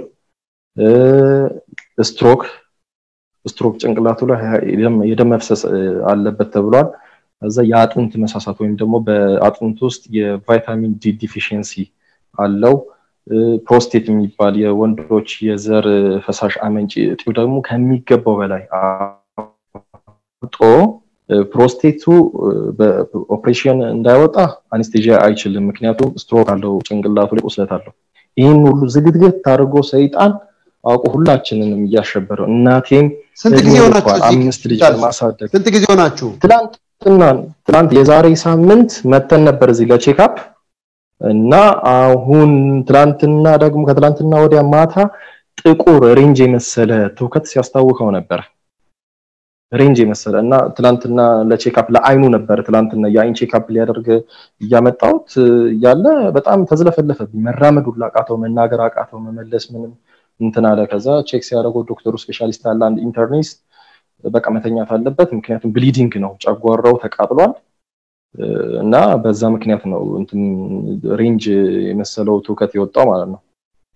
ስትሮክ ስትሮክ ጭንቅላቱ ላይ የደም መፍሰስ አለበት ተብሏል እዛ የአጥንት መሳሳት ወይም ደግሞ በአጥንት ውስጥ የቫይታሚን ዲ ዲፊሽንሲ አለው ፕሮስቴት የሚባል የወንዶች የዘር ፈሳሽ አመንጭ እጢው ደግሞ ከሚገባው በላይ አውጦ ፕሮስቴቱ በኦፕሬሽን እንዳይወጣ አኔስቴዥያ አይችልም ምክንያቱም ስትሮክ አለው ጭንቅላቱ ላይ ቁስለት አለው ይህን ሁሉ ዝግትግት አድርጎ ሰይጣን አውቆ ሁላችንንም እያሸበረው እናቴም ስንት ጊዜ ሆናችሁ አምስት ልጅ ለማሳደግ ስንት ጊዜ ሆናችሁ ትላንትና ትላንት የዛሬ ሳምንት መተን ነበር እዚህ ለቼክአፕ እና አሁን ትላንትና ደግሞ ከትላንትና ወዲያ ማታ ጥቁር ሬንጅ የመሰለ ትውከት ሲያስታውቀው ነበር ሬንጅ የመሰለ እና ትላንትና ለቼክአፕ ለአይኑ ነበር ትላንትና የአይን ቼክአፕ ሊያደርግ እያመጣሁት ያለ በጣም ተዝለፈለፈብኝ መራመድ ሁላ አቃተው መናገር አቃተው መመለስ ምንም እንትን አለ ከዛ ቼክ ሲያደርገው ዶክተሩ ስፔሻሊስት ያለ አንድ ኢንተርኒስት በቃ መተኛት አለበት ምክንያቱም ብሊዲንግ ነው ጨጓራው ተቃጥሏል እና በዛ ምክንያት ነው እንትን ሬንጅ የመሰለው ትውከት የወጣው ማለት ነው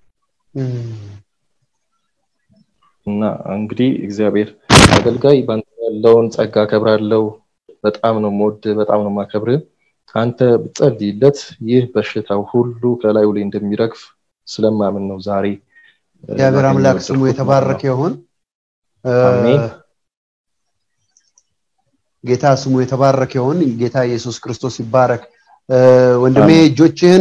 እና እንግዲህ እግዚአብሔር አገልጋይ ባንተ ያለውን ጸጋ ከብራለው በጣም ነው ሞድ በጣም ነው ማከብር አንተ ብጸልይለት ይህ በሽታው ሁሉ ከላዩ ላይ እንደሚረግፍ ስለማምን ነው ዛሬ እግዚአብሔር አምላክ ስሙ የተባረከ ይሁን ጌታ ስሙ የተባረከ ይሁን ጌታ ኢየሱስ ክርስቶስ ይባረክ ወንድሜ እጆችህን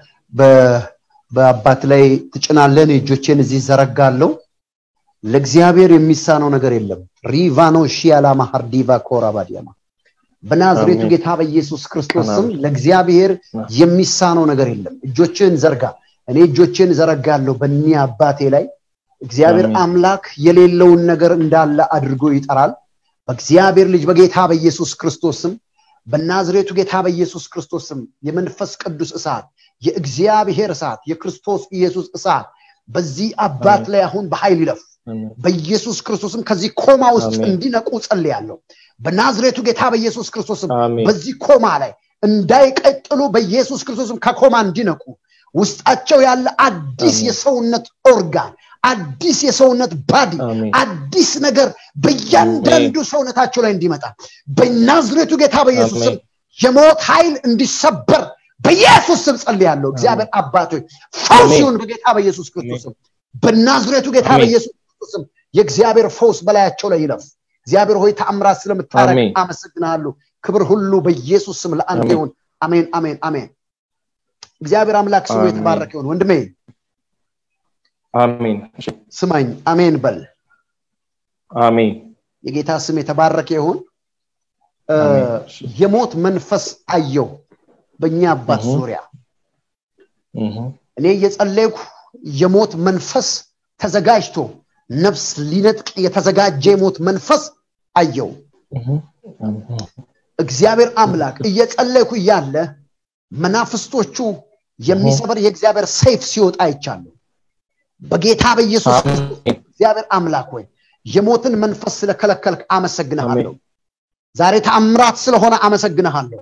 በአባት ላይ ትጭናለን እጆቼን እዚህ ዘረጋለሁ ለእግዚአብሔር የሚሳነው ነገር የለም ሪቫኖ ሺያላ ማሃርዲቫ ኮራባዲያማ በናዝሬቱ ጌታ በኢየሱስ ክርስቶስ ስም ለእግዚአብሔር የሚሳነው ነገር የለም እጆችን ዘርጋ እኔ እጆችን ዘረጋለሁ በእኒ አባቴ ላይ እግዚአብሔር አምላክ የሌለውን ነገር እንዳለ አድርጎ ይጠራል በእግዚአብሔር ልጅ በጌታ በኢየሱስ ክርስቶስ ስም በናዝሬቱ ጌታ በኢየሱስ ክርስቶስ ስም የመንፈስ ቅዱስ እሳት የእግዚአብሔር እሳት የክርስቶስ ኢየሱስ እሳት በዚህ አባት ላይ አሁን በኃይል ይለፍ በኢየሱስ ክርስቶስም ከዚህ ኮማ ውስጥ እንዲነቁ ጸልያለሁ በናዝሬቱ ጌታ በኢየሱስ ክርስቶስም በዚህ ኮማ ላይ እንዳይቀጥሉ በኢየሱስ ክርስቶስም ከኮማ እንዲነቁ ውስጣቸው ያለ አዲስ የሰውነት ኦርጋን አዲስ የሰውነት ባዲ አዲስ ነገር በእያንዳንዱ ሰውነታቸው ላይ እንዲመጣ በናዝሬቱ ጌታ በኢየሱስ ስም የሞት ኃይል እንዲሰበር በኢየሱስ ስም ጸልያለሁ እግዚአብሔር አባቶች ፈውስ ይሁን በጌታ በኢየሱስ ክርስቶስም በናዝሬቱ ጌታ በኢየሱስ ክርስቶስም የእግዚአብሔር ፈውስ በላያቸው ላይ ይለፍ እግዚአብሔር ሆይ ተአምራት ስለምታረግ አመሰግናለሁ ክብር ሁሉ በኢየሱስ ስም ለአንተ ይሁን አሜን አሜን አሜን እግዚአብሔር አምላክ ስሙ የተባረከ ይሁን ወንድሜ አሜን ስማኝ አሜን በል አሜን የጌታ ስም የተባረከ ይሁን የሞት መንፈስ አየው በእኛ አባት ዙሪያ እኔ እየጸለይኩ የሞት መንፈስ ተዘጋጅቶ ነፍስ ሊነጥቅ የተዘጋጀ የሞት መንፈስ አየው እግዚአብሔር አምላክ እየጸለይኩ እያለ መናፍስቶቹ የሚሰበር የእግዚአብሔር ሰይፍ ሲወጣ አይቻለሁ በጌታ በኢየሱስ ክርስቶስ እግዚአብሔር አምላክ ወይ የሞትን መንፈስ ስለከለከልክ አመሰግንሃለሁ ዛሬ ተአምራት ስለሆነ አመሰግንሃለሁ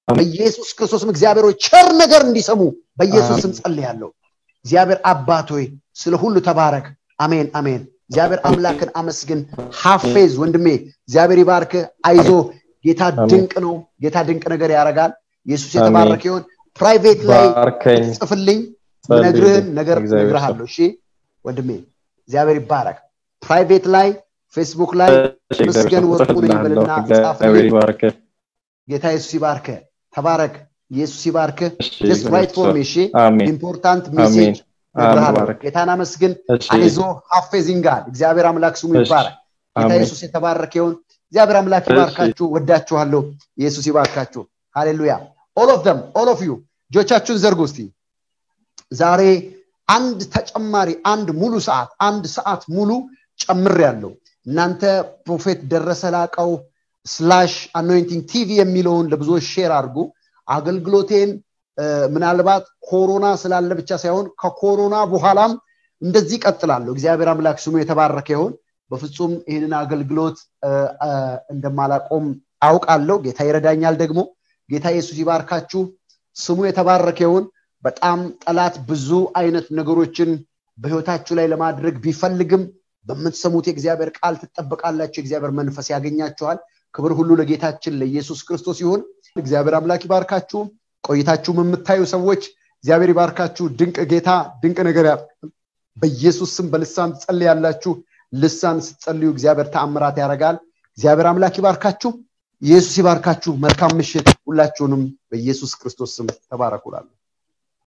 በኢየሱስ ክርስቶስም እግዚአብሔር ሆይ ቸር ነገር እንዲሰሙ በኢየሱስ ስም ጸልያለሁ። እግዚአብሔር አባት ሆይ ስለ ሁሉ ተባረክ። አሜን አሜን። እግዚአብሔር አምላክን አመስግን። ሀፌዝ ወንድሜ እግዚአብሔር ይባርክ። አይዞ ጌታ ድንቅ ነው። ጌታ ድንቅ ነገር ያደርጋል። ኢየሱስ የተባረከ ይሁን። ፕራይቬት ላይ ባርከኝ ጽፍልኝ ጸልይልኝ። ነግርህን ነገር እግዚአብሔር ነግርሃለሁ። እሺ ወንድሜ እግዚአብሔር ይባረክ። ፕራይቬት ላይ ፌስቡክ ላይ እሺ፣ መስገን እግዚአብሔር ወርቁ ነኝ እጽፍልሃለሁ። ብልና እግዚአብሔር ጻፍልኝ። ይባርክ። ጌታ ኢየሱስ ይባርክ። ተባረክ። ኢየሱስ ይባርክ። እሺ፣ ጀስት ራይት ፎር ሚ እሺ። አሜን ኢምፖርታንት አሜን ሜሴጅ ነግርሃለሁ። አሜን። ጌታን አመስግን። እሺ አይዞ ሀፌዚንጋል እግዚአብሔር አምላክ ስሙ እሺ፣ ይባረክ። ጌታ አሜን ኢየሱስ የተባረከ ይሁን። እግዚአብሔር አምላክ እሺ። ይባርካችሁ። ወዳችኋለሁ። ኢየሱስ ይባርካችሁ። ሃሌሉያ ኦል ኦፍ ደም ኦል ኦፍ ዩ እጆቻችሁን ዘርጉ እስቲ። ዛሬ አንድ ተጨማሪ አንድ ሙሉ ሰዓት አንድ ሰዓት ሙሉ ጨምር ያለው እናንተ ፕሮፌት ደረሰ ላቀው ስላሽ አኖይንቲንግ ቲቪ የሚለውን ለብዙዎች ሼር አድርጉ። አገልግሎቴን እ፣ ምናልባት ኮሮና ስላለ ብቻ ሳይሆን ከኮሮና በኋላም እንደዚህ ቀጥላለሁ። እግዚአብሔር አምላክ ስሙ የተባረከ ይሁን። በፍጹም ይህንን አገልግሎት እ፣ እ፣ እንደማላቆም አውቃለሁ። ጌታ ይረዳኛል ደግሞ። ጌታ ኢየሱስ ይባርካችሁ። ስሙ የተባረከ ይሁን። በጣም ጠላት ብዙ አይነት ነገሮችን በህይወታችሁ ላይ ለማድረግ ቢፈልግም በምትሰሙት የእግዚአብሔር ቃል ትጠበቃላችሁ። የእግዚአብሔር መንፈስ ያገኛችኋል። ክብር ሁሉ ለጌታችን ለኢየሱስ ክርስቶስ ይሁን። እግዚአብሔር አምላክ ይባርካችሁ። ቆይታችሁም የምታዩ ሰዎች እግዚአብሔር ይባርካችሁ። ድንቅ ጌታ ድንቅ ነገር ያ- በኢየሱስ ስም በልሳን ትጸልያላችሁ። ልሳን ስትጸልዩ እግዚአብሔር ተአምራት ያደርጋል። እግዚአብሔር አምላክ ይባርካችሁ። ኢየሱስ ይባርካችሁ። መልካም ምሽት። ሁላችሁንም በኢየሱስ ክርስቶስ ስም ተባረኩላለሁ።